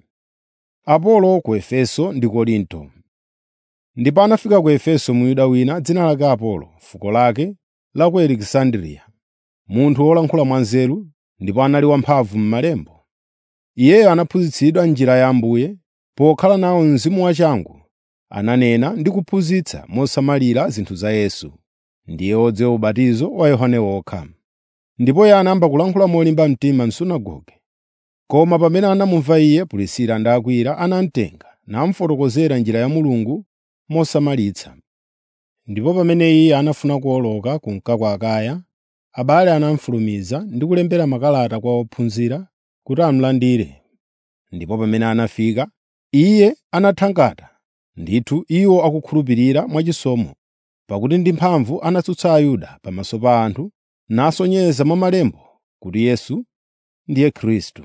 Apolo ku Efeso ndi Korinto. Ndipo anafika ku Efeso Myuda wina dzina lake Apolo, fuko lake la ku Alekisandriya, munthu wolankhula mwanzeru ndipo anali wamphamvu m'malembo. Iyeyo anaphunzitsidwa njira ya Ambuye, pokhala nawo mzimu wachangu, ananena ndi kuphunzitsa mosamalira zinthu za Yesu. Ndiye wodziwa ubatizo wa Yohane wokha. Ndipo iye anayamba kulankhula molimba mtima m'sunagoge. Koma pamene anamumva iye, Prisila ndi Akwila anamutenga namufotokozera njira ya Mulungu mosamalitsa. Ndipo pamene iye anafuna kuwoloka kunka kwa Akaya, abale anamufulumiza ndi kulembera makalata kwa ophunzira kuti amulandire. Ndipo pamene anafika, iye anathangata, ndithu iwo akukhulupirira mwachisomo, pakuti ndi mphamvu anatsutsa Ayuda pamaso pa anthu, nasonyeza mwa malembo kuti Yesu ndiye Khristu.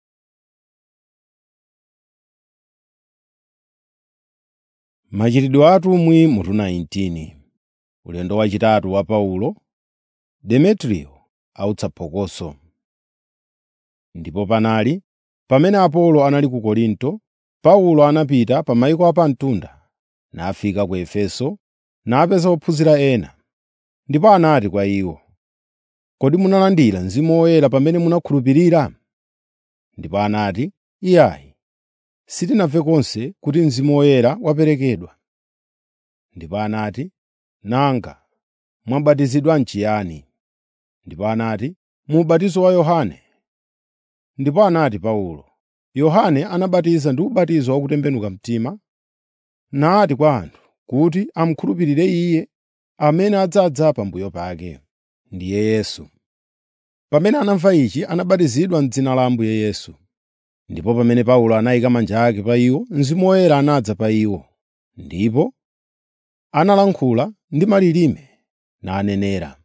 Machitidwe a atumwi mutu 19 Ulendo wachitatu wa Paulo, Demetriyo autsa phokoso. Ndipo panali, pamene Apolo anali ku Korinto, Paulo anapita pa mayiko apamtunda, nafika ku Efeso, napeza ophunzira ena. Ndipo anati kwa iwo, “Kodi munalandira Mzimu Woyera pamene munakhulupirira?” Ndipo anati, “Iyayi.” sitinamve konse kuti Mzimu Woyera waperekedwa.” Ndipo anati, “Nanga mwabatizidwa m'chiyani?” Ndipo anati, “Mu ubatizo wa Yohane.” Ndipo anati Paulo, “Yohane anabatiza ndi ubatizo wa kutembenuka mtima, nati kwa anthu kuti amukhulupirire Iye amene adzadza pambuyo pake, ndiye Yesu. Pamene anamva ichi anabatizidwa m'dzina la Ambuye Yesu. Ndipo pamene Paulo anayika manja ake pa iwo, Mzimu Woyera anadza pa iwo, ndipo analankhula ndi malilime nanenera.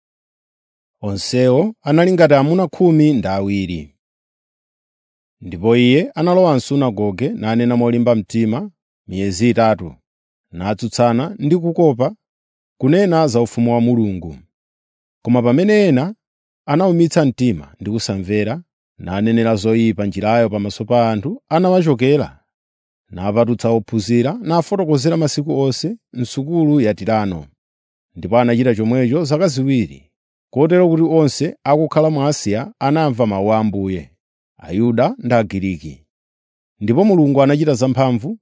Onsewo anali ngati amuna khumi ndi awiri. Ndipo iye analowa m'sunagoge nanena molimba mtima miyezi itatu, natsutsana ndi kukopa kunena za ufumu wa Mulungu. Koma pamene ena anawumitsa mtima ndi kusamvera, nanenera zoyipa njirayo pamaso pa anthu, anawachokera, napatutsa ophunzira nafotokozera masiku onse m'sukulu ya Tirano. Ndipo anachita chomwecho zaka ziwiri, kotero kuti onse akukhala mu Asiya anamva mawu a Ambuye, Ayuda ndi Agiriki. Ndipo Mulungu anachita zamphamvu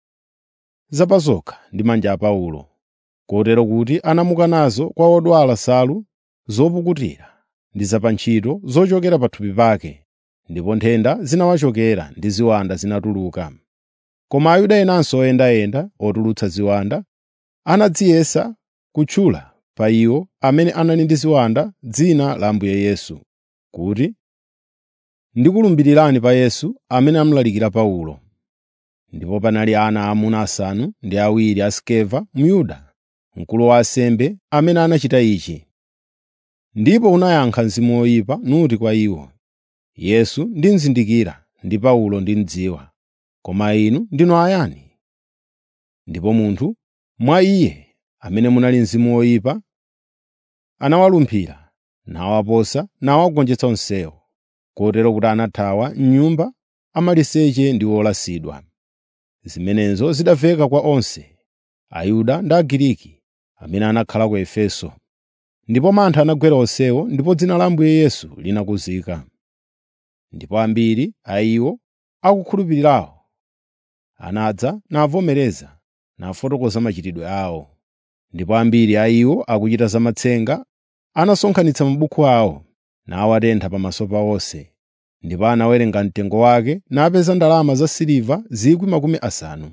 zapazokha ndi manja a Paulo, kotero kuti anamuka nazo kwa odwala nsalu zopukutira ndi zapantchito zochokera pa thupi pake, ndipo nthenda zinawachokera ndi ziwanda zinatuluka. Koma Ayuda enanso oyendayenda otulutsa ziwanda anadziyesa kutchula pa iwo amene anali ndi ziwanda dzina la Ambuye Yesu, kuti, “Ndikulumbirirani pa Yesu amene amulalikira Paulo.” Ndipo panali ana aamuna asanu ndi awiri a Skeva Myuda, mkulu wa ansembe, amene anachita ichi. Ndipo unayankha mzimu woyipa nuti kwa iwo, “Yesu ndimuzindikira ndi Paulo ndimdziwa, koma inu ndinu ayani?” Ndipo munthu mwa iye amene munali mzimu woyipa anawalumphira, nawaposa nawagonjetsa onsewo, kotero kuti anathawa m'nyumba amaliseche ndi olasidwa. Zimenezo zidamveka kwa onse, Ayuda ndi Agiriki, amene anakhala ku Efeso. Ndipo mantha anagwera onsewo ndipo dzina la Ambuye Yesu linakuzika. Ndipo ambiri a iwo akukhulupirirawo anadza navomereza nafotokoza machitidwe awo. Ndipo ambiri a iwo akuchita zamatsenga anasonkhanitsa mabuku awo nawatentha pamaso pa onse. Ndipo anawerenga mtengo wake napeza ndalama za siliva 50,000.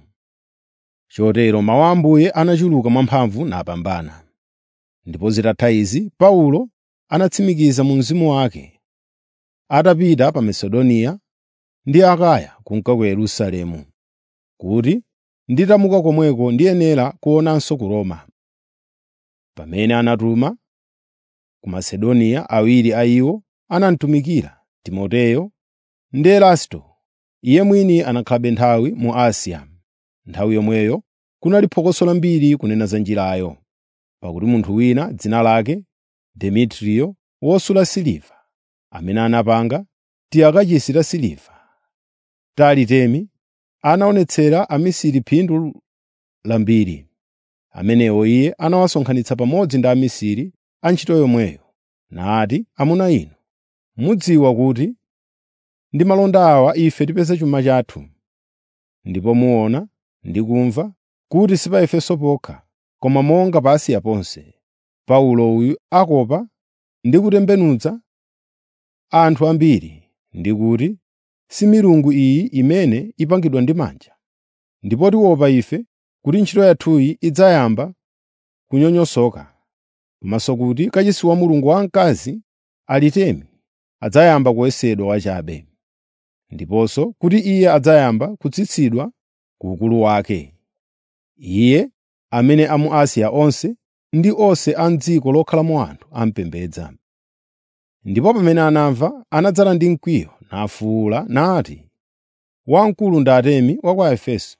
Chotero mawu a Ambuye anachuluka mwamphamvu napambana. Ndipo zitatha izi, Paulo anatsimikiza mu mzimu wake, atapita pa Masedoniya ndi Akaya kunka ku Yerusalemu, kuti nditamuka komweko ndiyenera kuonanso ku Roma. Pamene anatuma ku Masedoniya awiri a iwo anamtumikira, Timoteyo ndi Erasto. Iye mwini anakhalabe nthawi mu Asiya. Nthawi yomweyo kunali phokoso lambiri kunena za Njirayo, pakuti munthu wina dzina lake Demetriyo wosula siliva, amene anapanga tiyakachisi ta siliva ta Alitemi, anaonetsera amisiri phindu lambiri. Amenewo iye anawasonkhanitsa pamodzi ndi amisiri a ntchito yomweyo, nati, “Amuna inu, mudziwa kuti ndi malonda awa ife tipeza chuma chathu. Ndipo muona ndi kumva kuti si pa Efeso pokha, koma monga pa Asiya ponse, Paulo uyu akopa ndi kutembenutsa anthu ambiri, ndi kuti si milungu iyi imene ipangidwa ndi manja. Ndipo tiopa ife kuti ntchito yathuyi idzayamba kunyonyosoka, komanso kuti kachisi wa mulungu wamkazi Alitemi adzayamba kuyesedwa wachabe, ndiponso kuti iye adzayamba kutsitsidwa ku ukulu wake. Iye amene a mu Asiya onse ndi onse a m'dziko lokhalamo anthu amupembedza. Ndipo pamene anamva, anadzala ndi mkwiyo nafuwula nati, “Wamkulu ndi Atemi wa ku Efeso!”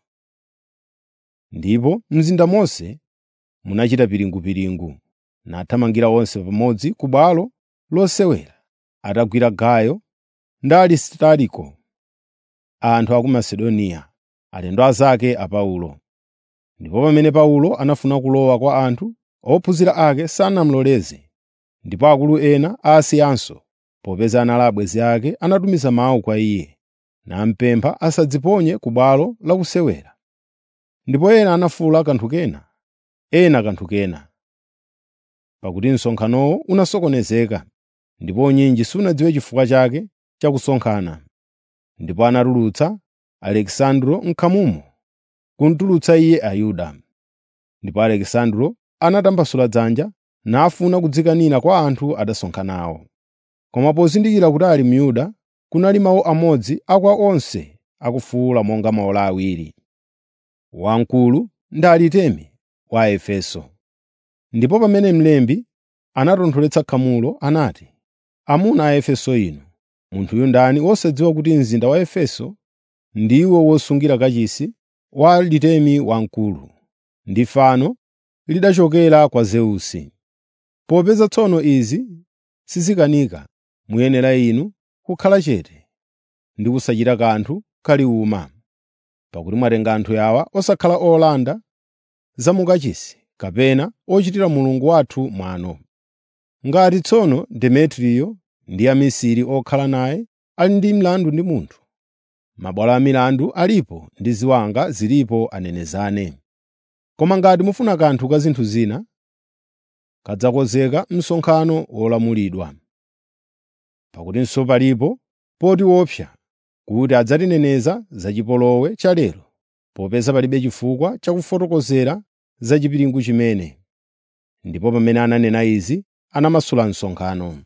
Ndipo mzinda monse munachita piringupiringu, nathamangira onse pamodzi ku bwalo losewera, atagwira Gayo ndi Alistariko, anthu a ku Masedoniya, alendo anzake a Paulo. Ndipo pamene Paulo anafuna kulowa kwa anthu, ophunzira ake sanamuloleze. Ndipo akulu ena a Asiyanso, popeza anali abwenzi ake, anatumiza mawu kwa iye, nampempha asadziponye ku bwalo lakusewera. Ndipo ena anafuwula kanthu kena, ena kanthu kena. Pakuti msonkhanowo unasokonezeka, ndipo unyinji sunadziwe chifukwa chake cha kusonkhana. Ndipo anatulutsa Alekisandro m'khamumo, kumutulutsa iye Ayuda. Ndipo Alekisandro anatambasula dzanja nafuna kudzikanira kwa anthu adasonkhanawo. Koma pozindikira kuti ali Myuda, kunali mawu amodzi a kwa onse akufuwula monga maola awiri. Wamkulu ndi Alitemi wa Efeso. Ndipo pamene mlembi anatontholetsa khamulo anati, “Amuna a Efeso inu, munthuyu ndani wosadziwa kuti mzinda wa Efeso ndiwo wosungira kachisi wa Alitemi wamkulu, ndi fano lidachokera kwa Zeusi. Popeza tsono izi sizikanika, muyenera inu kukhala chete ndi kusachita kanthu kaliwuma, pakuti mwatenga anthu awa osakhala olanda zamukachisi kapena ochitira Mulungu wathu mwano. Ngati tsono Demetriyo ndi amisiri okhala naye ali ndi mlandu ndi munthu, mabwalo a milandu alipo ndi ziwanga zilipo anenezane. Koma ngati mufuna kanthu ka zinthu zina, kadzakonzeka msonkhano wolamulidwa. Pakutinso palipo poti wopsa kuti adzatineneza za chipolowe cha lero, popeza palibe chifukwa chakufotokozera za chipiringu chimene. Ndipo pamene ananena izi, anamasula msonkhano.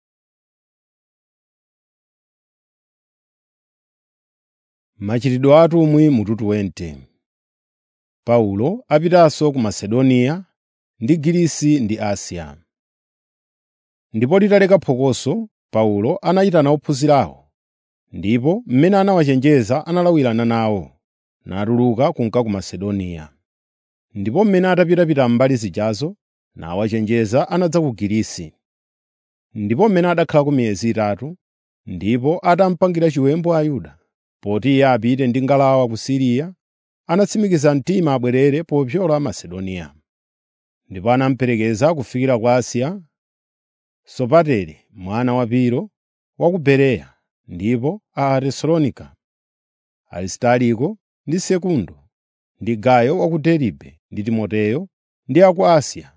Machitidwe a atumwi mutu 20 Paulo apitanso ku Masedoniya ndi Girisi ndi Asiya. Ndipo litaleka phokoso, Paulo anayitana ophunzirawo, ndipo mmene anawachenjeza analawirana nawo, natuluka kunka ku Masedoniya. Ndipo mmene atapitapita mbali zijazo, nawachenjeza anadza ku Girisi. Ndipo mmene adakhalako miyezi itatu, ndipo atamupangira chiwembu Ayuda, poti iye apite ndi ngalawa ku Siriya, anatsimikiza mtima abwerere popyola Masedoniya. Ndipo anamuperekeza kufikira ku Asiya, Sopatere mwana wa Piro wa ku Bereya, ndipo a Tesalonika, Aristariko ndi Sekundo, ndi Gayo wa ku Deribe ndi Timoteyo, ndi a ku Asiya,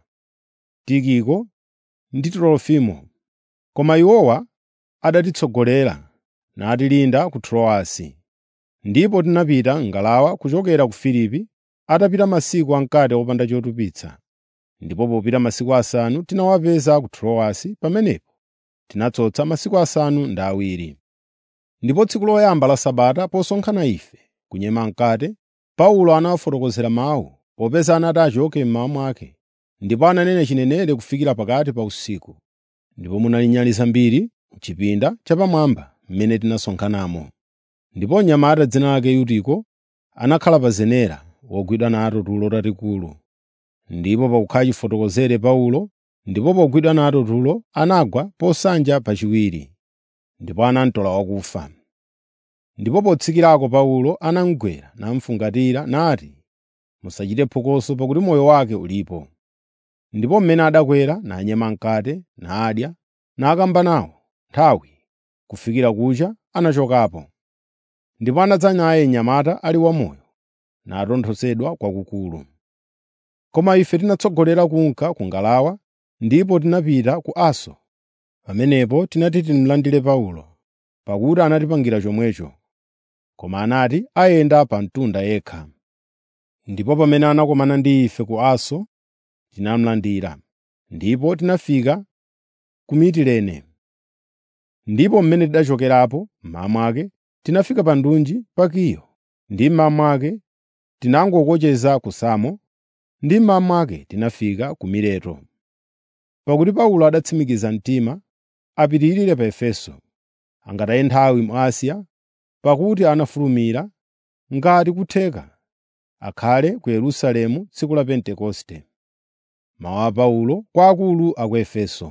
Tikiko ndi Trofimo. Koma iwowa adatitsogolera natilinda ku Troasi. Ndipo tinapita ngalawa kuchokera ku Filipi atapita masiku ankati opanda chotupitsa. Ndipo popita masiku asanu tinawapeza ku Troasi pamenepo tinatsotsa masiku asanu ndi awiri. Ndipo tsiku loyamba la Sabata posonkhana ife kunyema mkate, Paulo anawafotokozera mawu, popeza anati achoke mmawa mwake, ndipo ananena chinenere kufikira pakati pa usiku. Ndipo munali nyali zambiri m'chipinda chapamwamba mmene tinasonkhanamo. Ndipo mnyamata dzina lake Yutiko anakhala pa zenera wogwidwa nato tulo talikulu. Ndipo pakukhala chifotokozere Paulo, ndipo pogwidwa nato tulo anagwa posanja pachiwiri, ndipo anamtola wakufa. Ndipo potsikirako Paulo anamugwera namufungatira nati, “Musachite phokoso pakuti moyo wake ulipo.” Ndipo mmene adakwera nanyema mkate, nadya, nakamba nawo nthawi, kufikira kucha anachokapo. Ndipo anadza naye mnyamata ali wamoyo, natonthozetsa kwakukulu. Koma ife tinatsogolera kunka ku ngalawa, ndipo tinapita ku Aso. Pamenepo tinati timulandire Paulo, pakuti anatipangira chomwecho, koma anati ayenda pa mtunda yekha. Ndipo pamene anakumana ndi ife ku Aso, tinamulandira, ndipo tinafika ku Mitilene. Ndipo mmene tidachokerapo mmawa mwake, tinafika pa ndunji pa Kiyo, ndi mmawa mwake tinangokocheza ku Samo, ndi mmawa mwake tinafika ku Mileto. Pakuti Paulo adatsimikiza mtima apitirire pa Efeso, angataye nthawi mu Asiya, pakuti anafulumira ngati kutheka akhale ku Yerusalemu tsiku la Pentekoste. Mawu a Paulo kwa akulu a ku Efeso.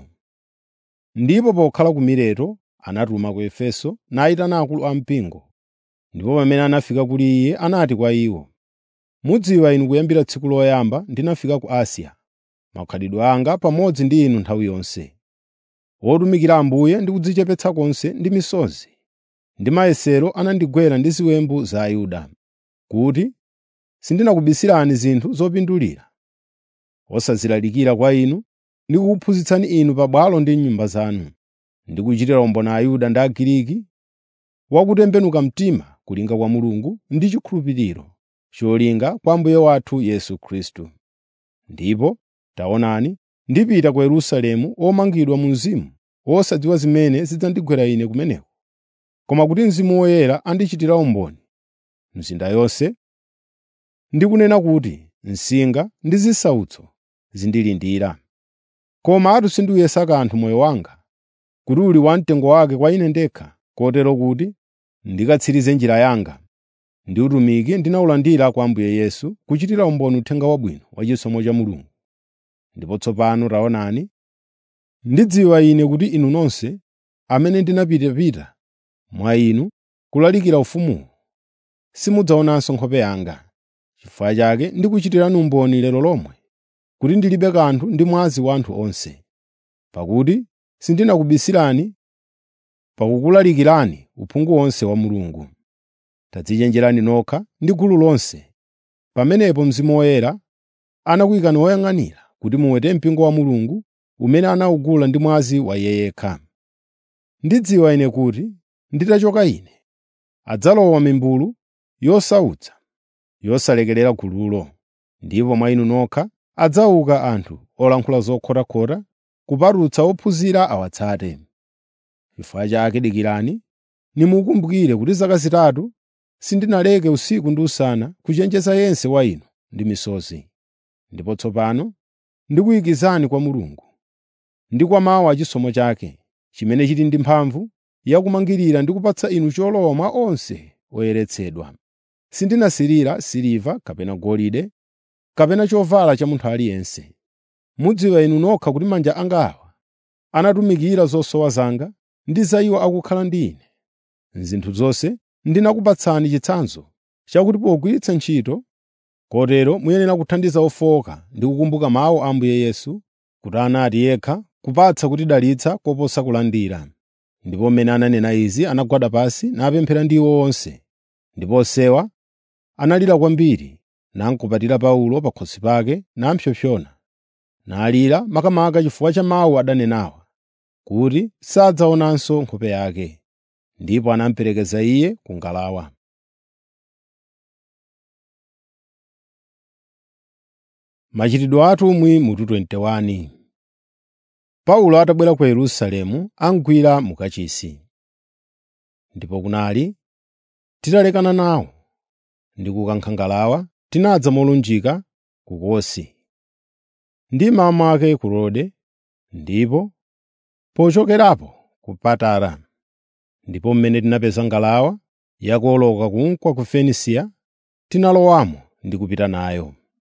Ndipo pokhala ku Mileto anatuma ku Efeso nayitana akulu ampingo. Ndipo pamene anafika kuli iye anati kwa iwo, “Mudziwa inu kuyambira tsiku loyamba ndinafika ku Asiya, makhalidwe anga pamodzi ndi inu nthawi yonse, wotumikira Ambuye ndi kudzichepetsa konse ndi misozi, ndi mayesero anandigwera ndi ziwembu za Ayuda, kuti sindinakubisirani zinthu zopindulira, osazilalikira kwa inu ndi kukuphunzitsani inu pabwalo ndi m'nyumba zanu, ndi kuchitira umboni Ayuda ndi Agiriki wakutembenuka mtima kulinga kwa Mulungu ndi chikhulupiriro cholinga kwa Ambuye wathu Yesu Khristu. Ndipo taonani, ndipita ku Yerusalemu womangidwa mu mzimu, wosadziwa zimene zidzandigwera ine kumeneko, koma kuti Mzimu Woyera andichitira umboni mzinda yonse, ndi kunena kuti msinga ndi zisautso zindilindira. Komatu sindiyesa kanthu moyo wanga, kuti uli wamtengo wake kwa ine ndekha, kotero kuti ndikatsirize njira yanga, ndi utumiki ndinawulandira kwa Ambuye Yesu kuchitira umboni uthenga wabwino wa chisomo cha Mulungu. Ndipo tsopano taonani, ndidziwa ine kuti inu nonse amene ndinapitapita mwa inu kulalikira ufumuwu, simudzaonanso nkhope yanga. Chifukwa chake ndikuchitirani umboni lero lomwe kuti ndilibe kanthu ndi mwazi wa anthu onse, pakuti sindinakubisirani pakukulalikirani uphungu wonse wa Mulungu. Tadzichenjerani nokha ndi gulu lonse. Pamenepo Mzimu Woyera anakuyikani woyang'anira kuti muwete mpingo wa Mulungu umene anawugula ndi mwazi wa Iye yekha. Ndidziwa ine kuti nditachoka ine, adzalowa mimbulu yosautsa yosalekerera gululo, ndipo mwa inu nokha adzauka anthu olankhula zokhotakhota kupatutsa ophunzira awatsate. Chifukwa chake dikirani, nimukumbukire kuti zaka zitatu sindinaleke usiku ndi usana kuchenjeza yense wa inu ndi misozi. Ndipo tsopano ndikuyikizani kwa Mulungu ndi kwa mawu a chisomo chake, chimene chili ndi mphamvu yakumangirira ndi kupatsa inu cholowa mwa onse oyeretsedwa. Sindinasirira siliva kapena golide kapena chovala cha munthu aliyense. Mudziwa inu nokha kuti manja anga awa anatumikira zosowa zanga ndi za iwo akukhala ndi ine. M'zinthu zonse ndinakupatsani chitsanzo chakuti pogwiritsa ntchito, kotero muyenera kuthandiza ofowoka ndi kukumbuka mawu a Ambuye Yesu, kuti anati yekha kupatsa kutidalitsa koposa kulandira. Ndipo mmene ananena izi anagwada pansi napemphera ndi iwo onse. Ndipo onsewa analira kwambiri, namkumbatira Paulo pa khosi pake nampsompsona. Nalira makamaka chifukwa cha mawu adanenawa, kuti sadzaonanso nkhope yake. Ndipo anamuperekeza iye ku ngalawa. Machitidwe a atumwi mutu 21 Paulo atabwera ku Yerusalemu amugwira mu kachisi. Ndipo kunali titalekana nawo ndi kukankha ngalawa, tinadza molunjika ku Kosi, ndi mmawa mwake ku Rode, ndipo pochokerapo ku Patara. Ndipo mmene tinapeza ngalawa yakuwoloka kunka ku Fenisiya, tinalowamo ndi kupita nayo.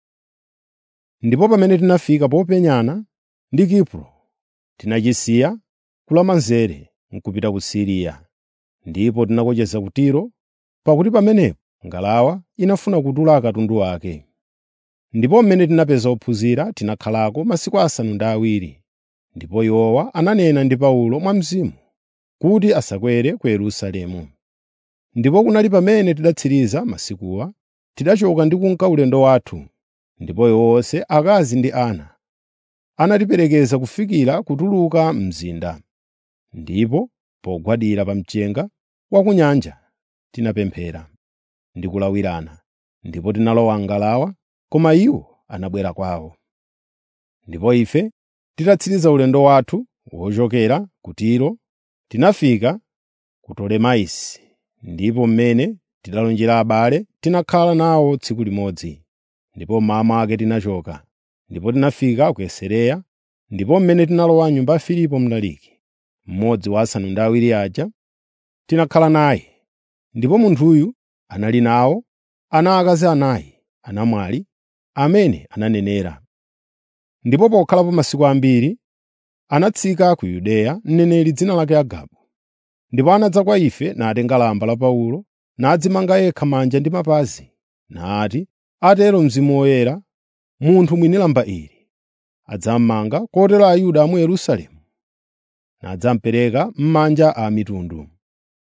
Ndipo pamene tinafika popenyana ndi Kipro, tinachisiya kulamanzere n'kupita ku Siriya. Ndipo tinakocheza ku Tiro, pakuti pamenepo ngalawa inafuna kutula katundu wake. Ndipo mmene tinapeza ophunzira tinakhalako masiku asanu ndi awiri. Ndipo iwowa ananena ndi Paulo mwa Mzimu kuti asakwere ku Yerusalemu. Ndipo kunali pamene tidatsiriza masikuwa, tidachoka ndi kunka ulendo wathu, ndipo iwo onse akazi ndi ana anatiperekeza kufikira kutuluka mzinda. Ndipo pogwadira pa mchenga wa ku nyanja tinapemphera ndi kulawirana, ndipo tinalowa m'ngalawa, koma iwo anabwera kwawo. Ndipo ife titatsiriza ulendo wathu wochokera ku Tiro, tinafika ku Tolemaisi, ndipo mmene tidalonjera abale tinakhala nawo tsiku limodzi. Ndipo mmawa mwake tinachoka, ndipo tinafika ku Kesareya, ndipo mmene tinalowa m'nyumba ya Filipo Mdaliki, mmodzi wa asanu ndi awiri aja, tinakhala naye. Ndipo munthuyu anali nawo ana akazi anayi anamwali amene ananenera. Ndipo pokhalapo masiku ambiri, anatsika ku Yudeya mneneri dzina lake Agabu. Ndipo anadza kwa ife natenga lamba la Paulo, nadzimanga yekha manja ndi mapazi, nati, “Atero Mzimu Woyera, munthu mwini lamba ili adzammanga kotero Ayuda a mu Yerusalemu, nadzamupereka m'manja a mitundu.”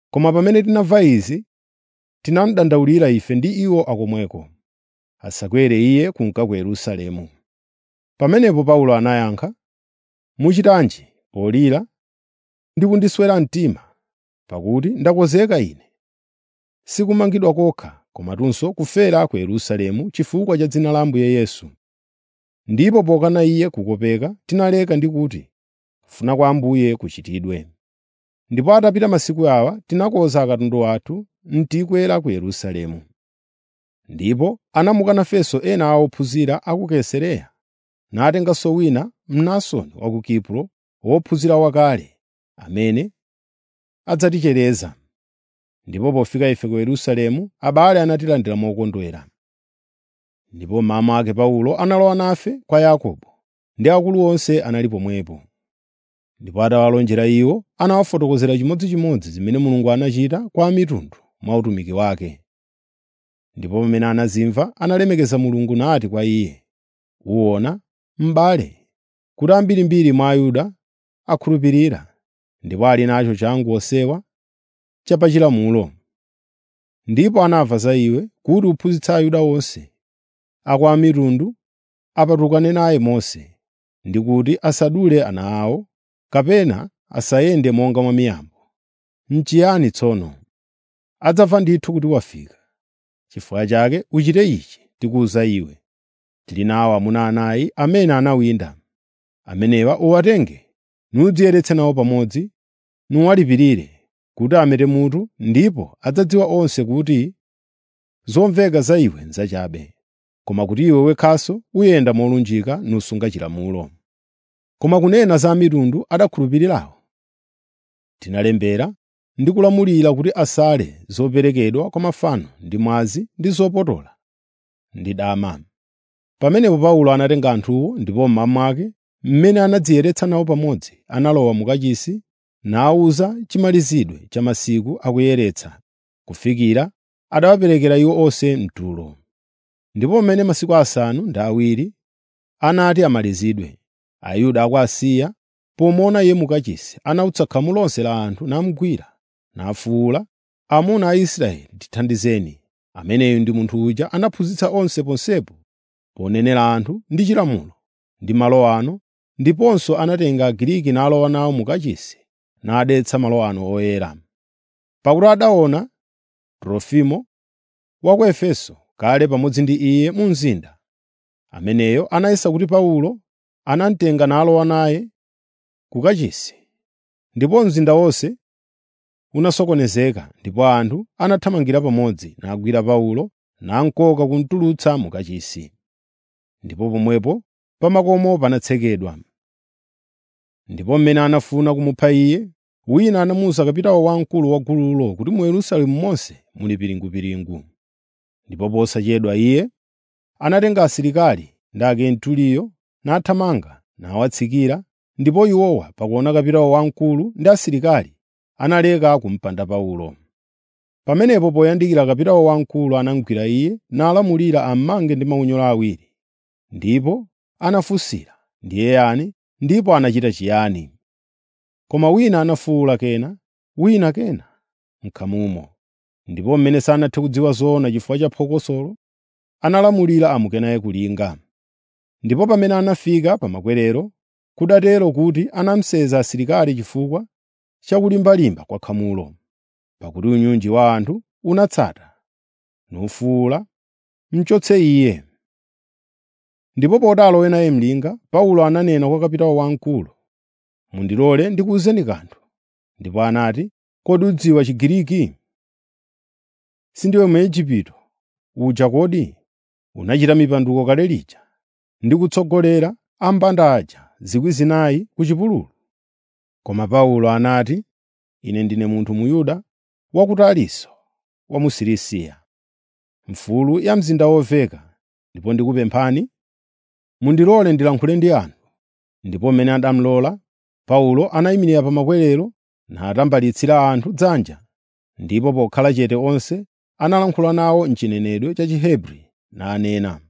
Koma pamene tinamva izi, tinamudandaulira ife ndi iwo akomweko, asakwere iye kunka ku Yerusalemu. Pamenepo Paulo anayankha, “Muchitanji polira ndi kundiswera mtima, pakuti ndakonzeka ine, sikumangidwa kokha, komatunso kufera ku Yerusalemu chifukwa cha dzina la Ambuye Yesu.” Ndipo pokana iye kukopeka, tinaleka ndi kuti, “Kufuna kwa Ambuye kuchitidwe.” Ndipo atapita masiku awa, tinakonza akatundu athu ntikwera ku Yerusalemu. Ndipo anamukana Festo ena a ophunzira a ku Kaisareya, natenganso wina Mnasoni wa ku Kipro, wophunzira wakale, amene adzatichereza. Ndipo pofika ife ku Yerusalemu, abale anatilandira mokondwera. Ndipo mmawa ake Paulo analowa nafe kwa Yakobo, ndi akulu onse anali pomwepo. Ndipo atawalonjera iwo, anawafotokozera chimodzimodzi zimene Mulungu anachita kwa a mitundu mwa utumiki wake. Ndipo pamene anazimva, analemekeza Mulungu nati kwa iye, “Uwona, m'bale, kuti ambirimbiri mwa Ayuda akhulupirira, ndipo ali nacho changu osewa cha pachilamulo. Ndipo anamva za iwe kuti uphunzitsa Ayuda onse a kwa mitundu apatukane naye Mose, ndi kuti asadule ana awo, kapena asayende monga mwa miyambo. N'chiyani tsono? Adzamva ndithu kuti wafika. Chifukwa chake uchite ichi tikuwuza iwe. Tili nawo amuna anayi amene anawinda. Amenewa uwatenge nudziyeretse nawo pamodzi, nuwalipirire kuti amete mutu, ndipo adzadziwa onse kuti zomveka za iwe n'zachabe, koma kuti iwe wekhanso uyenda molunjika nusunga chilamulo. Koma kunena za a mitundu adakhulupirirawo, tinalembera ndi kulamulira kuti asale zoperekedwa kwa mafano ndi mwazi ndi zopotola ndi dama. Pamenepo Paulo anatenga anthuwo ndipo mmawa mwake, mmene anadziyeretsa nawo pamodzi, analowa mu kachisi nawawuza chimalizidwe cha masiku akuyeretsa, kufikira adawaperekera iwo onse mtulo. Ndipo pamene masiku asanu ndi awiri anati amalizidwe, Ayuda a ku Asiya, pomuona iye mu kachisi, anawutsa khamu lonse la anthu namugwira, nafuwula, “Amuna a Israeli, tithandizeni! Ameneyu ndi munthu uja anaphunzitsa onse ponsepo ponenera anthu ndi chilamulo ndi malo ano, ndiponso anatenga Agiriki nalowa nawo mu kachisi nadetsa malo ano oyera. Pakuti adaona Trofimo wa ku Efeso kale pamodzi ndi iye mu mzinda. Ameneyo anayesa kuti Paulo anamutenga nalowa naye ku kachisi. Ndipo mzinda wonse unasokonezeka, ndipo anthu anathamangira pamodzi nagwira Paulo namukoka kumutulutsa mu kachisi. Ndipo pomwepo pa makomo panatsekedwa. Ndipo mmene anafuna kumupha iye, wina anamuwuza kapitawo wamkulu wa gululo kuti mu Yerusalemu monse muli piringupiringu. Ndipo posachedwa iye anatenga asilikali ndi akenturiyo nathamanga nawatsikira, ndipo iwowa pakuona kapitawo wamkulu ndi asilikali analeka kumupanda Paulo. Pamenepo poyandikira kapitawo wamkulu anamugwira iye nalamulira ammange ndi maunyolo awiri. Ndipo anafunsira, “Ndiye yani? Ndipo anachita chiyani?” Koma wina anafuwula kena, wina kena m'khamumo. Ndipo mmene sanathe kudziwa zoona chifukwa cha phokosolo, analamulira amuke naye kulinga. Ndipo pamene anafika pa makwerero, kudatero kuti anamusenza asilikali chifukwa cha kulimbalimba kwa khamulo, pakuti unyinji wa anthu unatsata, nufuwula, “Muchotse iye!” Ndipo poti alowe naye mlinga, Paulo ananena kwa kapitawo wamkulu, “Mundilole ndikuwuzeni kanthu.” Ndipo anati, “Kodi udziwa Chigiriki? Sindiwe Mwigupto uja kodi? Unachita mipatuko kale lija ndi kutsogolera ampanda aja 4,000 ku chipululu?” Koma Paulo anati, “Ine ndine munthu Muyuda wa ku Tarisisi wa mu Silisiya, mfulu ya mzinda woveka, ndipo ndikupemphani mundilole ndilankhule ndi anthu.” Ndipo mmene anamulola, Paulo anayimirira pa makwerero natambalitsira anthu dzanja, ndipo pokhala chete onse analankhula nawo m'chinenedwe cha Chihebri nanena.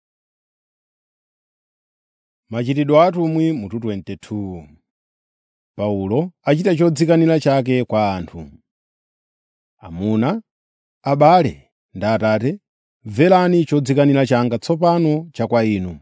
Machitidwe a atumwi mutu 22 Paulo achita chodzikanira chake kwa anthu. Amuna, abale ndi atate, mverani chodzikanira changa tsopano cha kwa inu.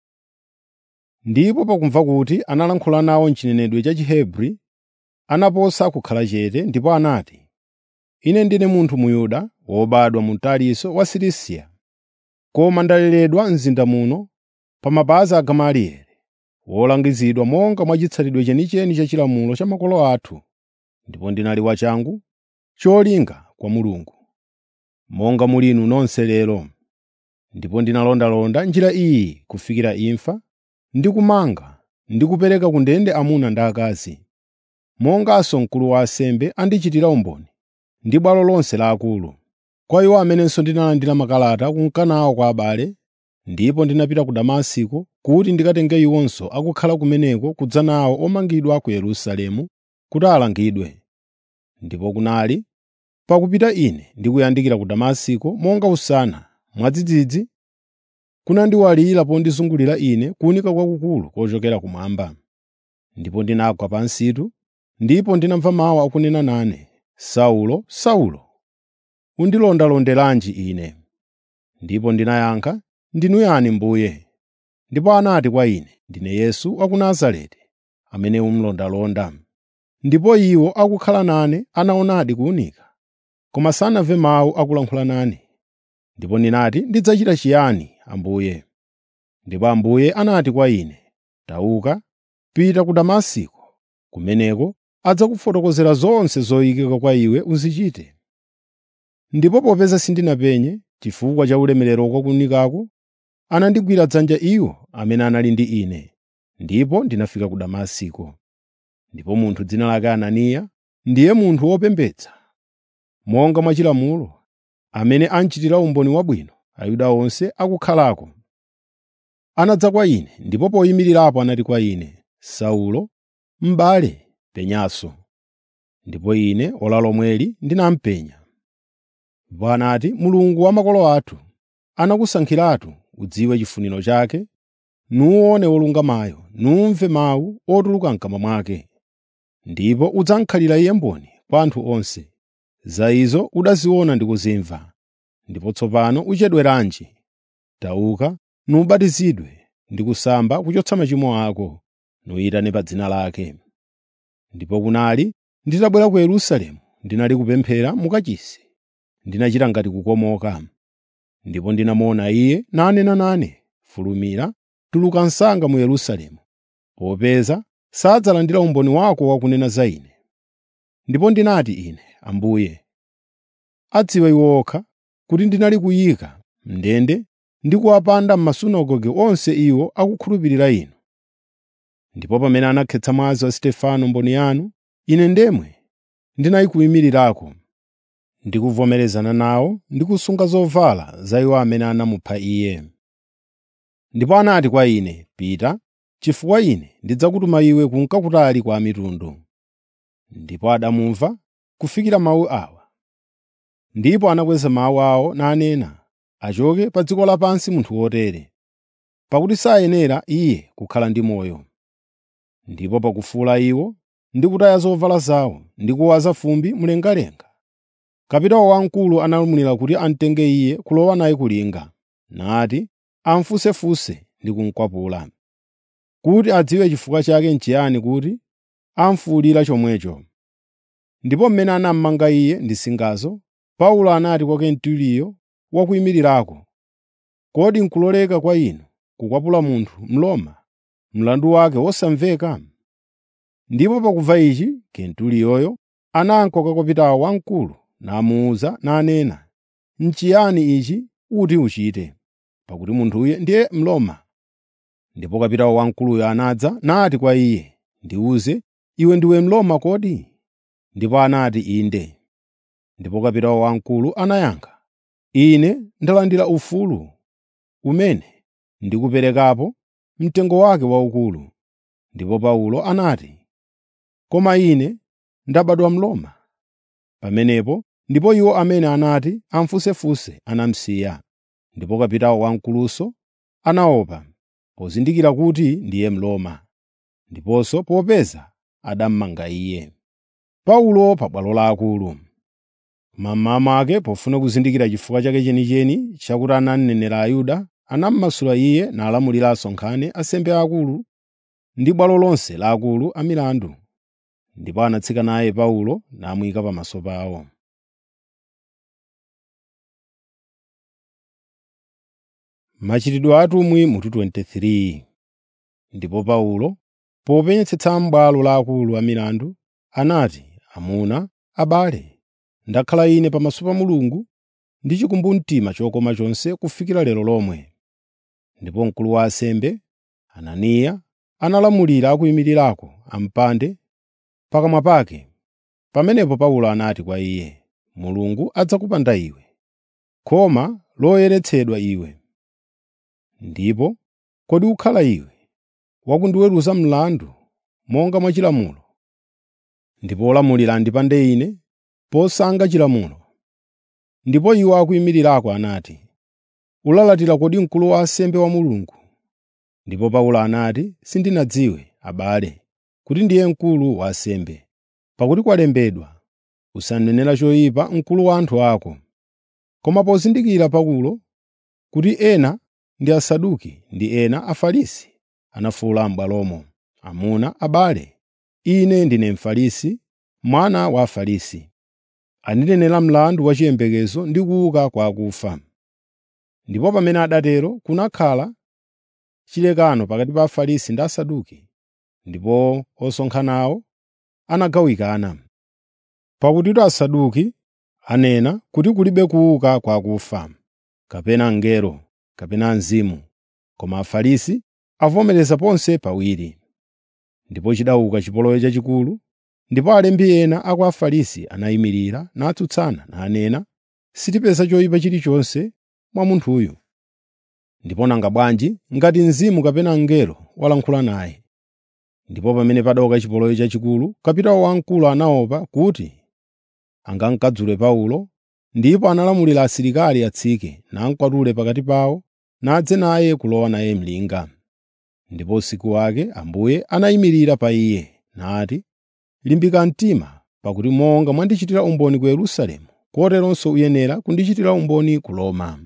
Ndipo pakumva kuti analankhula nawo m'chinenedwe cha Chihebri, anaposa kukhala chete ndipo anati, “Ine ndine munthu Muyuda wobadwa mu Tarisisi wa Silisiya, koma ndaleredwa m'zinda muno pa mapazi a Gamalieli, wolangizidwa monga mwa chitsatidwe chenicheni cha chilamulo cha makolo athu, ndipo ndinali wachangu cholinga kwa Mulungu, monga muli inu nonse lero. Ndipo ndinalondalonda njira iyi kufikira imfa, ndi kumanga ndi kupereka ku ndende amuna ndi akazi, monganso mkulu wa ansembe andichitira umboni, ndi bwalo lonse la akulu. Kwa iwo amenenso ndinalandira makalata kunka nawo kwa abale, ndipo ndinapita ku Damasiko kuti ndikatenge iwonso akukhala kumeneko kudza nawo omangidwa ku Yerusalemu kuti alangidwe. Ndipo kunali pakupita ine ndikuyandikira ku Damasiko monga usana, mwadzidzidzi kunandiwalira pondizungulira ine kuwunika kwakukulu kochokera kumwamba. Ndipo ndinagwa pansitu, ndipo ndinamva mawu akunena nane, “Saulo, Saulo, undilondalonderanji ine?” Ndipo ndinayankha, “Ndinu yani Mbuye?” Ndipo anati kwa ine, “Ndine Yesu wa ku Nazareti, amene umulondalonda.” Ndipo iwo akukhala nane anaonadi kuwunika, koma sanamve mawu akulankhula nane. Ndipo ndinati, “Ndidzachita chiyani, Ambuye?” Ndipo Ambuye anati kwa ine, “Tauka, pita ku Damasiko. Kumeneko adzakufotokozera zonse zoyikika kwa iwe uzichite.” Ndipo popeza sindinapenye chifukwa cha ulemerero wa kuwunikako, anandigwira dzanja iwo amene anali ndi ine, ndipo ndinafika ku Damasiko. Ndipo munthu dzina lake Ananiya, ndiye munthu wopembedza, monga mwa chilamulo, amene anchitira umboni wabwino Ayuda onse akukhalako, anadza kwa ine, ndipo poyimirirapo anati kwa ine, “Saulo, m'bale, penyanso.” Ndipo ine ora lomweli ndinampenya. Ndipo anati, “Mulungu wa makolo athu anakusankhiratu udziwe chifuniro chake, nuwuone wolungamayo, numve mawu otuluka m'kamwa mwake. Ndipo udzamkhalira iye mboni kwa anthu onse. Za izo udaziona ndi kuzimva. Ndipo tsopano uchedweranji? Tauka, nubatizidwe ndi kusamba kuchotsa machimo ako, nuyitane pa dzina lake.” Ndipo kunali nditabwera ku Yerusalemu, ndinali kupemphera mu kachisi, ndinachita ngati kukomoka. Ndipo ndinamuona Iye nanena nane, “Fulumira, tuluka msanga mu Yerusalemu, popeza sadzalandira umboni wako wakunena za Ine.” Ndipo ndinati ine, “Ambuye, adziwa iwo okha kuti ndinali kuyika m'ndende ndi kuwapanda m'masunagoge onse iwo akukhulupirira Inu. Ndipo pamene anakhetsa mwazi wa Stefano mboni yanu, ine ndemwe ndinayikuyimirirako, ndikuvomerezana nawo ndi kusunga zovala za iwo amene anamupha Iye. Ndipo anati kwa ine, “Pita, chifukwa ine ndidzakutuma iwe kunka kutali kwa mitundu.” Ndipo adamumva kufikira mawu awa. Ndipo anakweza mawu awo nanena, “Achoke pa dziko lapansi munthu wotere, pakuti sayenera iye kukhala ndi moyo.” Ndipo pakufuwula iwo ndi kutaya zovala zawo ndi kuwaza fumbi mlengalenga, kapitawo wamkulu analamulira kuti amutenge iye kulowa naye kulinga, nati amufunsefunse ndi kumukwapula, kuti adziwe chifukwa chake n'chiyani kuti amufuwulira chomwecho. Ndipo mmene anamumanga iye ndi singazo, Paulo anati kwa Kenturiyo wakuyimirirako, “Kodi n'kuloleka kwa inu kukwapula munthu Mroma mlandu wake wosamveka?” Ndipo pakumva ichi, Kenturiyoyo ananka kwa kapitawo wamkulu namuwuza nanena, “N'chiyani ichi uti uchite?” Pakuti munthuyo ndiye Mroma. Ndipo kapitawo wamkuluyo anadza nati kwa iye, “Ndiwuze, iwe ndiwe Mroma kodi?” Ndipo anati, “Inde.” Ndipo kapitawo wamkulu anayankha, “Ine ndalandira ufulu umene ndikuperekapo mtengo wake waukulu.” Ndipo Paulo anati, “Koma ine ndabadwa Mroma.” Pamenepo ndipo iwo amene anati amufunsefunse anamusiya. Ndipo kapitawo wamkulunso anaopa, pozindikira kuti ndiye Mroma. Ndiponso popeza adammanga iye. Paulo pa bwalo la akulu. Mmawa mwake pofuna kuzindikira chifukwa chake chenicheni chakuti ananenera Ayuda, anammasula iye nalamulira asonkhane ansembe aakulu ndi bwalo lonse la akulu a milandu. Ndipo anatsika naye Paulo namuyika pamaso pawo. Machitidwe a atumwi mutu 23 Ndipo Paulo, popenyetsetsa m'bwalo la akulu a milandu, anati, “Amuna, abale, ndakhala ine pamaso pa Mulungu ndi chikumbumtima chokoma chonse kufikira lero lomwe.” Ndipo mkulu wa ansembe, Ananiya, analamulira akuyimirirako ampande pakamwa pake. Pamenepo Paulo anati kwa iye, “Mulungu adzakupanda iwe, khoma loyeretsedwa iwe. Ndipo kodi ukhala iwe wakundiweruza mlandu monga mwa chilamulo, ndipo olamulira andipande ine posanga chilamulo?” Ndipo iwo akuyimirirako anati, “Ulalatira kodi mkulu wa ansembe wa Mulungu?” Ndipo Paulo anati, “Sindinadziwe, abale, kuti ndiye mkulu wa ansembe. Pakuti kwalembedwa, ‘Usanenera choyipa mkulu wa anthu ako.’ ” Koma pozindikira Paulo kuti ena ndi Asaduki ndi ena Afarisi, anafuwula m'bwalomo, “Amuna, abale, ine ndine Mfarisi, mwana wa Afarisi. Andinenera mlandu wa chiyembekezo ndi kuuka kwa akufa.” Ndipo pamene adatero kunakhala chilekano pakati pa Afarisi ndi Asaduki, ndipo osonkhanawo anagawikana. Pakuti Asaduki anena kuti kulibe kuuka kwa akufa, kapena mngelo, kapena mzimu, koma Afarisi avomereza ponse pawiri. Ndipo chidauka chipolowe chachikulu, ndipo alembi ena a kwa Afarisi anayimirira natsutsana nanena, “Sitipeza choyipa chilichonse mwa munthuyu. Ndipo nanga bwanji ngati mzimu kapena mngelo walankhula naye?” Ndipo pamene padauka chipolowe chachikulu, kapitawo wamkulu anaopa kuti angamukadzule Paulo, ndipo analamulira asilikali atsike namukwatule pakati pawo nadze naye kulowa naye mlinga. Ndipo usiku wake Ambuye anayimirira pa iye nati, “Limbika mtima, pakuti monga mwandichitira umboni ku Yerusalemu, koteronso uyenera kundichitira umboni ku Roma.”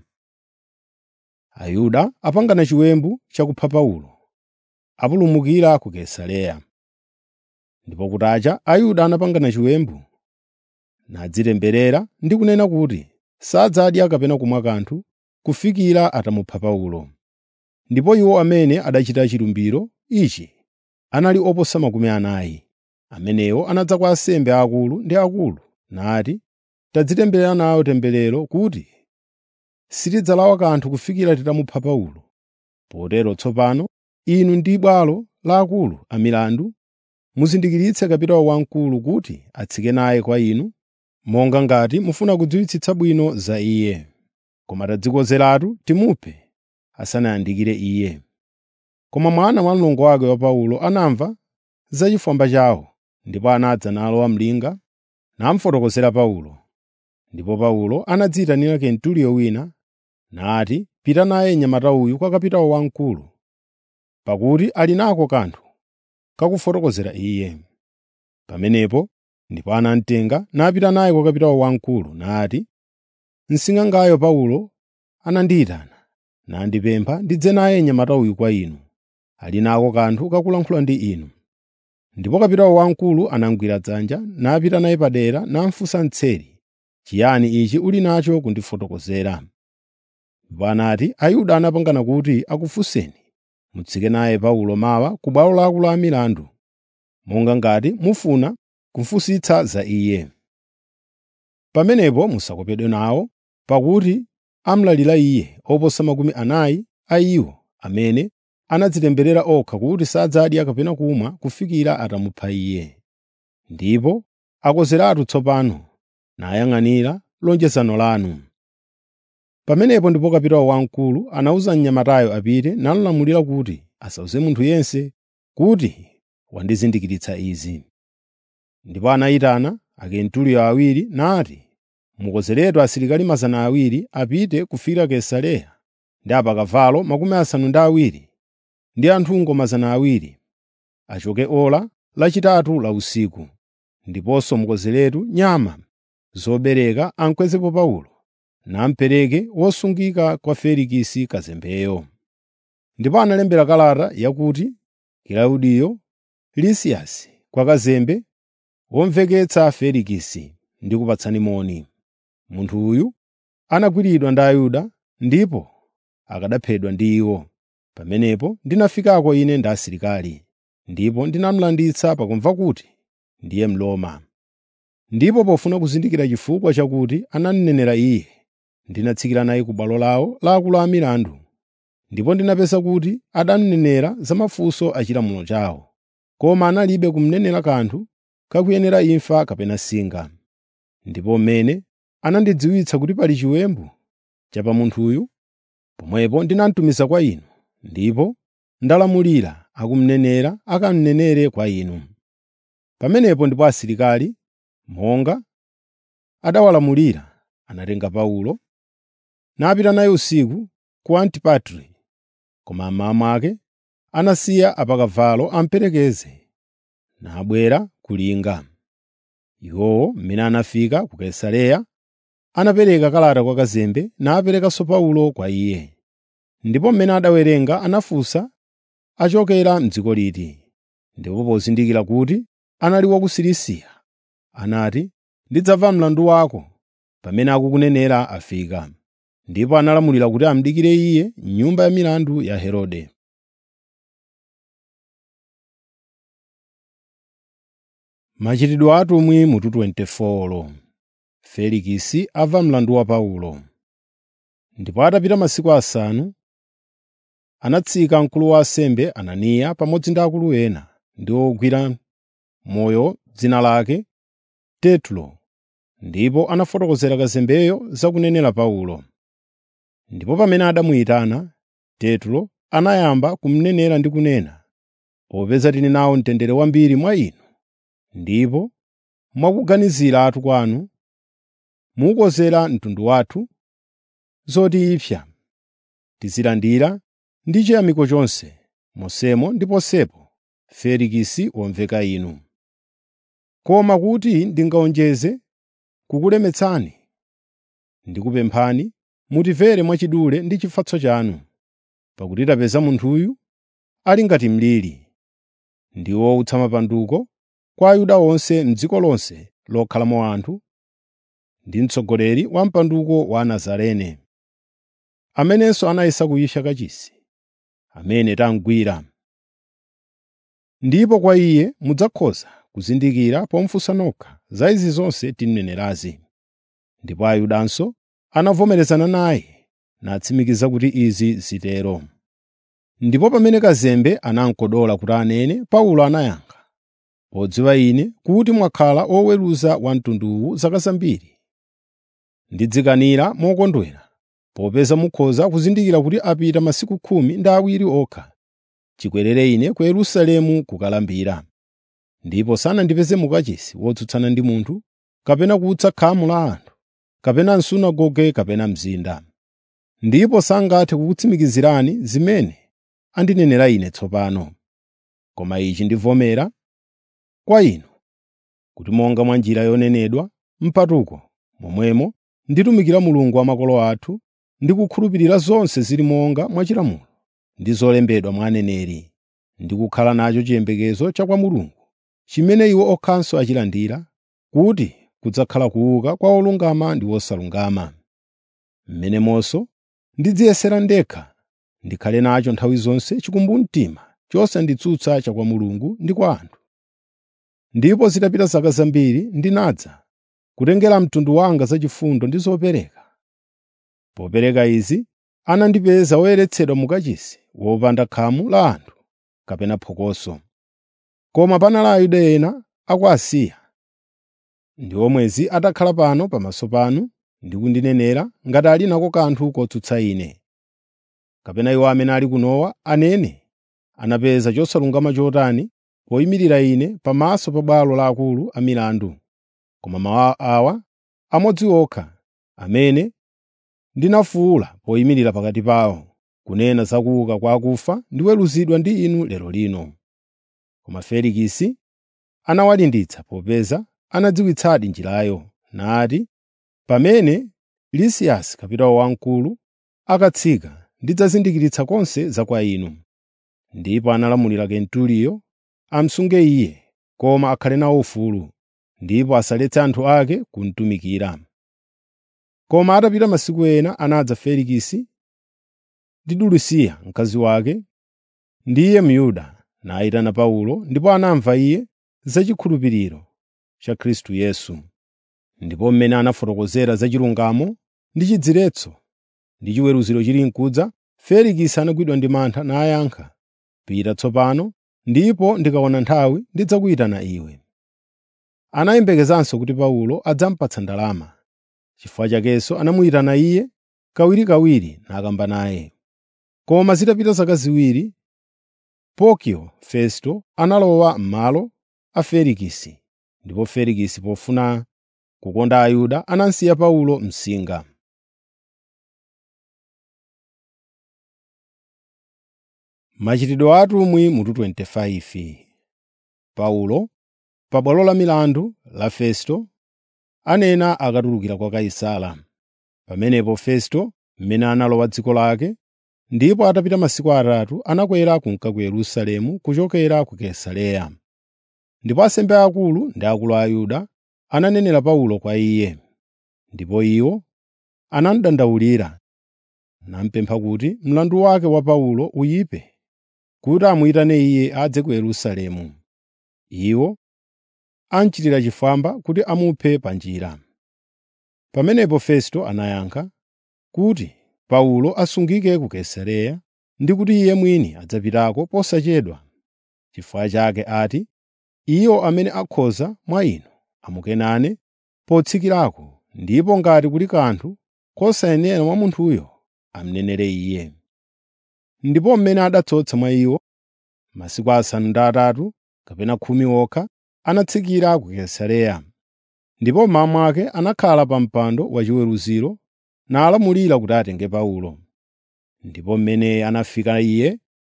Ayuda apangana chiwembu chakupha Paulo, apulumukira ku Kaisareya. Ndipo kutacha Ayuda anapangana chiwembu nadzitemberera ndi kunena kuti sadzadya kapena kumwa kanthu kufikira atamupha Paulo. Ndipo iwo amene adachita chilumbiro ichi anali oposa makumi anayi. Amenewo anadza kwa ansembe aakulu ndi akulu nati, “Tadzitemberera nawo temberero kuti sitidzalawa kanthu kufikira titamupha Paulo. Potero tsopano inu ndi bwalo la akulu a milandu muzindikiritse kapitawo wamkulu kuti atsike naye kwa inu monga ngati mufuna kudziwitsitsa bwino za iye. Koma tadzikonzeratu timuphe asanayandikire iye.” Koma mwana wa mlongo wake wa Paulo anamva za chifwamba chawo, ndipo anadza nalowa mlinga namufotokozera Paulo. Ndipo Paulo anadziyitanira Kenturiyo wina nati, “Pita naye mnyamata uyu kwa kapitawo wamkulu, pakuti ali nako kanthu kakufotokozera iye.” Pamenepo ndipo anamutenga napita naye kwa kapitawo wamkulu nati, “Msing'angayo Paulo anandiyitana nandipempha ndidze naye mnyamata uyu kwa inu. Ali nako kanthu kakulankhula ndi inu.” Ndipo kapitawo wamkulu anamugwira dzanja napita naye padera namufunsa mtseri, “Chiyani ichi uli nacho kundifotokozera?” Ndipo anati, “Ayuda anapangana kuti akufunseni mutsike naye Paulo mawa ku bwalo la akulu a milandu, monga ngati mufuna kufunsitsa za iye. Pamenepo musakopedwe nawo, pakuti amulalira iye oposa makumi anayi a iwo amene anadzitemberera okha kuti sadzadya kapena kumwa kufikira atamupha iye. Ndipo akonzeratu tsopano nayang'anira lonjezano lanu.” Pamenepo ndipo kapitawo wamkulu anawuza mnyamatayo apite namulamulira kuti asawuze munthu yense kuti wandizindikiritsa izi. Ndipo anayitana Akentuliyo awiri nati, “Mukonzeretu asilikali mazana awiri apite kufikira Kaisareya ndi apakavalo makumi asanu ndi awiri ndi anthungo mazana awiri, achoke ora lachitatu la usiku, ndiponso mukonzeretu nyama zobereka amukwezepo Paulo, namupereke wosungika kwa Felikisi kazembeyo. Ndipo analembera kalata yakuti Kilaudiyo Lisiyasi kwa kazembe womveketsa Felikisi ndi kupatsani moni. Munthu uyu anagwiridwa ndi Ayuda ndipo akanaphedwa ndi iwo. Pamenepo ndinafikako ine ndi asilikali, ndipo ndinamulanditsa pakumva kuti ndiye Mroma. Ndipo pofuna kuzindikira chifukwa chakuti ananenera iye, ndinatsikira naye ku bwalo lawo la akulu a milandu, ndipo ndinapeza kuti adanenera za mafunso a chilamulo chawo, koma analibe kumnenera kanthu kakuyenera imfa kapena singa. Ndipo mmene anandidziwitsa kuti pali chiwembu cha pa munthuyu, pomwepo ndinamutumiza kwa inu, ndipo ndalamulira akumnenera akamnenere kwa inu. Pamenepo ndipo asilikali, monga adawalamulira, anatenga Paulo, napita naye usiku ku Antipatri, koma mmawa mwake anasiya apakavalo amuperekeze, nabwera ku linga. Iwowo mmene anafika ku Kaisareya, anapereka kalata kwa kazembe naperekanso Paulo kwa iye. Ndipo mmene adawerenga anafunsa achokera m'dziko liti. Ndipo pozindikira kuti anali wa ku Silisiya, anati, “Ndidzamva mlandu wako pamene akukunenera afika.” Ndipo analamulira kuti amudikire iye m'nyumba ya milandu ya Herode. Machitidwe a atumwi mutu 24 Felikisi amva mlandu wa Paulo. Ndipo atapita masiku asanu, anatsika mkulu wa ansembe Ananiya pamodzi ndi akulu ena ndi ogwira moyo dzina lake Tertulo, ndipo anafotokozera kazembeyo za kunenera Paulo. Ndipo pamene adamuyitana, Tertulo anayamba kumnenera ndi kunena, “Popeza tili nawo mtendere wambiri mwa inu, ndipo mwakuganiziratu kwanu mukukonzera mtundu wathu zotipsa, tizilandira ndi chiyamiko chonse, monsemo ndi ponsepo Felikisi womveka inu. Koma kuti ndingawonjeze kukulemetsani, ndikupemphani mutimvere mwachidule ndi chifatso chanu, pakuti tapeza munthuyu ali ngati mliri, ndi wowutsa mapanduko kwa Ayuda onse m'dziko lonse lokhalamo anthu, ndi mtsogoleri wa mpatuko wa Anazarene, amenenso anayesa kuyipsa kachisi, amene tamugwira. Ndipo kwa iye mudzakhoza kuzindikira pomufunsa nokha za izi zonse tinenerazi. Ndipo Ayudanso anavomerezana naye natsimikiza kuti izi zitero. Ndipo pamene kazembe anamukodola kuti anene, Paulo anayankha, “Podziwa ine kuti mwakhala oweruza wa mtunduwu zaka zambiri, ndidzikanira mokondwera, popeza mukhoza kuzindikira kuti apita masiku khumi ndi awiri okha chikwerere ine ku Yerusalemu kukalambira. Ndipo sanandipeze mukachisi wotsutsana ndi munthu, kapena kutsa khamu la anthu, kapena m'sunagoge kapena mzinda. Ndipo sangathe kukutsimikizirani zimene andinenera ine tsopano. Koma ichi ndivomera kwa inu, kuti monga mwa njira yonenedwa m'patuko, momwemo nditumikira Mulungu wa makolo athu ndi kukhulupirira zonse zili monga mwa chilamulo ndi zolembedwa mwa aneneri, ndi kukhala nacho chiyembekezo cha kwa Mulungu, chimene iwo okhanso achilandira, kuti kudzakhala kuuka kwa olungama ndi osalungama. Mmenemonso ndidziyesera ndekha ndikhale nacho nthawi zonse chikumbumtima chosanditsutsa cha kwa Mulungu ndi kwa anthu. Ndipo zitapita zaka zambiri ndinadza kutengera mtundu wanga zachifundo ndi zopereka. Popereka izi anandipeza woyeretsedwa mukachisi wopanda khamu la anthu kapena phokoso. Koma panali Ayuda ena a ku Asiya ndi omwezi atakhala pano pamaso panu ndi kundinenera ngati ali nako kanthu kotsutsa ine. Kapena iwo amene ali kunowa anene anapeza chosalungama chotani poyimirira ine pamaso pa bwalo la akulu a milandu. Koma mawu awa amodzi okha amene ndinafuwula poyimirira pakati pawo, kunena za kuuka kwa akufa ndiweruzidwa ndi inu lero lino. Koma Felikisi anawalimbitsa popeza anadziwitsadi njirayo, nati, “Pamene Lisiyasi kapitawo wamkulu akatsika, ndidzazindikiritsa konse za kwa inu.” Ndipo analamulira Kenturiyo amsunge iye, koma akhale nawo ufulu, ndipo asaletse anthu ake kumutumikira. Koma atapita masiku ena anadza Felikisi ndi Dulusiya mkazi wake, ndiye Myuda, nayitana Paulo, ndipo anamva iye za chikhulupiriro cha Khristu Yesu, ndipo mmene anafotokozera za chilungamo ndi chidziretso ndi chiweruziro chili nkudza, Felikisi anagwidwa ndi mantha nayankha, “Pita tsopano, ndipo ndikaona nthawi ndidzakuyitana iwe.” Anayembekezanso kuti Paulo adzamupatsa ndalama. Chifukwa chakenso anamuyitana iye kawirikawiri nakamba naye. Koma zitapita zaka ziwiri, Porkio Festo analowa m'malo a Felikisi, ndipo Felikisi pofuna kukonda Ayuda anasiya Paulo msinga. Machitidwe a atumwi mutu 25 Paulo, pa bwalo la milandu la Festo, anena akatulukira kwa Kaisara. Pamenepo Festo, mmene analowa dziko lake, ndipo atapita masiku atatu anakwera kunka ku Yerusalemu kuchokera ku Kaisareya. Ndipo ansembe akulu ndi akulu a Ayuda ananenera Paulo kwa iye, ndipo iwo anamudandaulira, namupempha kuti mlandu wake wa Paulo uyipe, kuti amuyitane iye adze ku Yerusalemu. Iwo amuchitira chifwamba kuti amuphe pa njira. Pamenepo Festo anayankha kuti Paulo asungike ku Kaisareya ndi kuti iye mwini adzapitako posachedwa. Chifukwa chake ati, “Iwo amene akhoza mwa inu amukenane potsikirako, ndipo ngati kuli kanthu kosayenera mwa munthuyo, amunenere iye.” Ndipo mmene adatsotsa mwa iwo masiku asanu ndi atatu kapena khumi okha, anatsikira ku Kaisareya. Ndipo mmawa mwake anakhala pa mpando wachiweruziro nalamulira kuti atenge Paulo. Ndipo mmene anafika iye,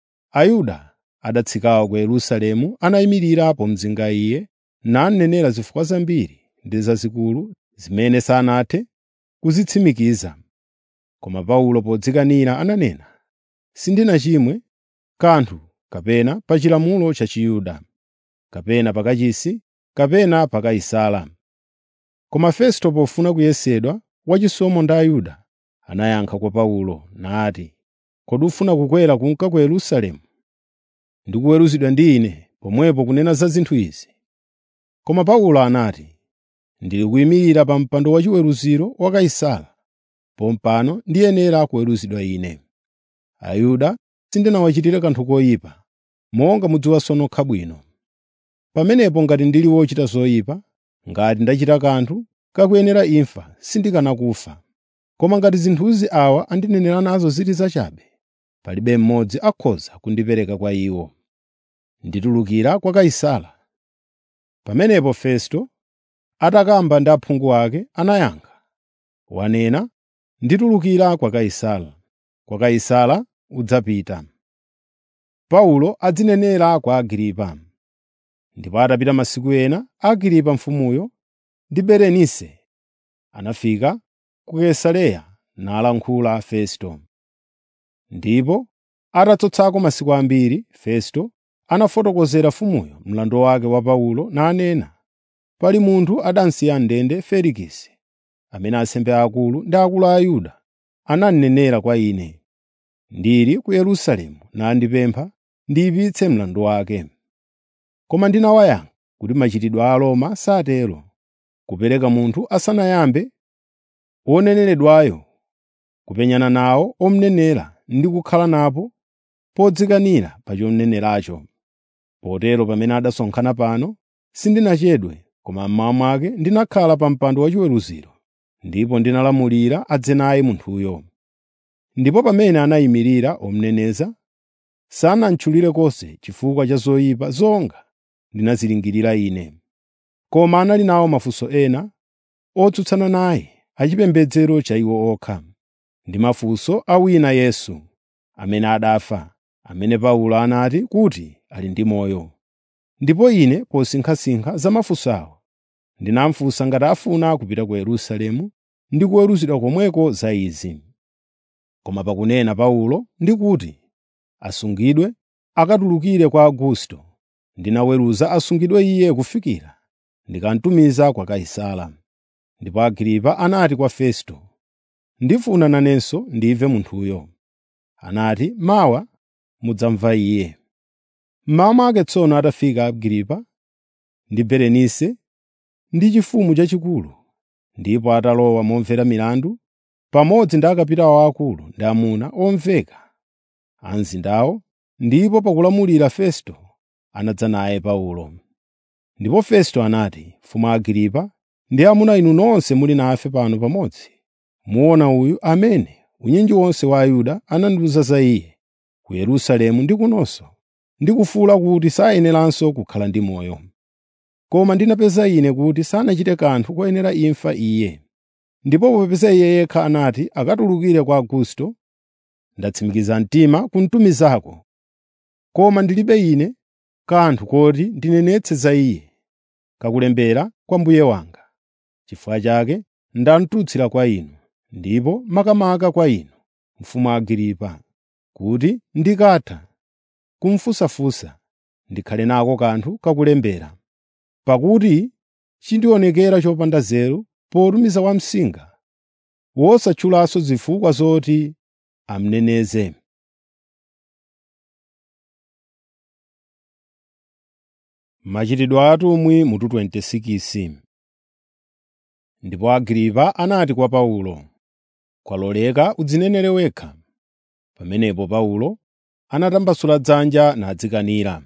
Ayuda adatsikawo ku Yerusalemu anayimirira pomudzinga iye, nanenera zifukwa zambiri ndi zazikulu zimene sanathe kuzitsimikiza. Koma Paulo podzikanira ananena, “Sindinachimwe kanthu kapena pa chilamulo cha Chiyuda, kapena pa kachisi, kapena pa Kaisara.” Koma Festo pofuna kuyesedwa wachisomo ndi Ayuda, anayankha kwa Paulo nati, “Kodi ufuna kukwera kunka ku Yerusalemu ndi kuweruzidwa ndi ine pomwepo kunena za zinthu izi?” Koma Paulo anati, “Ndili kuyimirira pa mpando wachiweruziro wa Kaisara, pompano ndiyenera kuweruzidwa ine. Ayuda sindinawachitire kanthu koyipa, monga mudziwanso nokha bwino. Pamenepo ngati ndili wochita zoyipa, ngati ndachita kanthu kakuyenera imfa, sindikana kufa. Koma ngati zinthuzi awa andinenera nazo zili zachabe, palibe mmodzi akhoza kundipereka kwa iwo. Nditulukira kwa Kaisara.” Pamenepo Festo, atakamba ndi aphungu ake, anayankha, “Wanena, nditulukira kwa Kaisara. Kwa Kaisara udzapita.” Paulo adzinenera kwa Agiripa. Ndipo atapita masiku ena, Agiripa mfumuyo ndi Berenise anafika ku Kaisareya nalankhula Festo. Ndipo atatsotsako masiku ambiri, Festo anafotokozera mfumuyo mlandu wake wa Paulo nanena, “Pali munthu adansiya m'ndende Felikisi, amene ansembe akulu ndi akulu a Ayuda ananenera kwa ine. Ndili ku Yerusalemu nandipempha ndiyipitse mlandu wake. Koma ndinawayankha kuti machitidwe a Aroma satero, kupereka munthu asanayambe woneneredwayo kupenyana nawo omunenera ndi kukhala napo podzikanira pa chomneneracho. Potero pamene adasonkhana pano, sindinachedwe, koma mmawa mwake ndinakhala pa mpando wachiweruziro, ndipo ndinalamulira adze naye munthuyo. Ndipo pamene anayimirira omuneneza, sanamutchulire konse chifukwa cha zoyipa zonga ndinazilingirira ine. Koma anali nawo mafunso ena otsutsana naye achipembedzero cha iwo okha, ndi mafunso a wina Yesu, amene adafa, amene Paulo anati kuti ali ndi moyo. Ndipo ine posinkhasinkha za mafunso awo, ndinamufunsa ngati afuna kupita ku Yerusalemu ndi kuweruzidwa komweko za izi. Koma pakunena Paulo ndi kuti asungidwe akatulukire kwa Augusto, ndinaweruza asungidwe iye kufikira ndikamtumiza kwa Kaisara. Ndipo Agripa anati kwa Festo, “Ndifuna nanenso ndimve munthuyo.” Anati, “Mawa mudzamva iye.” Mmawa mwake tsono atafika Agripa ndi Berenike ndi chifumu chachikulu, ndipo atalowa momvera milandu, pamodzi ndi akapitawo aakulu ndi amuna omveka a mzindawo, ndipo pakulamulira Festo anadza naye Paulo. Ndipo Festo anati, “Mfumu Agripa ndi amuna inu nonse muli nafe pano pamodzi, muona uyu amene unyinji wonse wa Ayuda anandiwuza za iye ku Yerusalemu ndi kunonso, ndi kufuwula kuti sayeneranso kukhala ndi moyo. Koma ndinapeza ine kuti sanachite kanthu koyenera imfa iye. Ndipo popeza iye yekha anati akatulukire kwa Augusto, ndatsimikiza mtima kumtumizako. Koma ndilibe ine kanthu koti ndinenetse za iye, kakulembera kwa mbuye wanga. Chifukwa chake ndamtutsira kwa inu, ndipo makamaka kwa inu, mfumu Agripa, kuti ndikatha kumfunsafunsa ndikhale nako kanthu kakulembera. Pakuti chindionekera chopanda nzeru potumiza wamsinga wosatchulanso zifukwa zoti amneneze. Machitidwe a atumwi mutu 26 Ndipo Agripa anati kwa Paulo, “Kwaloleka udzinenere wekha.” Pamenepo Paulo anatambasula dzanja nadzikanira.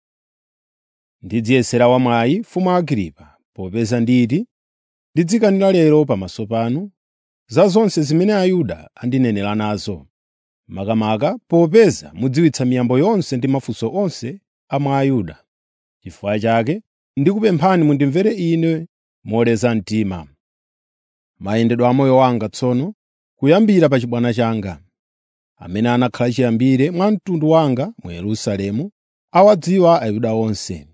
Ndidziyesera wamwayi, mfumu Agripa, popeza nditi ndidzikanira lero pamaso panu za zonse zimene Ayuda andinenera nazo, makamaka popeza mudziwitsa miyambo yonse ndi mafunso onse a mwa Ayuda. Chifukwa chake ndikupemphani mundimvere ine moleza mtima. Mayendedwe a moyo wanga tsono, kuyambira pa chibwana changa, amene anakhala chiyambire mwa mtundu wanga mu Yerusalemu, awadziwa Ayuda onse.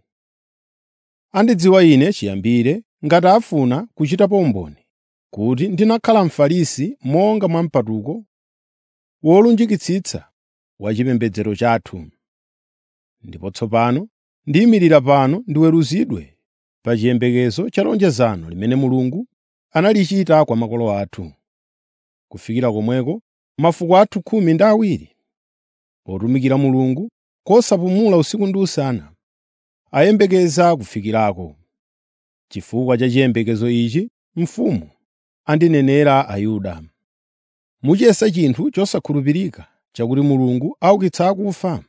Andidziwa ine chiyambire ngati afuna kuchitapo umboni kuti ndinakhala Mfarisi monga mwa mpatuko wolunjikitsitsa wa chipembedzero chathu. Ndipo tsopano ndiyimirira pano ndiweruzidwe pa chiyembekezo cha lonjezano limene Mulungu analichita kwa makolo athu, kufikira komweko mafuko athu khumi ndi awiri, potumikira Mulungu kosapumula usiku ndi usana, ayembekeza kufikirako. Chifukwa cha chiyembekezo ichi mfumu andinenera Ayuda. Muchiyesa chinthu chosakhulupirika chakuti Mulungu aukitsa akufa?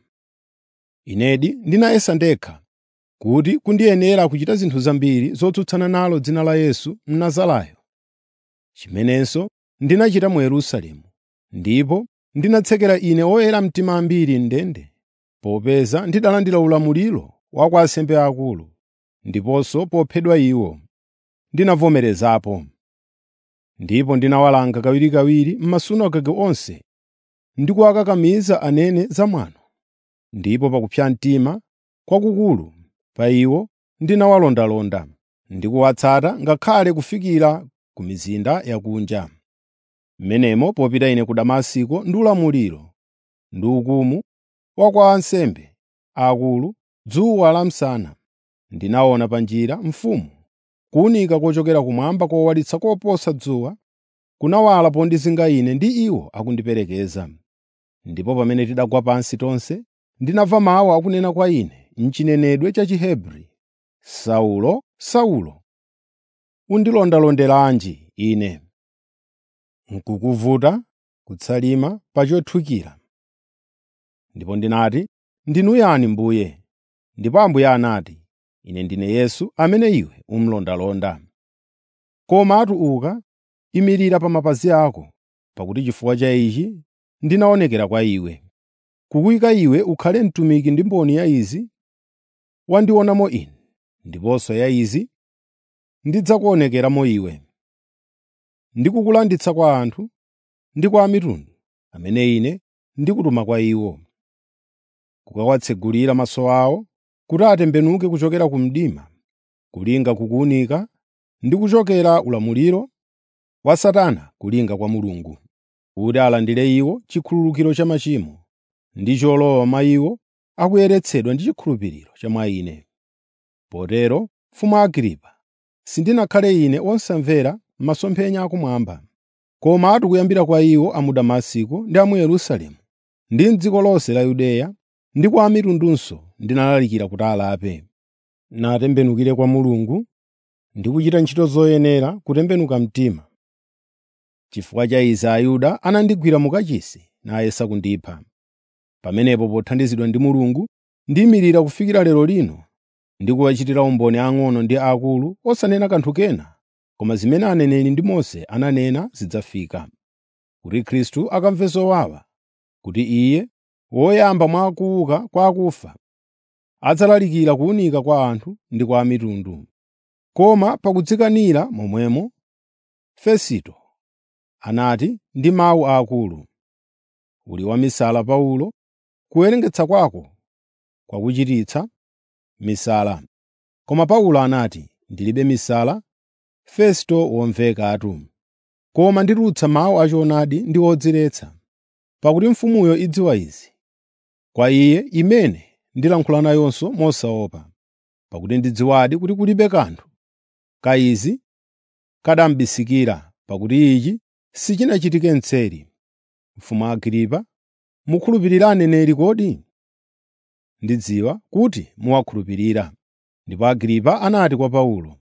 Inedi ndinayesa ndekha kuti kundiyenera kuchita zinthu zambiri zotsutsana nalo dzina la Yesu Mnazarayo, chimenenso ndinachita mu Yerusalemu, ndipo ndinatsekera ine oyera mtima ambiri m'ndende, popeza ndidalandira ulamuliro wa kwa ansembe akulu, ndiponso pophedwa iwo, ndinavomerezapo. Ndipo ndinawalanga kawirikawiri m'masunagoge onse ndi kuwakakamiza anene zamwano. Ndipo pakupsa mtima kwakukulu pa iwo ndinawalondalonda ndi kuwatsata ngakhale kufikira ku mizinda yakunja. M'menemo popita ine ku Damasiko ndi ulamuliro ndi ukumu wa kwa ansembe akulu dzuwa lamsana, ndinaona pa njira mfumu kuwunika kochokera kumwamba kowalitsa koposa dzuwa, kunawala pondizinga ine ndi iwo akundiperekeza. Ndipo pamene tidagwa pansi tonse, ndinamva mawu akunena kwa ine m'chinenedwe cha Chihebri, “Saulo, Saulo, undilondalonderanji ine?” N'kukuvuta kutsalima pa chothukira. Ndipo ndinati, “Ndinu yani Mbuye?” Ndipo Ambuye anati, “Ine ndine Yesu amene iwe umulondalonda. Koma uka, imirira pa mapazi ako, pakuti chifukwa cha ichi ndinaonekera kwa iwe, kukuyika iwe ukhale mtumiki ndi mboni ya izi wandionamo ine, ndiponso ya izi ndidzakuonekeramo iwe, ndi kukulanditsa kwa anthu ndi kwa a mitundu amene ine ndikutuma kwa iwo, kukawatsegulira maso awo kuti atembenuke kuchokera ku mdima kulinga kukuwunika ndi kuchokera ulamuliro wa Satana kulinga kwa Mulungu, kuti alandire iwo chikhululukiro cha machimo ndi cholowa mwa iwo akuyeretsedwa ndi chikhulupiriro cha mwa ine. Potero, mfumu Agripa, sindinakhale ine wosamvera masomphenya akumwamba, komatu kuyambira kwa iwo a mu Damasiko ndi a mu Yerusalemu ndi m'dziko lonse la Yudeya ndi kwa a mitundunso ndinalalikira kuti alape, natembenukire kwa Mulungu ndi kuchita ntchito zoyenera kutembenuka mtima. Chifukwa cha izi Ayuda anandigwira mu kachisi nayesa kundipha. Pamenepo pothandizidwa ndi Mulungu ndiyimirira kufikira lero lino ndi kuwachitira umboni ang'ono ndi aakulu osanena kanthu kena koma zimene aneneri ndi Mose ananena zidzafika, kuti Khristu akamve zowawa, kuti Iye, woyamba mwa kuuka kwa akufa, adzalalikira kuwunika kwa anthu ndi kwa a mitundu. Koma pakudzikanira momwemo, Fesito anati ndi mawu aakulu, “Uli wamisala Paulo, kuwerengetsa kwako kwakuchititsa misala.” Koma Paulo anati, “Ndilibe misala, Festo womvekatu, koma nditulutsa mawu achoonadi ndi odziretsa, pakuti mfumuyo idziwa izi, kwa iye imene ndilankhula nayonso mosaopa, pakuti ndidziwadi kuti kulibe kanthu ka izi kadambisikira, pakuti ichi sichinachitike mseri. Mfumu Agripa, mukhulupirira aneneri kodi? Ndidziwa kuti muwakhulupirira. Ndipo Agripa anati kwa Paulo,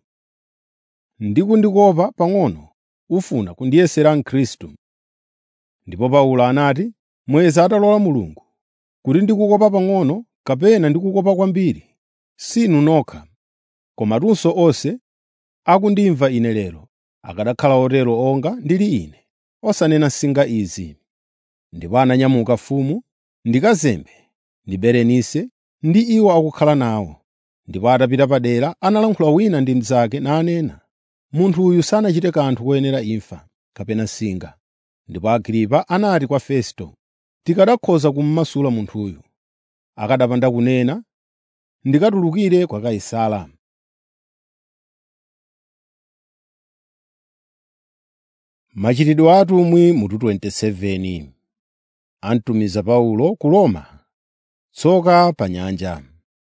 “Ndikundikopa pang'ono ufuna kundiyesera Mkhristu.” Ndipo Paulo anati, “Mweza atalola Mulungu, kuti ndikukopa pang'ono kapena ndikukopa kwambiri, sinu nokha, komatunso onse akundimva ine lero akanakhala otero onga ndili ine, osanena singa izi.” Ndipo ananyamuka mfumu ndi kazembe ndi Berenike ndi iwo akukhala nawo. Ndipo atapita padera analankhula wina ndi mnzake nanena, “Munthu uyu sanachite kanthu koyenera imfa, kapena singa.” Ndipo Agripa anati kwa Festo, “Tikanakhoza kummasula munthuyu, akanapanda kunena, ndikatulukire kwa Kaisara.” Machitidwe a atumwi mutu 27 Antumiza Paulo ku Roma, tsoka pa nyanja.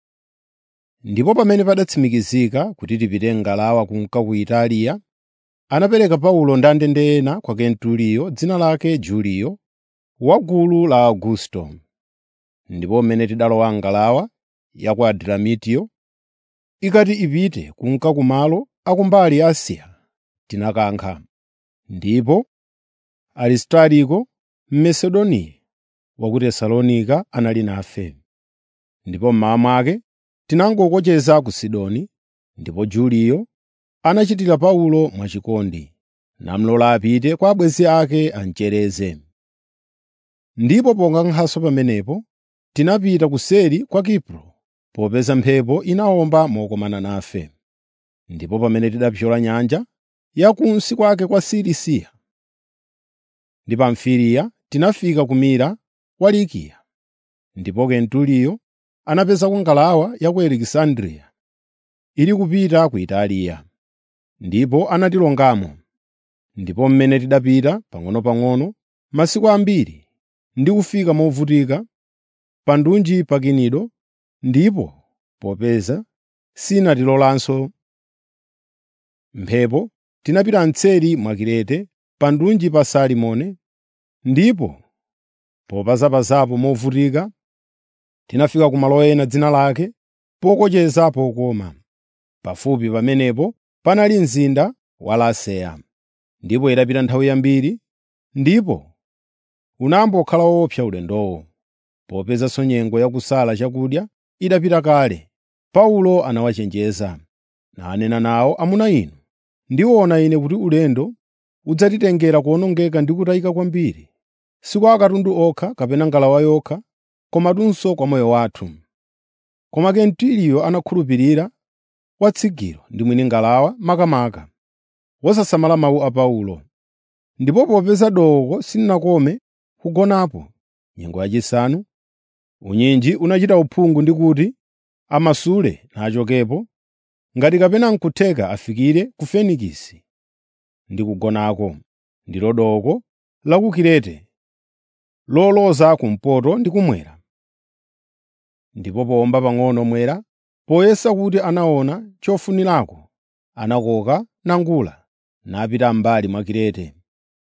Ndipo pamene padatsimikizika kuti tipite ngalawa kunka ku Italiya, anapereka Paulo ndandende ena kwa Kenturiyo dzina lake Juliyo, wa gulu la Augusto. Ndipo mmene tidalowa ngalawa ya ku Adramitio, ikati ipite kunka kumalo akumbali ya Asiya, tinakankha. Ndipo Aristariko Mmasedoniya wa ku Tesalonika anali nafe. Ndipo mmawa mwake tinangokocheza ku Sidoni, ndipo Juliyo anachitira Paulo mwachikondi, namulola apite kwa abwenzi ake amchereze. Ndipo ponkankhanso pamenepo, tinapita kuseri kwa Kipro, popeza mphepo inawomba mokomana nafe. Ndipo pamene tidapyola nyanja, yakunsi kwake kwa Silisiya ndi Pamfiliya, tinafika ku Mira wa Likiya. Ndipo Kenturiyo anapezako ngalawa ya ku Alekisandriya ili kupita ku Italiya, ndipo anatilongamo. Ndipo mmene tidapita pang'onopang'ono masiku ambiri ndi kufika movutika pa ndunji pa Kinido, ndipo popeza sinatilolanso mphepo, tinapita mtseri mwa Kirete pa ndunji pa Salimone, ndipo popazapazapo movutika tinafika ku malo ena dzina lake pokocheza pokoma. Pafupi pamenepo panali mzinda wa Laseya. Ndipo idapita nthawi yambiri, ndipo unambokhala woopsa ulendowo, popezanso nyengo yakusala chakudya idapita kale. Paulo anawachenjeza, nanena nawo, “Amuna inu, ndiona ine kuti ulendo udzatitengera kuwonongeka ndi kutayika kwambiri, si kwa akatundu okha kapena ngalawa yokha, komatunso kwa moyo wathu.” Koma Kenturiyo anakhulupirira watsigiro ndi mwini ngalawa makamaka, wosasamala mawu a Paulo. Ndipo popeza doko silinakome kugonapo nyengo yachisanu, unyinji unachita uphungu ndi kuti amasule nachokepo, ngati kapena n'kutheka afikire ku Fenikisi ndi kugonako, ndilo doko la ku Kirete, loloza kumpoto ndi kummwera. Ndipo powomba pang'ono mwera, poyesa kuti anaona chofunirako, anakoka nangula napita m'mbali mwa Kirete.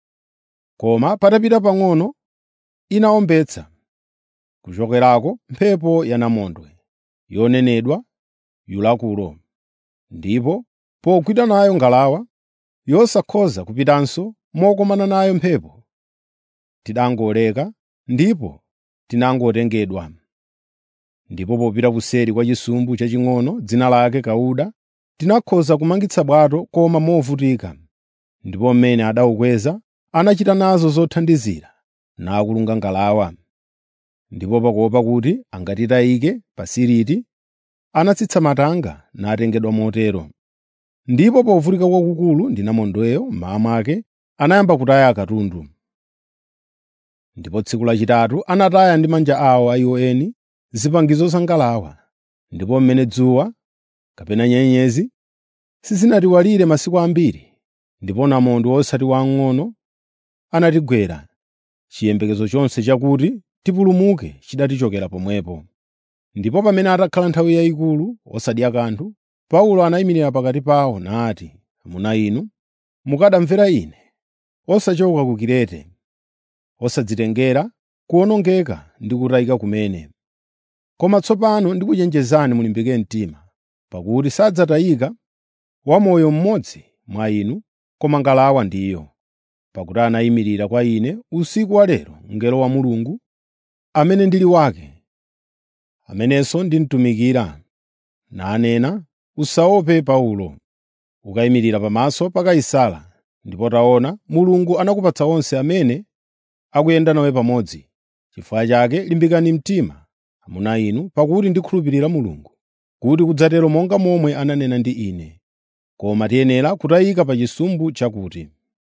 Koma patapita pang'ono inawombetsa, kuchokerako mphepo yanamondwe, yonenedwa Yulakulo, ndipo pogwidwa nayo ngalawa, yosakhoza kupitanso mokomana nayo mphepo, tidangoleka ndipo tinangotengedwa. Ndipo popita kuseri kwa chisumbu chaching'ono dzina lake Kauda, tinakhoza kumangitsa bwato koma movutika. Ndipo mmene adawukweza anachita nazo zothandizira, nakulunga ngalawa. Ndipo pakuopa kuti angatitayike pa Siriti, anatsitsa matanga natengedwa motero. Ndipo povutika kwakukulu ndi namondweyo mmawa mwake anayamba kutaya katundu. Ndipo tsiku lachitatu anataya ndi manja awo a iwo eni zipangizo za ngalawa, ndipo mmene dzuwa kapena nyenyezi sizinatiwalire masiku ambiri, ndipo namondwe osati wamng'ono anatigwera, chiyembekezo chonse chakuti tipulumuke chidatichokera pomwepo. Ndipo pamene atakhala nthawi yayikulu osadya kanthu, Paulo anayimirira pakati pawo nati, “Amuna inu, mukanamvera ine, osachoka ku Kirete, osadzitengera kuwonongeka ndi kutayika kumene. Koma tsopano ndikuchenjezani mulimbike mtima, pakuti sadzatayika wamoyo mmodzi mwa inu, koma ngalawa ndiyo. Pakuti anayimirira kwa ine usiku wa lero mngelo wa Mulungu, amene ndili wake, amenenso ndimtumikira, nanena, ‘Usaope Paulo, ukayimirira pamaso pa Kaisara, ndipo taona, Mulungu anakupatsa onse amene akuyenda nawe pamodzi. Chifukwa chake limbikani mtima, amuna inu, pakuti ndikhulupirira Mulungu, kuti kudzatero monga momwe ananena ndi ine. Koma tiyenera kutayika pa chisumbu chakuti.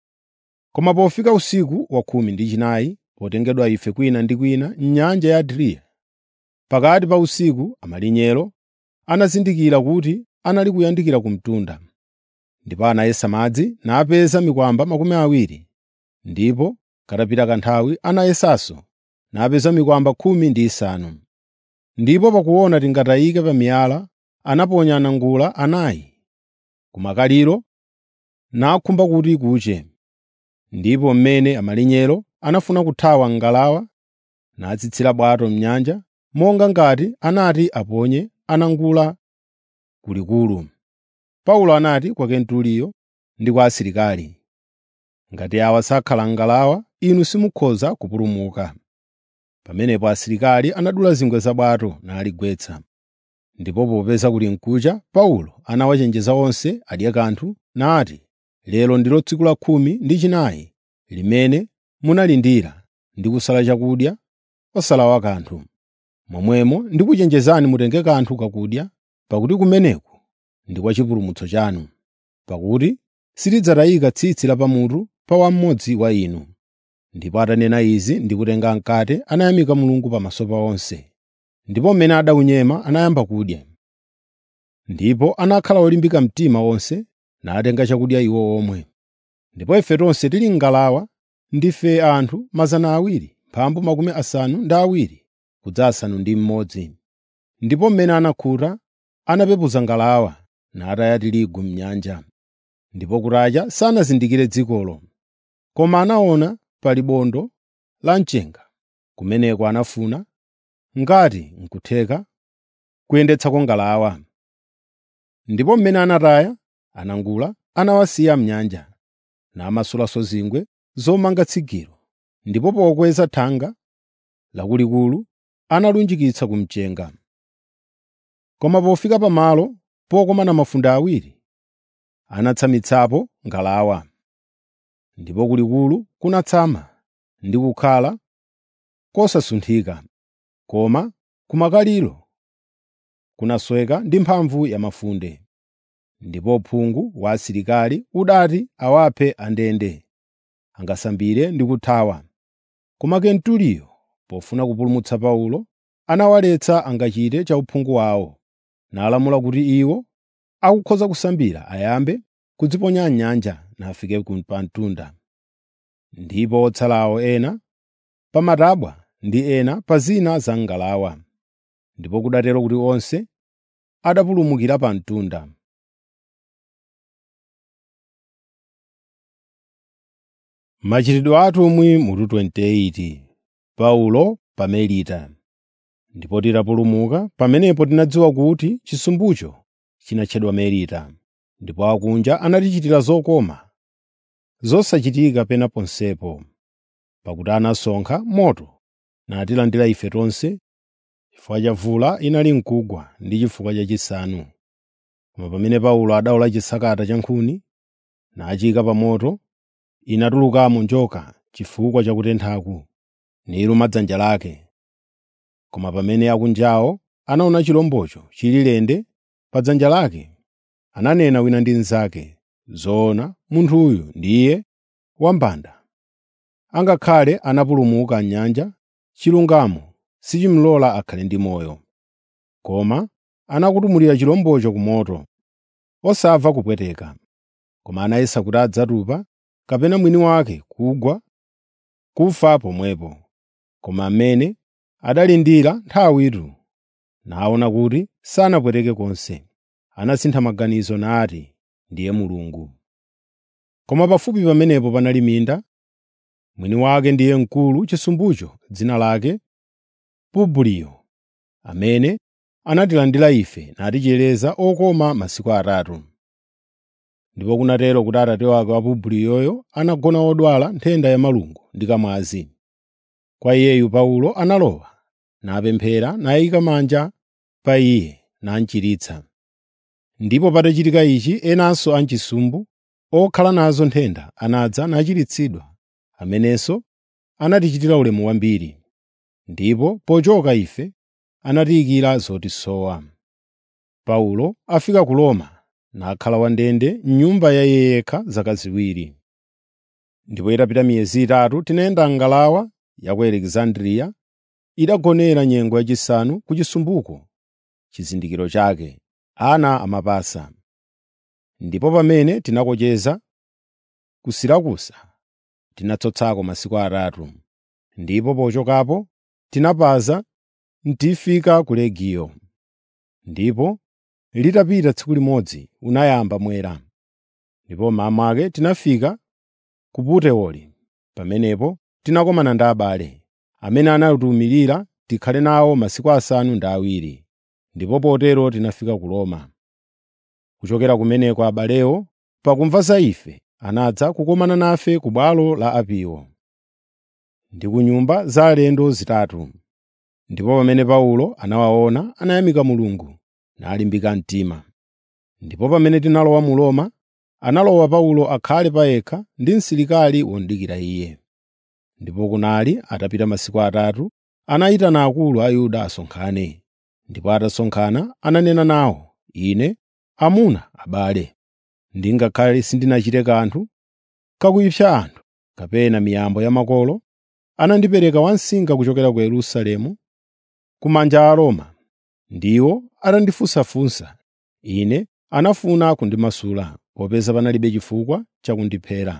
Koma pofika usiku wa khumi ndi chinayi, potengedwa ife kwina ndi kwina m'nyanja ya Adriya, pakati pa usiku amalinyero anazindikira kuti anali kuyandikira ku mtunda. Ndipo anayesa madzi napeza mikwamba makumi awiri, ndipo katapita kanthawi anayesanso napeza mikwamba khumi ndi isanu. Ndipo pakuona tingatayike pa miyala, anaponya anangula anayi ku makaliro nakhumba kuti kuche. Ndipo mmene amalinyero anafuna kuthawa ngalawa, natsitsira bwato m'nyanja, monga ngati anati aponye anangula kulikulu. Paulo anati kwa Kenturiyo ndi kwa asilikali, “Ngati awa sakhala ngalawa, inu simukhoza kupulumuka.” Pamenepo asilikali anadula zingwe za bwato naligwetsa. Ndipo popeza kuli nkucha, Paulo anawachenjeza onse adye kanthu, nati, “Lero ndilo tsiku la khumi ndi chinayi limene munalindira ndi kusala chakudya osalawa kanthu. Momwemo ndikuchenjezani mutenge kanthu kakudya, pakuti kumeneku ndi kwa chipulumutso chanu. Pakuti silidzatayika tsitsi la pamutu pa wammodzi wa inu.” Ndipo atanena izi ndi kutenga mkate, anayamika Mulungu pamaso pa onse. Ndipo mmene adawunyema anayamba kudya. Ndipo anakhala olimbika mtima onse, natenga chakudya iwo omwe. Ndipo ife tonse tili m'ngalawa, ndife anthu mazana awiri mphambu makumi asanu ndi awiri kudza asanu ndi mmodzi. Ndipo mmene anakhuta anapepuza ngalawa nataya tirigu m'nyanja. Ndipo kutacha sanazindikire dzikolo, koma anaona pali bondo la mchenga. Kumeneko anafuna ngati n'kutheka kuyendetsako ngalawa. Ndipo mmene anataya anangula anawasiya m'nyanja, namasulanso zingwe zomanga tsigiro, ndipo pokweza thanga lakulikulu analunjikitsa ku mchenga. Koma pofika pamalo pokomana mafunde awiri, anatsamitsapo ngalawa. Ndipo kulikulu kunatsama ndi kukhala kosasunthika, koma kumakaliro kunasweka ndi mphamvu ya mafunde. Ndipo uphungu wa asilikali udati awaphe andende, angasambire ndi kuthawa. Koma Kenturiyo, pofuna kupulumutsa Paulo, anawaletsa angachite chauphungu wawo, nalamula kuti iwo akukhoza kusambira ayambe kudziponya m'nyanja nafike pa mtunda. Ndipo otsalawo ena pa matabwa ndi ena pa zina za ngalawa. Ndipo kudatero kuti onse adapulumukira pa mtunda. Machitidwe a atumwi mutu 28 Paulo pa Melita. Ndipo titapulumuka pamenepo tinadziwa kuti chisumbucho chinatchedwa Melita. Ndipo akunja anatichitira zokoma zosachitika pena ponsepo, pakuti anasonkha moto natilandira ife tonse chifukwa cha vula inali mkugwa ndi chifukwa chachisanu. Koma pamene Paulo adawola chisakata cha nkhuni nachiyika pa moto, inatulukamo njoka chifukwa cha kutenthaku, niluma dzanja lake. Koma pamene akunjawo anaona chirombocho chili lende pa dzanja lake, ananena wina ndi mnzake, “Zoona munthuyu ndiye wambanda.” Angakhale anapulumuka m'nyanja, chilungamo sichimlola akhale ndi moyo. Koma anakutumulira chirombocho ku moto, osamva kupweteka. Koma anayesa kuti adzatupa kapena mwini wake kugwa kufa pomwepo. Koma amene adalindira nthawitu naona kuti sanapweteke konse, anasintha maganizo nati, “Ndiye Mulungu.” Koma pafupi pamenepo panali minda, mwini wake ndiye mkulu chisumbucho dzina lake Publiyo, amene anatilandira ife natichereza okoma masiku atatu. Ndipo kunatero kuti atate wake wa Publiyoyo anagona wodwala nthenda ya malungo ndi kamwazi. Kwa iyeyu Paulo analowa, napemphera nayika manja pa iye namuchiritsa. Ndipo patachitika ichi enanso achisumbu okhala nazo nthenda anadza nachiritsidwa, amenenso anatichitira ulemu wambiri. Ndipo pochoka ife anatiyikira zotisowa. Paulo afika ku Roma nakhala wandende m'nyumba ya iye yekha zaka ziwiri. Ndipo itapita miyezi itatu tinayenda ngalawa ya ku Alekisandriya idagonera nyengo yachisanu ku chisumbuko chizindikiro chake, ana amapasa. Ndipo pamene tinakocheza ku Sirakusa tinatsotsako masiku atatu. Ndipo pochokapo tinapaza ntifika ku Regiyo. Ndipo litapita tsiku limodzi unayamba mwera. Ndipo mmawa mwake tinafika ku Puteoli. Pamenepo tinakomana ndi abale, amene anatiwumirira tikhale nawo masiku asanu ndi awiri. Ndipo potero tinafika ku Roma. Kuchokera kumeneko abalewo, pakumva za ife, anadza kukumana nafe ku bwalo la Apiyo ndi ku nyumba za alendo zitatu. Ndipo pamene Paulo anawaona, anayamika Mulungu nalimbika mtima. Ndipo pamene tinalowa mu Roma, analowa Paulo akhale payekha ndi msilikali womudikira iye. Ndipo kunali atapita masiku atatu, anayitana akulu a Yuda asonkhane. Ndipo atasonkhana ananena nawo, “Ine, amuna abale, ndingakhale sindinachite kanthu kakuyipsa anthu kapena miyambo ya makolo, anandipereka wamsinga kuchokera ku Yerusalemu ku manja a Roma. Ndiwo atandifunsafunsa, ine anafuna kundimasula, popeza panalibe chifukwa cha kundiphera.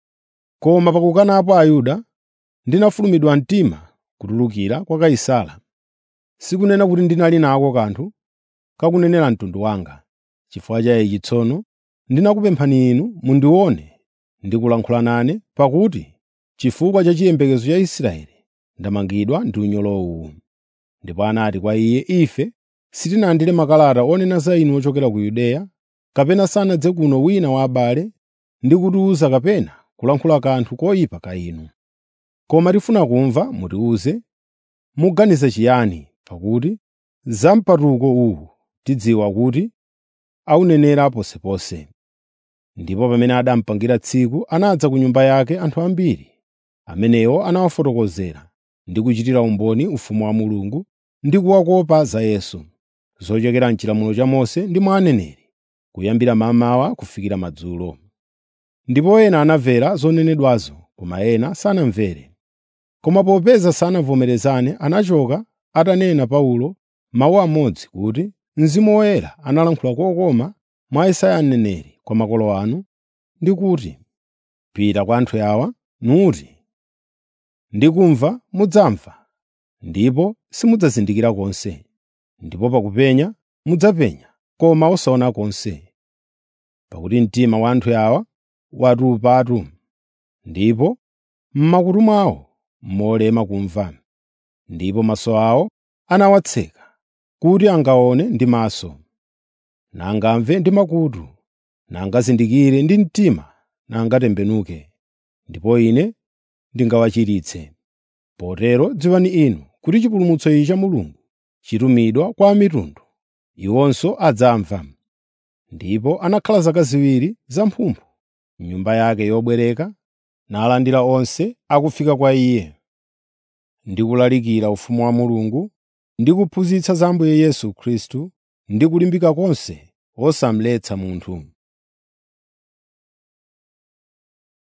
Koma pakukanapo Ayuda, ndinafulumidwa mtima kutulukira kwa Kaisara. Sikunena kuti ndinali nako kanthu kakunenera mtundu wanga. Chifukwa cha ichi tsono ndinakupemphani inu mundione ndi kulankhula nane, pakuti chifukwa cha chiyembekezo cha Israeli ndamangidwa ndi unyolo uwu. Ndipo anati kwa iye, “Ife sitinalandire makalata onena za inu ochokera ku Yudeya, kapena sanadze kuno wina wa abale ndi kutiwuza kapena kulankhula kanthu koyipa ka inu. Koma tifuna kumva mutiwuze muganiza chiyani, pakuti za mpatuko uwu tidziwa kuti awunenera posepose.” Ndipo pamene adamupangira tsiku, anadza ku nyumba yake anthu ambiri, amenewo anawafotokozera ndi kuchitira umboni ufumu wa Mulungu ndi kuwakopa za Yesu, zochokera m'chilamulo cha Mose ndi mwa aneneri, kuyambira mmamawa kufikira madzulo. Ndipo ena anamvera zonenedwazo, koma ena sanamvere. Koma popeza sanavomerezane, anachoka atanena Paulo mawu amodzi kuti, Mzimu Woyera analankhula kokoma mwa Yesaya mneneri kwa makolo anu ndi kuti, “Pita kwa anthu awa nuti, ndikumva mudzamva, ndipo simudzazindikira konse, ndipo pakupenya mudzapenya, koma osaona konse. Pakuti mtima wa anthu awa watupatu, ndipo m'makutu mwawo molema kumva, ndipo maso awo anawatseka, kuti angaone ndi maso, nangamve ndi makutu, nangazindikire ndi mtima, nangatembenuke, ndipo Ine ndingawachiritse. Potero dziwani inu kuti chipulumutso ichi cha Mulungu chitumidwa kwa a mitundu, iwonso adzamva.” Ndipo anakhala zaka ziwiri zamphumphu m'nyumba yake yobwereka, nalandira onse akufika kwa Iye, ndi kulalikira ufumu wa Mulungu, ndi kuphunzitsa za Ambuye Yesu Khristu, ndi kulimbika konse osamletsa munthu.